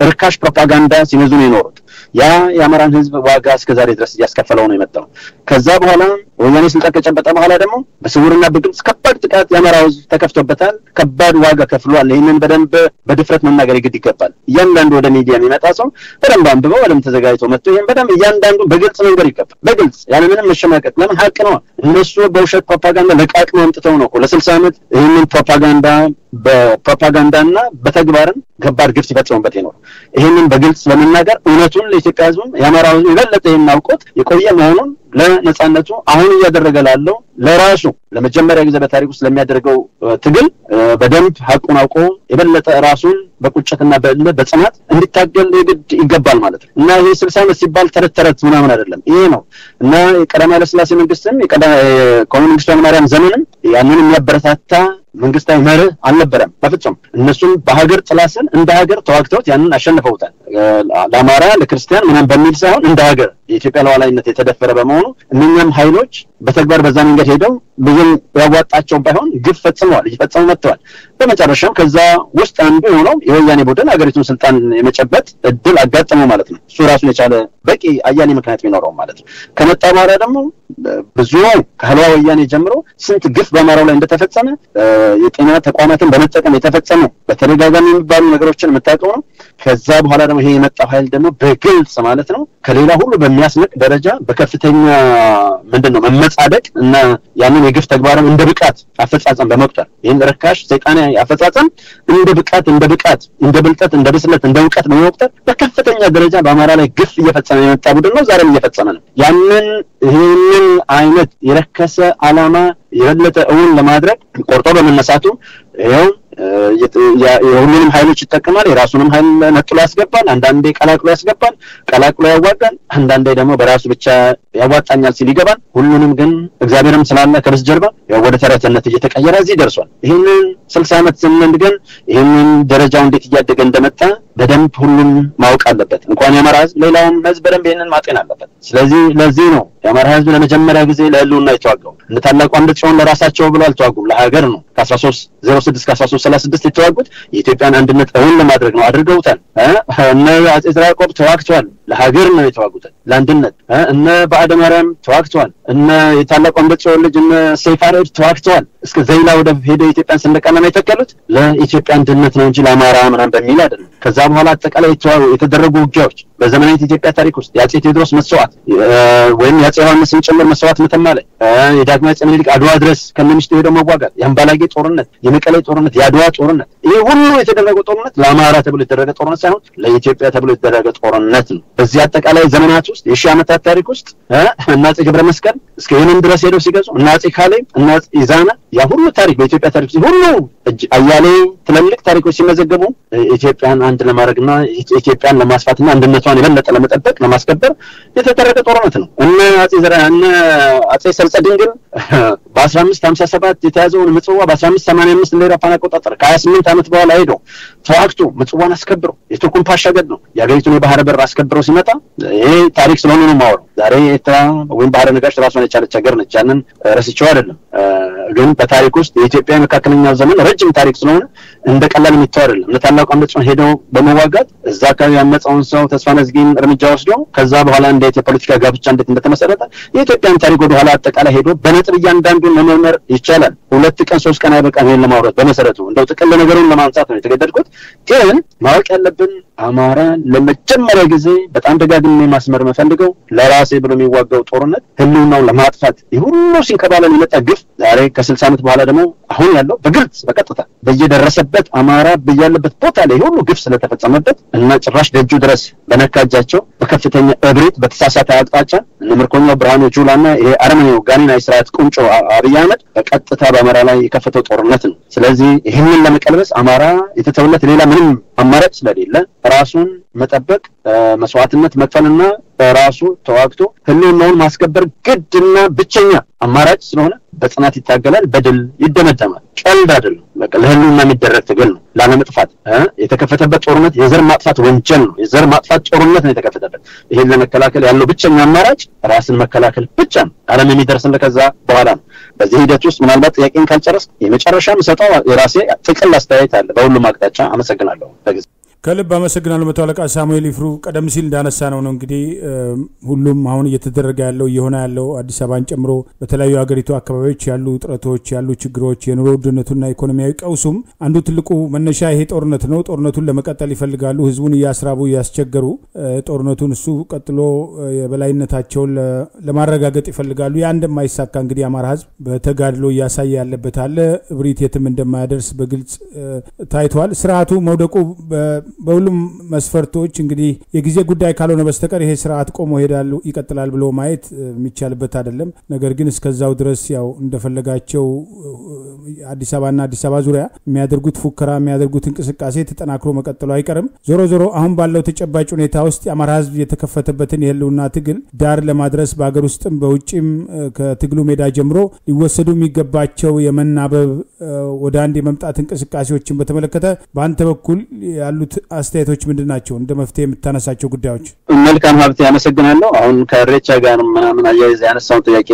ርካሽ ፕሮፓጋንዳ ሲነዙ ነው የኖሩት። ያ የአማራን ህዝብ ዋጋ እስከዛሬ ድረስ እያስከፈለው ነው የመጣው። ከዛ በኋላ ወያኔ ስልጣን ከጨበጠ በኋላ ደግሞ በስውርና በግልጽ ከባድ ጥቃት የአማራ ህዝብ ተከፍቶበታል። ከባድ ዋጋ ከፍሏል። ይህንን በደንብ በድፍረት መናገር ይግድ ይገባል። እያንዳንዱ ወደ ሚዲያ የሚመጣ ሰው በደንብ አንብበው በደንብ ተዘጋጅቶ መጥቶ ይህን በደንብ እያንዳንዱ በግልጽ መንገር ይገባል። በግልጽ ያለምንም መሸማቀቅ። ለምን ሀቅ ነው። እነሱ በውሸት ፕሮፓጋንዳ ለቃቅመው አምጥተው ነው ለስልሳ ዓመት ይህንን ፕሮፓጋንዳ በፕሮፓጋንዳና በተግባርም ከባድ ግፍ ሲፈጽሙበት ይኖሩ። ይህንን በግልጽ በመናገር እውነቱን ለኢትዮጵያ ህዝብም የአማራ ህዝብ የበለጠ ይህን አውቆት የቆየ መሆኑን ለነጻነቱ አሁን እያደረገ ላለው ለራሱ ለመጀመሪያ ጊዜ በታሪክ ውስጥ ለሚያደርገው ትግል በደንብ ሀቁን አውቆ የበለጠ ራሱን በቁጭትና በእልህ በጽናት እንዲታገል የግድ ይገባል ማለት ነው እና ይህ ስልሳ ዓመት ሲባል ተረት ተረት ምናምን አይደለም። ይሄ ነው እና የቀዳማዊ ኃይለሥላሴ መንግስትም ኮሙኒስቱ ኃይለማርያም ዘመንም ያንን የሚያበረታታ መንግስታዊ መርህ አልነበረም በፍጹም። እነሱም በሀገር ጥላ ስር እንደ ሀገር ተዋግተውት ያንን አሸንፈውታል። ለአማራ ለክርስቲያን ምናምን በሚል ሳይሆን እንደ ሀገር የኢትዮጵያ ሉዓላዊነት የተደፈረ በመሆኑ እነኛም ኃይሎች በተግባር በዛ መንገድ ሄደው ብዙም ያዋጣቸውን ባይሆን ግፍ ፈጽመዋል፣ እየፈጸሙ መጥተዋል። በመጨረሻም ከዛ ውስጥ አንዱ የሆነው የወያኔ ቡድን ሀገሪቱን ስልጣን የመጨበጥ እድል አጋጠመው ማለት ነው። እሱ ራሱን የቻለ በቂ አያሌ ምክንያት ቢኖረው ማለት ነው። ከመጣ በኋላ ደግሞ ብዙ ከህልዋ ወያኔ ጀምሮ ስንት ግፍ በአማራው ላይ እንደተፈጸመ የጤና ተቋማትን በመጠቀም የተፈጸሙ በተደጋጋሚ የሚባሉ ነገሮችን የምታውቀው ነው። ከዛ በኋላ ደግሞ ይሄ የመጣው ኃይል ደግሞ በግልጽ ማለት ነው ከሌላ ሁሉ በሚያስንቅ ደረጃ በከፍተኛ ምንድን ነው መመጻደቅ እና ያንን የግፍ ተግባርም እንደ ብቃት አፈጻጸም በመቁጠር ይህን ርካሽ ሰይጣናዊ አፈጻጸም እንደ ብቃት እንደ ብቃት እንደ ብልጠት እንደ ብስለት እንደ እውቀት በመቁጠር በከፍተኛ ደረጃ በአማራ ላይ ግፍ እየፈጸመ የመጣ ቡድን ነው። ዛሬም እየፈጸመ ነው። ያንን ይህንን አይነት የረከሰ ዓላማ የበለጠ እውን ለማድረግ ቆርጦ በመነሳቱ ይኸው የሁሉንም ኃይሎች ይጠቀማል። የራሱንም ኃይል ነጥሎ ያስገባል። አንዳንዴ ቀላቅሎ ያስገባል፣ ቀላቅሎ ያዋጋል። አንዳንዴ ደግሞ በራሱ ብቻ ያዋጣኛል ሲል ይገባል። ሁሉንም ግን እግዚአብሔርም ስላለ ከበስተጀርባ ወደ ተረትነት እየተቀየረ እዚህ ደርሷል። ይህንን ስልሳ ዓመት ስንል ግን ይህንን ደረጃው እንዴት እያደገ እንደመጣ በደንብ ሁሉም ማወቅ አለበት። እንኳን የአማራ ህዝብ ሌላውም ህዝብ በደንብ ይህንን ማጤን አለበት። ስለዚህ ለዚህ ነው የአማራ ህዝብ ለመጀመሪያ ጊዜ ለህልውና የተዋጋው። እንደ ታላቁ አምደ ጽዮን ለራሳቸው ብሎ አልተዋጉም፣ ለሀገር ነው። ከአስራ ሶስት ዜሮ ስድስት ከአስራ ሶስት ሰላሳ ስድስት የተዋጉት የኢትዮጵያን አንድነት እውን ለማድረግ ነው። አድርገውታል። እነ አጼ ዘርዓ ያዕቆብ ተዋግተዋል። ለሀገር ነው የተዋጉት፣ ለአንድነት። እነ በአደ ማርያም ተዋግተዋል። እነ የታላቁ አምደ ጽዮን ልጅ እነ ሰይፈ አርዕድ ተዋግተዋል። እስከ ዘይላ ወደብ ሄደው የኢትዮጵያን ሰንደቅ ዓላማ የተከሉት ለኢትዮጵያ አንድነት ነው እንጂ ለአማራ ምናምን በሚል አይደለም። ከዛ በኋላ አጠቃላይ የተደረጉ ውጊያዎች በዘመናዊት ኢትዮጵያ ታሪክ ውስጥ የአጼ ቴዎድሮስ መስዋዕት ወይም የአጼ ዮሐንስን ጭምር መስዋዕት መተማ ላይ የዳግማዊ አጼ ምኒልክ አድዋ ድረስ ከነሚስቱ ሄደው መዋጋት፣ የአምባላጌ ጦርነት፣ የመቀሌ ጦርነት፣ የአድዋ ጦርነት፣ ይህ ሁሉ የተደረገው ጦርነት ለአማራ ተብሎ የተደረገ ጦርነት ሳይሆን ለኢትዮጵያ ተብሎ የተደረገ ጦርነት ነው። በዚህ አጠቃላይ ዘመናት ውስጥ የሺህ ዓመታት ታሪክ ውስጥ እነ አጼ ገብረ መስቀል እስከ የመን ድረስ ሄደው ሲገዙ እነ አጼ ካሌብ እነ አጼ ኢዛና ያ ሁሉ ታሪክ በኢትዮጵያ ታሪክ ሁሉ አያሌ ትልልቅ ታሪኮች ሲመዘገቡ ኢትዮጵያን አንድ ለማድረግና ኢትዮጵያን ለማስፋትና አንድነቷን የበለጠ ለመጠበቅ ለማስከበር የተደረገ ጦርነት ነው። እነ አጼ ዘራ እነ አጼ ሰርጸ ድንግል በአስራ አምስት ሀምሳ ሰባት የተያዘውን ምጽዋ በአስራ አምስት ሰማንያ አምስት እንደ አውሮፓውያን አቆጣጠር ከሀያ ስምንት ዓመት በኋላ ሄደው ተዋግቶ ምጽዋን አስከብሮ የቱርኩን ፓሻ ገድለው የሀገሪቱን የባህር በር አስከብረው ሲመጣ ይሄ ታሪክ ስለሆነ ነው የማወራው። ዛሬ ኤርትራ ወይም ባህረ ነጋሽ ራሷን የቻለች ሀገር ነች። ያንን ረስቼው አይደለም ግን በታሪክ ውስጥ የኢትዮጵያ መካከለኛው ዘመን ረጅም ታሪክ ስለሆነ እንደ ቀላል የሚተው አይደለም። እነ ታላቁ አምደ ጽዮን ሄደው በመዋጋት እዛ አካባቢ ያመፀውን ሰው ተስፋ ነዝጊን እርምጃ ወስደው ከዛ በኋላ እንዴት የፖለቲካ ጋብቻ እንዴት እንደተመሰረተ የኢትዮጵያን ታሪክ ወደኋላ አጠቃላይ ሄዶ በነጥብ እያንዳንዱን መመርመር ይቻላል። ሁለት ቀን ሶስት ቀን አይበቃም ይሄን ለማውራት። በመሰረቱ እንደው ጥቅል ነገሩን ለማንሳት ነው የተገደድኩት። ግን ማወቅ ያለብን አማራ ለመጀመሪያ ጊዜ በጣም ደጋግሜ ማስመር መፈልገው ለራሴ ብሎ የሚዋጋው ጦርነት ህልውናውን ለማጥፋት የሁሉ ሲንከባለል የመጣ ግፍ ዛሬ ከስልሳ ዓመት በኋላ ደግሞ አሁን ያለው በግልጽ በቀጥታ በየደረሰበት አማራ በያለበት ቦታ ላይ ሁሉ ግፍ ስለተፈጸመበት እና ጭራሽ ደጁ ድረስ በነካጃቸው በከፍተኛ እብሪት በተሳሳተ አቅጣጫ እነ ምርኮኛው ብርሃኑ ጁላ እና ይሄ አረመኔው ጋኔናዊ ስርዓት ቁንጮ አብይ አህመድ በቀጥታ በአማራ ላይ የከፈተው ጦርነት ነው። ስለዚህ ይህንን ለመቀልበስ አማራ የተተውለት ሌላ ምንም አማራጭ ስለሌለ ራሱን መጠበቅ መስዋዕትነት መክፈልና በራሱ ተዋግቶ ህልውናውን ማስከበር ግድና ብቸኛ አማራጭ ስለሆነ በጽናት ይታገላል፣ በድል ይደመደማል። ቀልድ አይደለም። በቃ ለህልውና የሚደረግ ትግል ነው። ላለመጥፋት የተከፈተበት ጦርነት የዘር ማጥፋት ወንጀል ነው። የዘር ማጥፋት ጦርነት ነው የተከፈተበት። ይሄን ለመከላከል ያለው ብቸኛ አማራጭ ራስን መከላከል ብቻ ነው። ዓለም የሚደርስልህ ከዛ በኋላ ነው። በዚህ ሂደት ውስጥ ምናልባት ጥያቄን ካልጨረስ የመጨረሻ የምሰጠው የራሴ ጥቅል አስተያየት አለ በሁሉም አቅጣጫ። አመሰግናለሁ። በጊዜ ከልብ አመሰግናለሁ መቶ አለቃ ሳሙኤል ይፍሩ። ቀደም ሲል እንዳነሳ ነው ነው እንግዲህ ሁሉም አሁን እየተደረገ ያለው እየሆነ ያለው አዲስ አበባን ጨምሮ በተለያዩ ሀገሪቱ አካባቢዎች ያሉ ውጥረቶች ያሉ ችግሮች የኑሮ ውድነቱና ኢኮኖሚያዊ ቀውሱም አንዱ ትልቁ መነሻ ይሄ ጦርነት ነው። ጦርነቱን ለመቀጠል ይፈልጋሉ። ህዝቡን እያስራቡ እያስቸገሩ ጦርነቱን እሱ ቀጥሎ የበላይነታቸውን ለማረጋገጥ ይፈልጋሉ። ያ እንደማይሳካ እንግዲህ የአማራ ህዝብ በተጋድሎ እያሳየ ያለበት አለ። እብሪት የትም እንደማያደርስ በግልጽ ታይቷል። ስርዓቱ መውደቁ በሁሉም መስፈርቶች እንግዲህ የጊዜ ጉዳይ ካልሆነ በስተቀር ይሄ ስርዓት ቆሞ ሄዳሉ ይቀጥላል ብሎ ማየት የሚቻልበት አይደለም። ነገር ግን እስከዛው ድረስ ያው እንደፈለጋቸው አዲስ አበባና አዲስ አበባ ዙሪያ የሚያደርጉት ፉከራ የሚያደርጉት እንቅስቃሴ ተጠናክሮ መቀጠሉ አይቀርም። ዞሮ ዞሮ አሁን ባለው ተጨባጭ ሁኔታ ውስጥ የአማራ ህዝብ የተከፈተበትን የህልውና ትግል ዳር ለማድረስ በሀገር ውስጥም በውጭም ከትግሉ ሜዳ ጀምሮ ሊወሰዱ የሚገባቸው የመናበብ ወደ አንድ የመምጣት እንቅስቃሴዎችን በተመለከተ በአንተ በኩል ያሉት አስተያየቶች ምንድን ናቸው? እንደ መፍትሄ የምታነሳቸው ጉዳዮች። መልካም ሀብቴ፣ አመሰግናለሁ። አሁን ከሬቻ ጋር ምናምን አያይዘ ያነሳውን ጥያቄ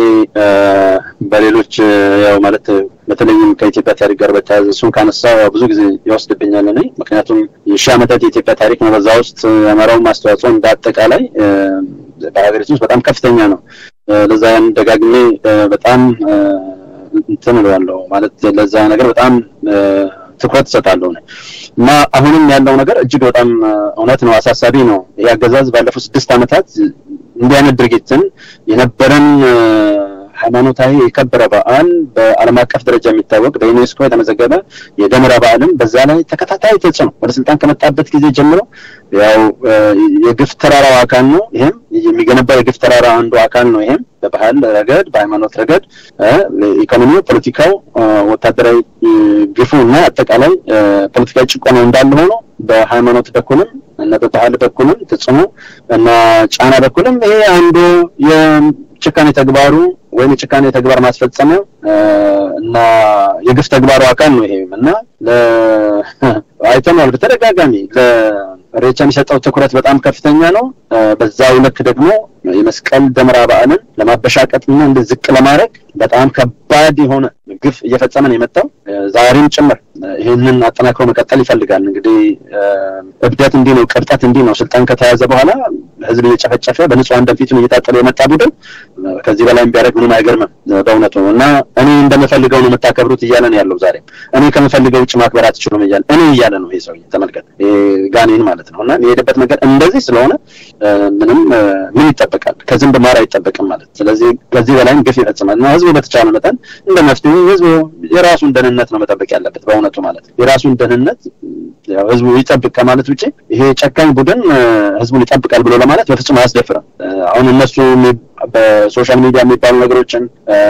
በሌሎች ያው ማለት በተለይም ከኢትዮጵያ ታሪክ ጋር በተያያዘ እሱን ካነሳ ብዙ ጊዜ ይወስድብኛል እኔ ምክንያቱም የሺህ ዓመታት የኢትዮጵያ ታሪክ ነው። በዛ ውስጥ የአማራውም አስተዋጽኦ እንደ አጠቃላይ በሀገሪቱ ውስጥ በጣም ከፍተኛ ነው። ለዛ ያን ደጋግሜ በጣም እንትን እለዋለሁ ማለት ለዛ ነገር በጣም ትኩረት እሰጣለሁ እና አሁንም ያለው ነገር እጅግ በጣም እውነት ነው፣ አሳሳቢ ነው። ይህ አገዛዝ ባለፉት ስድስት ዓመታት እንዲህ አይነት ድርጊትን የነበረን ሃይማኖታዊ የከበረ በዓል በዓለም አቀፍ ደረጃ የሚታወቅ በዩኔስኮ የተመዘገበ የደመራ በዓልን በዛ ላይ ተከታታይ ተጽዕኖ ወደ ስልጣን ከመጣበት ጊዜ ጀምሮ ያው የግፍ ተራራው አካል ነው። ይሄም የሚገነባው የግፍ ተራራ አንዱ አካል ነው። ይሄም በባህል ረገድ፣ በሃይማኖት ረገድ፣ ኢኮኖሚው፣ ፖለቲካው፣ ወታደራዊ ግፉ እና አጠቃላይ ፖለቲካዊ ጭቆናው እንዳለ ሆኖ በሃይማኖት በኩልም እና በባህል በኩልም ተጽዕኖ እና ጫና በኩልም ይሄ አንዱ የጭካኔ ተግባሩ ወይም የጭካኔ ተግባር ማስፈጸሚያው እና የግፍ ተግባሩ አካል ነው። ይሄም እና አይተነዋል በተደጋጋሚ ለሬቻ የሚሰጠው ትኩረት በጣም ከፍተኛ ነው። በዛው ልክ ደግሞ የመስቀል ደመራ በዓልን ለማበሻቀጥና እንደ ዝቅ ለማድረግ በጣም ከባድ የሆነ ግፍ እየፈጸመ ነው የመጣው ዛሬም ጭምር ይህንን አጠናክሮ መቀጠል ይፈልጋል። እንግዲህ እብደት እንዲህ ነው፣ ቅብጠት እንዲህ ነው። ስልጣን ከተያዘ በኋላ ህዝብ እየጨፈጨፈ በንጹሐን ደም ፊቱን እየታጠለ የመጣ ቡድን ከዚህ በላይ ቢያደርግ ምንም አይገርምም በእውነቱ እና እኔ እንደምፈልገው ነው የምታከብሩት እያለ ነው ያለው። ዛሬም እኔ ከምፈልገው ውጭ ማክበር አትችሉም እያለ እኔ እያለ ነው ይሄ ሰውዬ ተመልከት፣ ጋኔን ማለት ነው እና የሄደበት ነገር እንደዚህ ስለሆነ ምንም ምን ይጠበቃል? ከዝንብ ማር አይጠበቅም ማለት ስለዚህ ከዚህ በላይም ግፍ ይፈጽማል እና ህዝቡ በተቻለ መጠን እንደ መፍትሄ ህዝቡ የራሱን ደህንነት ነው መጠበቅ ያለበት በእውነቱ ማለት የራሱን ደህንነት ህዝቡ ይጠብቅ ከማለት ውጭ ይሄ ጨካኝ ቡድን ህዝቡን ይጠብቃል ብሎ ለማለት በፍጹም አያስደፍርም። አሁን እነሱ በሶሻል ሚዲያ የሚባሉ ነገሮችን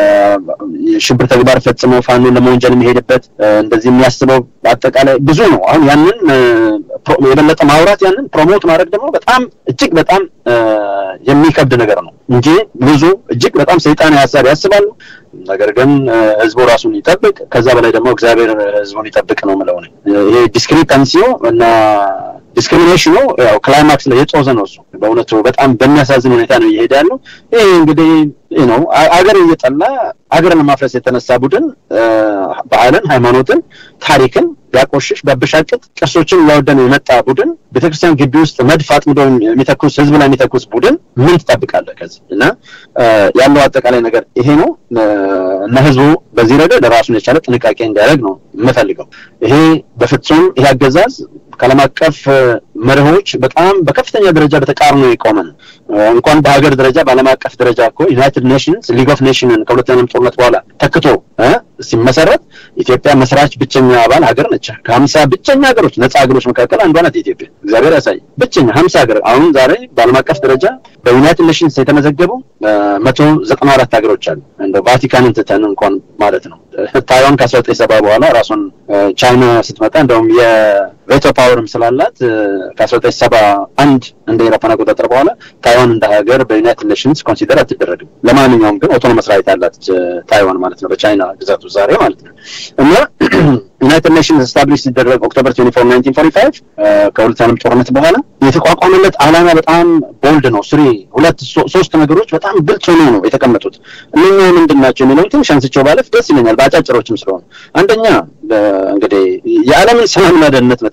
የሽብር ተግባር ፈጽመው ፋኖን ለመወንጀል የሚሄድበት እንደዚህ የሚያስበው አጠቃላይ ብዙ ነው። አሁን ያንን የበለጠ ማውራት ያንን ፕሮሞት ማድረግ ደግሞ በጣም እጅግ በጣም የሚከብድ ነገር ነው እንጂ ብዙ እጅግ በጣም ሰይጣን ሀሳብ ያስባሉ። ነገር ግን ህዝቡ ራሱን ይጠብቅ፣ ከዛ በላይ ደግሞ እግዚአብሔር ህዝቡን ይጠብቅ ነው የምለው። ይሄ ዲስክሪፐንሲው እና ዲስክሪሚኔሽኑ ያው ክላይማክስ ላይ የጦዘ ነው። እሱ በእውነቱ በጣም በሚያሳዝን ሁኔታ ነው እየሄደ ያለው። ይሄ እንግዲህ ነው አገር እየጠላ አገርን ለማፍረስ የተነሳ ቡድን ባህልን፣ ሃይማኖትን፣ ታሪክን ቢያቆሽሽ ቢያበሻቅጥ ቅርሶችን እያወደነ የመጣ ቡድን ቤተክርስቲያን ግቢ ውስጥ መድፍ አጥምዶ የሚተኩስ ህዝብ ላይ የሚተኩስ ቡድን ምን ትጠብቃለህ ከዚህ? እና ያለው አጠቃላይ ነገር ይሄ ነው እና ህዝቡ በዚህ ረገድ ራሱን የቻለ ጥንቃቄ እንዲያደርግ ነው የምፈልገው። ይሄ በፍጹም ይሄ አገዛዝ ከዓለም አቀፍ መርሆች በጣም በከፍተኛ ደረጃ በተቃርኖ የቆመ ነው። እንኳን በሀገር ደረጃ በዓለም አቀፍ ደረጃ እኮ ዩናይትድ ኔሽንስ ሊግ ኦፍ ኔሽንን ከሁለተኛው ጦርነት በኋላ ተክቶ ሲመሰረት ኢትዮጵያ መስራች ብቸኛ አባል ሀገር ነች። ከሀምሳ ብቸኛ ሀገሮች ነጻ ሀገሮች መካከል አንዷ ናት ኢትዮጵያ። እግዚአብሔር ያሳይ ብቸኛ ሀምሳ ሀገር አሁን ዛሬ በዓለም አቀፍ ደረጃ በዩናይትድ ኔሽንስ የተመዘገቡ መቶ ዘጠና አራት ሀገሮች አሉ። እንደ ቫቲካንን ትተን እንኳን ማለት ነው። ታይዋን ከአስራ ዘጠኝ ሰባ በኋላ ራሷን ቻይና ስትመጣ እንደውም የቬቶ ፓወርም ስላላት ከአስራ ዘጠኝ ሰባ አንድ እንደ ኤሮፓን አቆጣጠር በኋላ ታይዋን እንደ ሀገር በዩናይትድ ኔሽንስ ኮንሲደር አትደረግም። ለማንኛውም ግን ኦቶኖመስ ራይት አላት ታይዋን ማለት ነው በቻይና ግዛቱ ዛሬ ማለት ነው እና ዩናይትድ ኔሽንስ ስታብሊሽ ሲደረግ ኦክቶበር 24 1945 ከሁለት ዓለም ጦርነት በኋላ የተቋቋመለት ዓላማ በጣም ቦልድ ነው። ስሪ ሁለት ሶስት ነገሮች በጣም ግልጽ ሆኖ ነው የተቀመጡት። እነኛ ምንድን ናቸው የሚለውን ትንሽ አንስቼው ባለፍ ደስ ይለኛል፣ በአጫጭሮችም ስለሆኑ። አንደኛ እንግዲህ የዓለምን ሰላምና ደህንነት መጠበቅ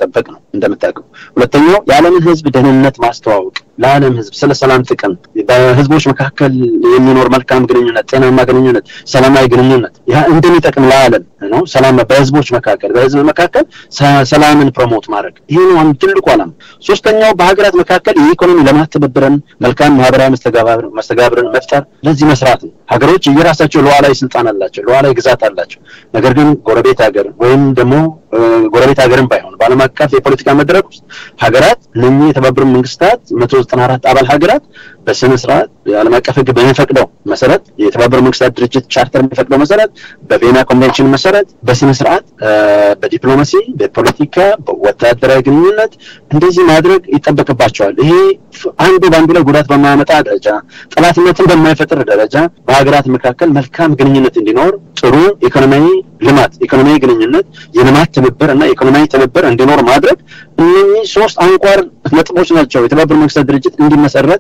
መጠበቅ ነው እንደምታውቀው። ሁለተኛው የዓለምን ህዝብ ደህንነት ማስተዋወቅ፣ ለዓለም ህዝብ ስለ ሰላም ጥቅም፣ በህዝቦች መካከል የሚኖር መልካም ግንኙነት፣ ጤናማ ግንኙነት፣ ሰላማዊ ግንኙነት ያ እንደሚጠቅም ለዓለም ነው። ሰላም በህዝቦች መካከል በህዝብ መካከል ሰላምን ፕሮሞት ማድረግ ይሄ ነው አንዱ ትልቁ ዓላማ። ሶስተኛው በሀገራት መካከል የኢኮኖሚ ልማት ትብብርን፣ መልካም ማህበራዊ መስተጋብርን መፍጠር ለዚህ መስራት ነው። ሀገሮች የራሳቸው ሉዓላዊ ስልጣን አላቸው፣ ሉዓላዊ ግዛት አላቸው። ነገር ግን ጎረቤት ሀገር ወይም ደግሞ ጎረቤት ሀገርን ባይሆን በዓለም አቀፍ የፖለቲካ መድረክ ውስጥ ሀገራት እነኚህ የተባበሩት መንግስታት መቶ ዘጠና አራት አባል ሀገራት በስነ ስርዓት የዓለም አቀፍ ህግ በሚፈቅደው መሰረት የተባበሩት መንግስታት ድርጅት ቻርተር በሚፈቅደው መሰረት በቬና ኮንቬንሽን መሰረት በስነ ስርዓት በዲፕሎማሲ፣ በፖለቲካ፣ በወታደራዊ ግንኙነት እንደዚህ ማድረግ ይጠበቅባቸዋል። ይሄ አንዱ በአንዱ ላይ ጉዳት በማያመጣ ደረጃ ጠላትነትን በማይፈጥር ደረጃ በሀገራት መካከል መልካም ግንኙነት እንዲኖር ጥሩ ኢኮኖሚያዊ ልማት፣ ኢኮኖሚያዊ ግንኙነት፣ የልማት ትብብር እና የኢኮኖሚያዊ ትብብር እንዲኖር ማድረግ እነኚህ ሶስት አንኳር ነጥቦች ናቸው የተባበሩት መንግስታት ድርጅት እንዲመሰረት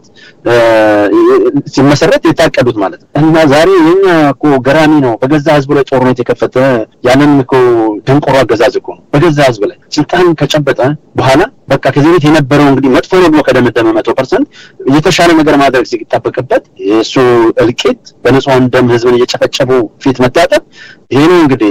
ሲመሰረት የታቀዱት ማለት ነው። እና ዛሬ የኛ እኮ ገራሚ ነው። በገዛ ህዝቡ ላይ ጦርነት የከፈተ ያንን እኮ ደንቆሮ አገዛዝ እኮ ነው። በገዛ ህዝብ ላይ ስልጣን ከጨበጠ በኋላ በቃ ከዚህ ቤት የነበረው እንግዲህ መጥፎ ነው ብሎ ከደመደመ መቶ ፐርሰንት የተሻለ ነገር ማድረግ ሲጠበቅበት የእሱ እልቂት በንጹሐን ደም ህዝብን እየጨፈጨፉ ፊት መታጠብ ይሄ ነው እንግዲህ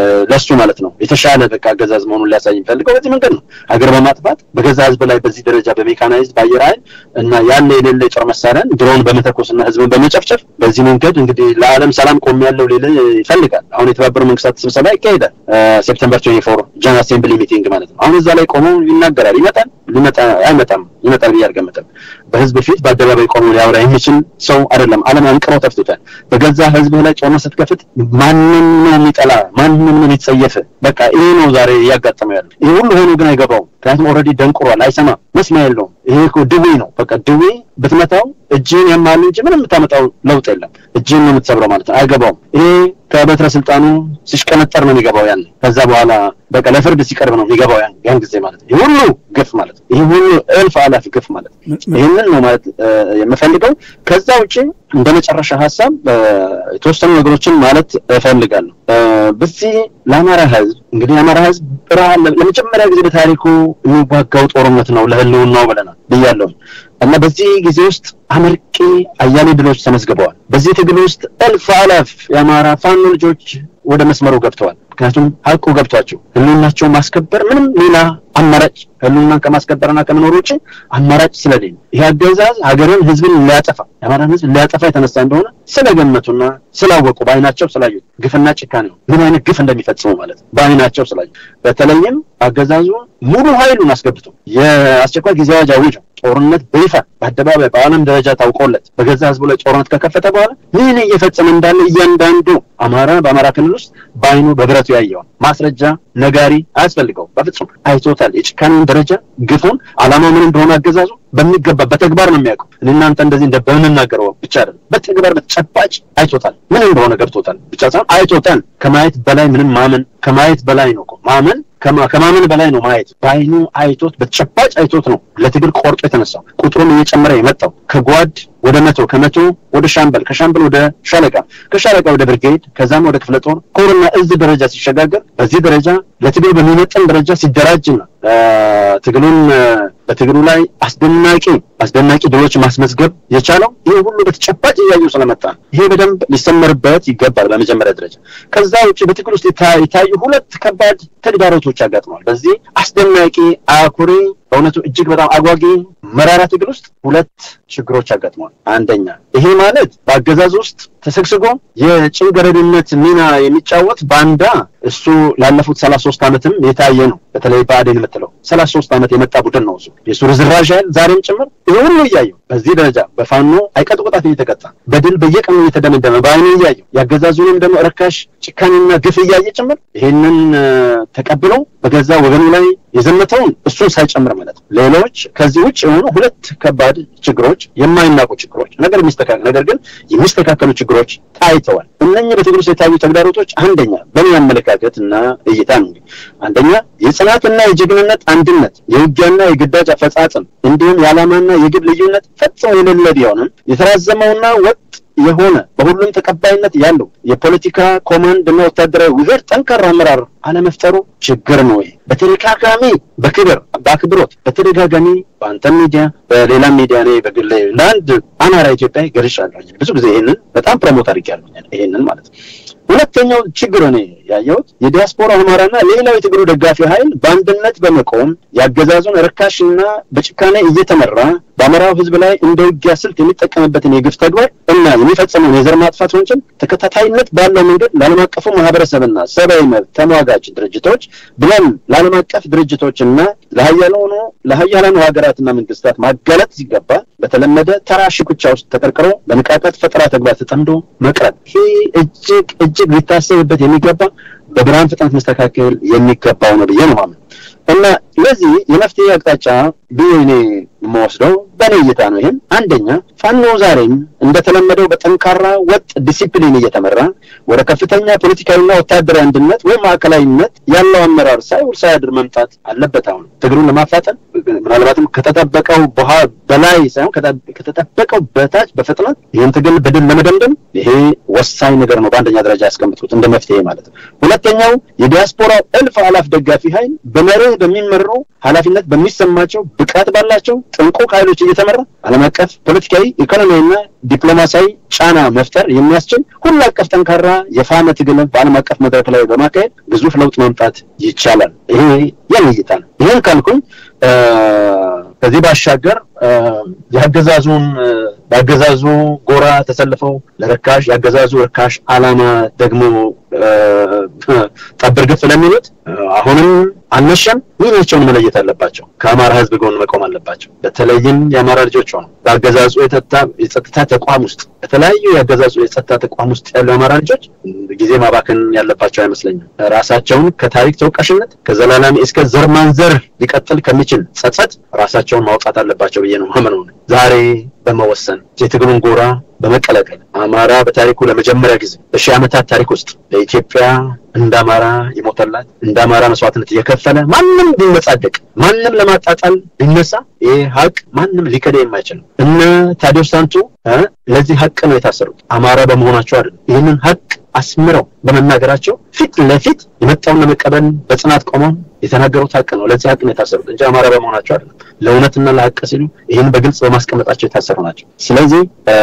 ለሱ ማለት ነው የተሻለ በቃ አገዛዝ መሆኑን ሊያሳይ የሚፈልገው በዚህ መንገድ ነው። ሀገር በማጥፋት በገዛ ህዝብ ላይ በዚህ ደረጃ በሜካናይዝድ በአየር ኃይል እና ያለ የሌለ የጦር መሳሪያን ድሮን በመተኮስ እና ህዝብን በመጨፍጨፍ በዚህ መንገድ እንግዲህ ለዓለም ሰላም ቆም ያለው ሌለ ይፈልጋል። አሁን የተባበሩት መንግስታት ስብሰባ ይካሄዳል ሴፕተምበር ትዌንቲ ፎር ጀነራል አሴምብሊ ሚቲንግ ማለት ነው። አሁን እዛ ላይ ቆሞ ይናገራል። ይመጣል ሊመጣ አይመጣም ይመጣል ብዬ አልገምትም። በህዝብ ፊት በአደባባይ ቆሞ ሊያወራ የሚችል ሰው አይደለም። ዓለም አንቅሮ ተፍቶታል። በገዛ ህዝብህ ላይ ጦርነት ስትከፍት ማንም ነው የሚጠላ ማንም ነው የሚጸየፍ። በቃ ይሄ ነው ዛሬ እያጋጠመው ያለ። ይሄ ሁሉ ሆኖ ግን አይገባውም። ምክንያቱም ኦልሬዲ ደንቁሯል፣ አይሰማም፣ መስሚያ የለውም። ይሄ እኮ ድዌ ነው። በቃ ድዌ ብትመታው እጅን ያማል እንጂ ምንም የምታመጣው ለውጥ የለም። እጅን ነው የምትሰብረው ማለት ነው። አይገባውም። ይሄ ከበትረ ስልጣኑ ሲሽቀነጠር ነው የሚገባው ያን ከዛ በኋላ በቃ ለፍርድ ሲቀርብ ነው የሚገባው ያን ያን ጊዜ ማለት ነው። ይህ ሁሉ ግፍ ማለት ነው። ይህ ሁሉ እልፍ አላፍ ግፍ ማለት ነው። ይህንን ነው ማለት የምፈልገው። ከዛ ውጭ እንደ መጨረሻ ሀሳብ የተወሰኑ ነገሮችን ማለት እፈልጋለሁ። በዚህ ለአማራ ህዝብ እንግዲህ የአማራ ህዝብ ለመጀመሪያ ጊዜ በታሪኩ የሚዋጋው ጦርነት ነው ለህልውናው ብለናል ብያለሁ እና በዚህ ጊዜ ውስጥ አመርቂ አያሌ ድሎች ተመዝግበዋል። በዚህ ትግል ውስጥ እልፍ አላፍ የአማራ ፋኖ ልጆች ወደ መስመሩ ገብተዋል። ምክንያቱም ሀቁ ገብቷቸው ህልውናቸውን ማስከበር ምንም ሌላ አማራጭ ህልውናን ከማስከበርና ከመኖር ውጭ አማራጭ ስለሌለ ይህ አገዛዝ ሀገርን፣ ህዝብን ሊያጠፋ የአማራን ህዝብ ሊያጠፋ የተነሳ እንደሆነ ስለገመቱና ስላወቁ በአይናቸው ስላዩት ግፍና ጭካኔ ነው ምን አይነት ግፍ እንደሚፈጽሙ ማለት ነው። በአይናቸው ስላዩ በተለይም አገዛዙ ሙሉ ኃይሉን አስገብቶ የአስቸኳይ ጊዜ አዋጅ አውጆ ጦርነት በይፋ በአደባባይ በዓለም ደረጃ ታውቆለት በገዛ ህዝቡ ላይ ጦርነት ከከፈተ በኋላ ምን እየፈጸመ እንዳለ እያንዳንዱ አማራ በአማራ ክልል ውስጥ በአይኑ በብረቱ ያየውን ማስረጃ ነጋሪ አያስፈልገው። በፍጹም አይቶታል። የጭካኔውን ደረጃ ግፉን፣ አላማው ምን እንደሆነ አገዛዙ በሚገባ በተግባር ነው የሚያውቀው። እናንተ እንደዚህ እንደ በምንናገረው ብቻ አይደለም፣ በተግባር በተጨባጭ አይቶታል። ምን እንደሆነ ገብቶታል ብቻ ሳይሆን አይቶታል። ከማየት በላይ ምንም ማመን ከማየት በላይ ነው ማመን ከማመን በላይ ነው ማየት። በአይኑ አይቶት በተጨባጭ አይቶት ነው ለትግል ቆርጦ የተነሳው። ቁጥሩም እየጨመረ የመጣው ከጓድ ወደ መቶ ከመቶ ወደ ሻምበል ከሻምበል ወደ ሻለቃ ከሻለቃ ወደ ብርጌድ ከዛም ወደ ክፍለ ጦር ኮርና እዝ ደረጃ ሲሸጋገር በዚህ ደረጃ ለትግል በሚመጠን ደረጃ ሲደራጅና ትግሉን በትግሉ ላይ አስደናቂ አስደናቂ ድሎች ማስመዝገብ የቻለው ይህ ሁሉ በተጨባጭ እያዩ ስለመጣ ይሄ በደንብ ሊሰመርበት ይገባል በመጀመሪያ ደረጃ። ከዛ ውጭ በትግል ውስጥ የታዩ ሁለት ከባድ ተግዳሮቶች ያጋጥመዋል። በዚህ አስደናቂ አኩሪ በእውነቱ እጅግ በጣም አጓጊ መራራ ትግል ውስጥ ሁለት ችግሮች ያጋጥመዋል። አንደኛ ይሄ ማለት በአገዛዝ ውስጥ ተሰግስጎ የጭንገረድነት ሚና የሚጫወት ባንዳ እሱ ላለፉት ሰላሳ ሶስት ዓመትም የታየ ነው። በተለይ ብአዴን የምትለው ሰላሳ ሶስት ዓመት የመጣ ቡድን ነው። እሱ የእሱ ርዝራዥ ያህል ዛሬም ጭምር ይህ ሁሉ እያየው በዚህ ደረጃ በፋኖ አይቀጡ ቅጣት እየተቀጣ በድል በየቀኑ እየተደመደመ በአይኑ እያየው የአገዛዙንም ደግሞ ርካሽ ጭካኔና ግፍ እያየ ጭምር ይህንን ተቀብሎ በገዛ ወገኑ ላይ የዘመተውን እሱን ሳይጨምር ማለት ነው። ሌሎች ከዚህ ውጭ የሆኑ ሁለት ከባድ ችግሮች፣ የማይናቁ ችግሮች ነገር የሚስተካከል ነገር ግን የሚስተካከሉ ችግሮች ታይተዋል። እነኚህ በትግል ውስጥ የታዩ ተግዳሮቶች አንደኛ በእኔ አመለካከት እና እይታ ነው እንግዲህ አንደኛ የጽናትና የጀግንነት አንድነት፣ የውጊያና የግዳጅ አፈጻጸም እንዲሁም የዓላማና የግብ ልዩነት ፈጽሞ የሌለ ቢሆንም የተራዘመውና ወጥ የሆነ በሁሉም ተቀባይነት ያለው የፖለቲካ ኮማንድ እና ወታደራዊ ውህድ ጠንካራ አመራር አለመፍጠሩ ችግር ነው። ይሄ በተደጋጋሚ በክብር በአክብሮት በተደጋጋሚ በአንተም ሚዲያ በሌላ ሚዲያ እኔ በግል ለአንድ አማራ ኢትዮጵያ ገልጫለሁ። ብዙ ጊዜ ይሄንን በጣም ፕሮሞት አድርጌያለሁ። ይሄንን ማለት ነው። ሁለተኛው ችግር እኔ ያየሁት የዲያስፖራ አማራና ሌላው የትግሉ ደጋፊ ኃይል በአንድነት በመቆም የአገዛዙን ርካሽና በጭካኔ እየተመራ በአማራው ሕዝብ ላይ እንደ ውጊያ ስልት የሚጠቀምበትን የግፍ ተግባር እና የሚፈጸመውን የዘር ማጥፋት ወንጀል ተከታታይነት ባለው መንገድ ለዓለም አቀፉ ማህበረሰብና ሰብአዊ መብት ተሟጋች ድርጅቶች ብለን ለዓለም አቀፍ ድርጅቶችና ለሀያላኑ ለሀያላኑ ሀገራትና መንግስታት ማጋለጥ ሲገባ በተለመደ ተራ ሽኩቻ ውስጥ ተቀርቅሮ በንቃቀት ፈጠራ ተግባር ተጠምዶ መቅረት ይህ እጅግ እጅግ ሊታሰብበት የሚገባ በብርሃን ፍጥነት መስተካከል የሚገባው ነው ብዬ ነው ማምን እና ለዚህ የመፍትሄ አቅጣጫ ብዬ እኔ የምወስደው በእኔ እይታ ነው። ይህም አንደኛ ፋኖ ዛሬም እንደተለመደው በጠንካራ ወጥ ዲሲፕሊን እየተመራ ወደ ከፍተኛ ፖለቲካዊና ወታደራዊ አንድነት ወይም ማዕከላዊነት ያለው አመራር ሳይውል ሳያድር መምጣት አለበት። አሁን ትግሩን ለማፋጠን ምናልባትም ከተጠበቀው በላይ ሳይሆን ከተጠበቀው በታች በፍጥነት ይህን ትግል በድል ለመደምደም ይሄ ወሳኝ ነገር ነው። በአንደኛ ደረጃ ያስቀምጥኩት እንደ መፍትሄ ማለት ነው። ሁለተኛው የዲያስፖራው እልፍ አላፍ ደጋፊ ኃይል በመርህ በሚመሩ ኃላፊነት በሚሰማቸው ብቃት ባላቸው ጥንቁቅ ኃይሎች እየተመራ ዓለም አቀፍ ፖለቲካዊ፣ ኢኮኖሚያዊና ዲፕሎማሲያዊ ጫና መፍጠር የሚያስችል ሁሉ አቀፍ ጠንካራ የፋኖ ትግል በዓለም አቀፍ መድረክ ላይ በማካሄድ ግዙፍ ለውጥ ማምጣት ይቻላል። ይሄ የኔ እይታ ነው። ይህን ካልኩኝ ከዚህ ባሻገር የአገዛዙን በአገዛዙ ጎራ ተሰልፈው ለርካሽ የአገዛዙ ርካሽ ዓላማ ደግሞ ጠብር ግፍ ለሚሉት አሁንም አልመሸም። ሚናቸውን መለየት አለባቸው። ከአማራ ሕዝብ ጎን መቆም አለባቸው። በተለይም የአማራ ልጆች ሆነው በአገዛዙ የጸጥታ ተቋም ውስጥ በተለያዩ የአገዛዙ የጸጥታ ተቋም ውስጥ ያሉ የአማራ ልጆች ጊዜ ማባከን ያለባቸው አይመስለኝም። ራሳቸውን ከታሪክ ተወቃሽነት ከዘላላሚ እስከ ዘር ማንዘር ሊቀጥል ከሚችል ጸጸት ራሳቸውን ማውጣት አለባቸው ብዬ ነው ማምነው። ዛሬ በመወሰን የትግሉን ጎራ በመቀላቀል አማራ በታሪኩ ለመጀመሪያ ጊዜ በሺህ ዓመታት ታሪክ ውስጥ በኢትዮጵያ እንደ አማራ የሞተላት እንደ አማራ መስዋዕትነት እየከፈለ ማንም ቢመጻደቅ ማንም ለማጣጣል ቢነሳ ይህ ሀቅ ማንም ሊከዳ የማይችል እነ ታዲዮስ ታንቱ ለዚህ ሀቅ ነው የታሰሩት። አማራ በመሆናቸው አይደለም። ይህንን ሀቅ አስምረው በመናገራቸው ፊት ለፊት የመጣውን ለመቀበል በጽናት ቆመው የተናገሩት ሀቅ ነው። ለዚህ ሀቅ ነው የታሰሩት እንጂ አማራ በመሆናቸው አይደለም። ለእውነትና ለሀቅ ሲሉ ይህን በግልጽ በማስቀመጣቸው የታሰሩ ናቸው። ስለዚህ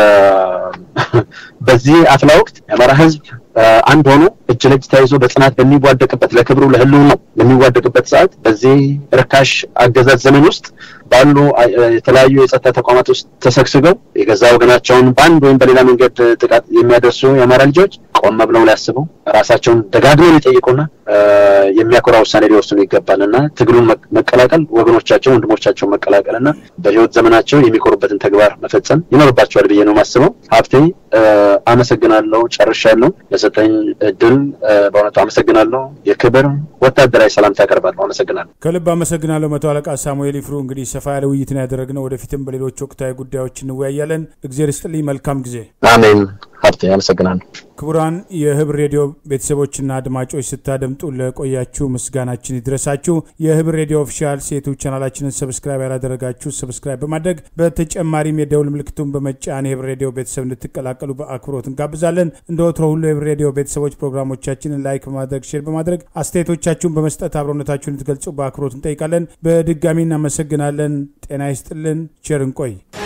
በዚህ አፍላ ወቅት የአማራ ሕዝብ አንድ ሆኖ እጅ ለእጅ ተያይዞ በጽናት በሚዋደቅበት ለክብሩ ለህልውናው በሚዋደቅበት ሰዓት በዚህ ርካሽ አገዛዝ ዘመን ውስጥ ባሉ የተለያዩ የጸጥታ ተቋማት ውስጥ ተሰግስገው የገዛ ወገናቸውን በአንድ ወይም በሌላ መንገድ ጥቃት የሚያደርሱ የአማራ ልጆች ቆም ብለው ሊያስቡ ራሳቸውን ደጋግመው ሊጠይቁና የሚያኮራ ውሳኔ ሊወስኑ ይገባል እና ትግሉን መቀላቀል ወገኖቻቸው ወንድሞቻቸውን መቀላቀል እና በህይወት ዘመናቸው የሚኮሩበትን ተግባር መፈጸም ይኖርባቸዋል ብዬ ነው ማስበው። ሀብቴ አመሰግናለሁ። ጨርሻለሁ። ለሰጠኝ እድል በእውነቱ አመሰግናለሁ። የክብር ወታደራዊ ሰላምታ ያቀርባለሁ። አመሰግናለሁ። ከልብ አመሰግናለሁ መቶ አለቃ ሳሙኤል ይፍሩ። እንግዲህ ሰፋ ያለ ውይይት ነው ያደረግነው። ወደፊትም በሌሎች ወቅታዊ ጉዳዮች እንወያያለን። እግዜር ይስጥልኝ። መልካም ጊዜ። አሜን። ሀብቴ አመሰግናለሁ። ክቡራን የህብር ሬዲዮ ቤተሰቦችና አድማጮች ስታደምጡ ለቆያችሁ ምስጋናችን ይድረሳችሁ። የህብር ሬዲዮ ኦፊሻል ሴቶች ቻናላችንን ሰብስክራይብ ያላደረጋችሁ ሰብስክራይብ በማድረግ በተጨማሪም የደውል ምልክቱን በመጫን የህብር ሬዲዮ ቤተሰብ እንድትቀላቀሉ በአክብሮት እንጋብዛለን። እንደ ወትሮ ሁሉ የህብር ሬዲዮ ቤተሰቦች ፕሮግራሞቻችንን ላይክ በማድረግ ሼር በማድረግ አስተያየቶቻችሁን በመስጠት አብሮነታችሁን እንድትገልጹ በአክብሮት እንጠይቃለን። በድጋሚ እናመሰግናለን። ጤና ይስጥልን። ቸር እንቆይ።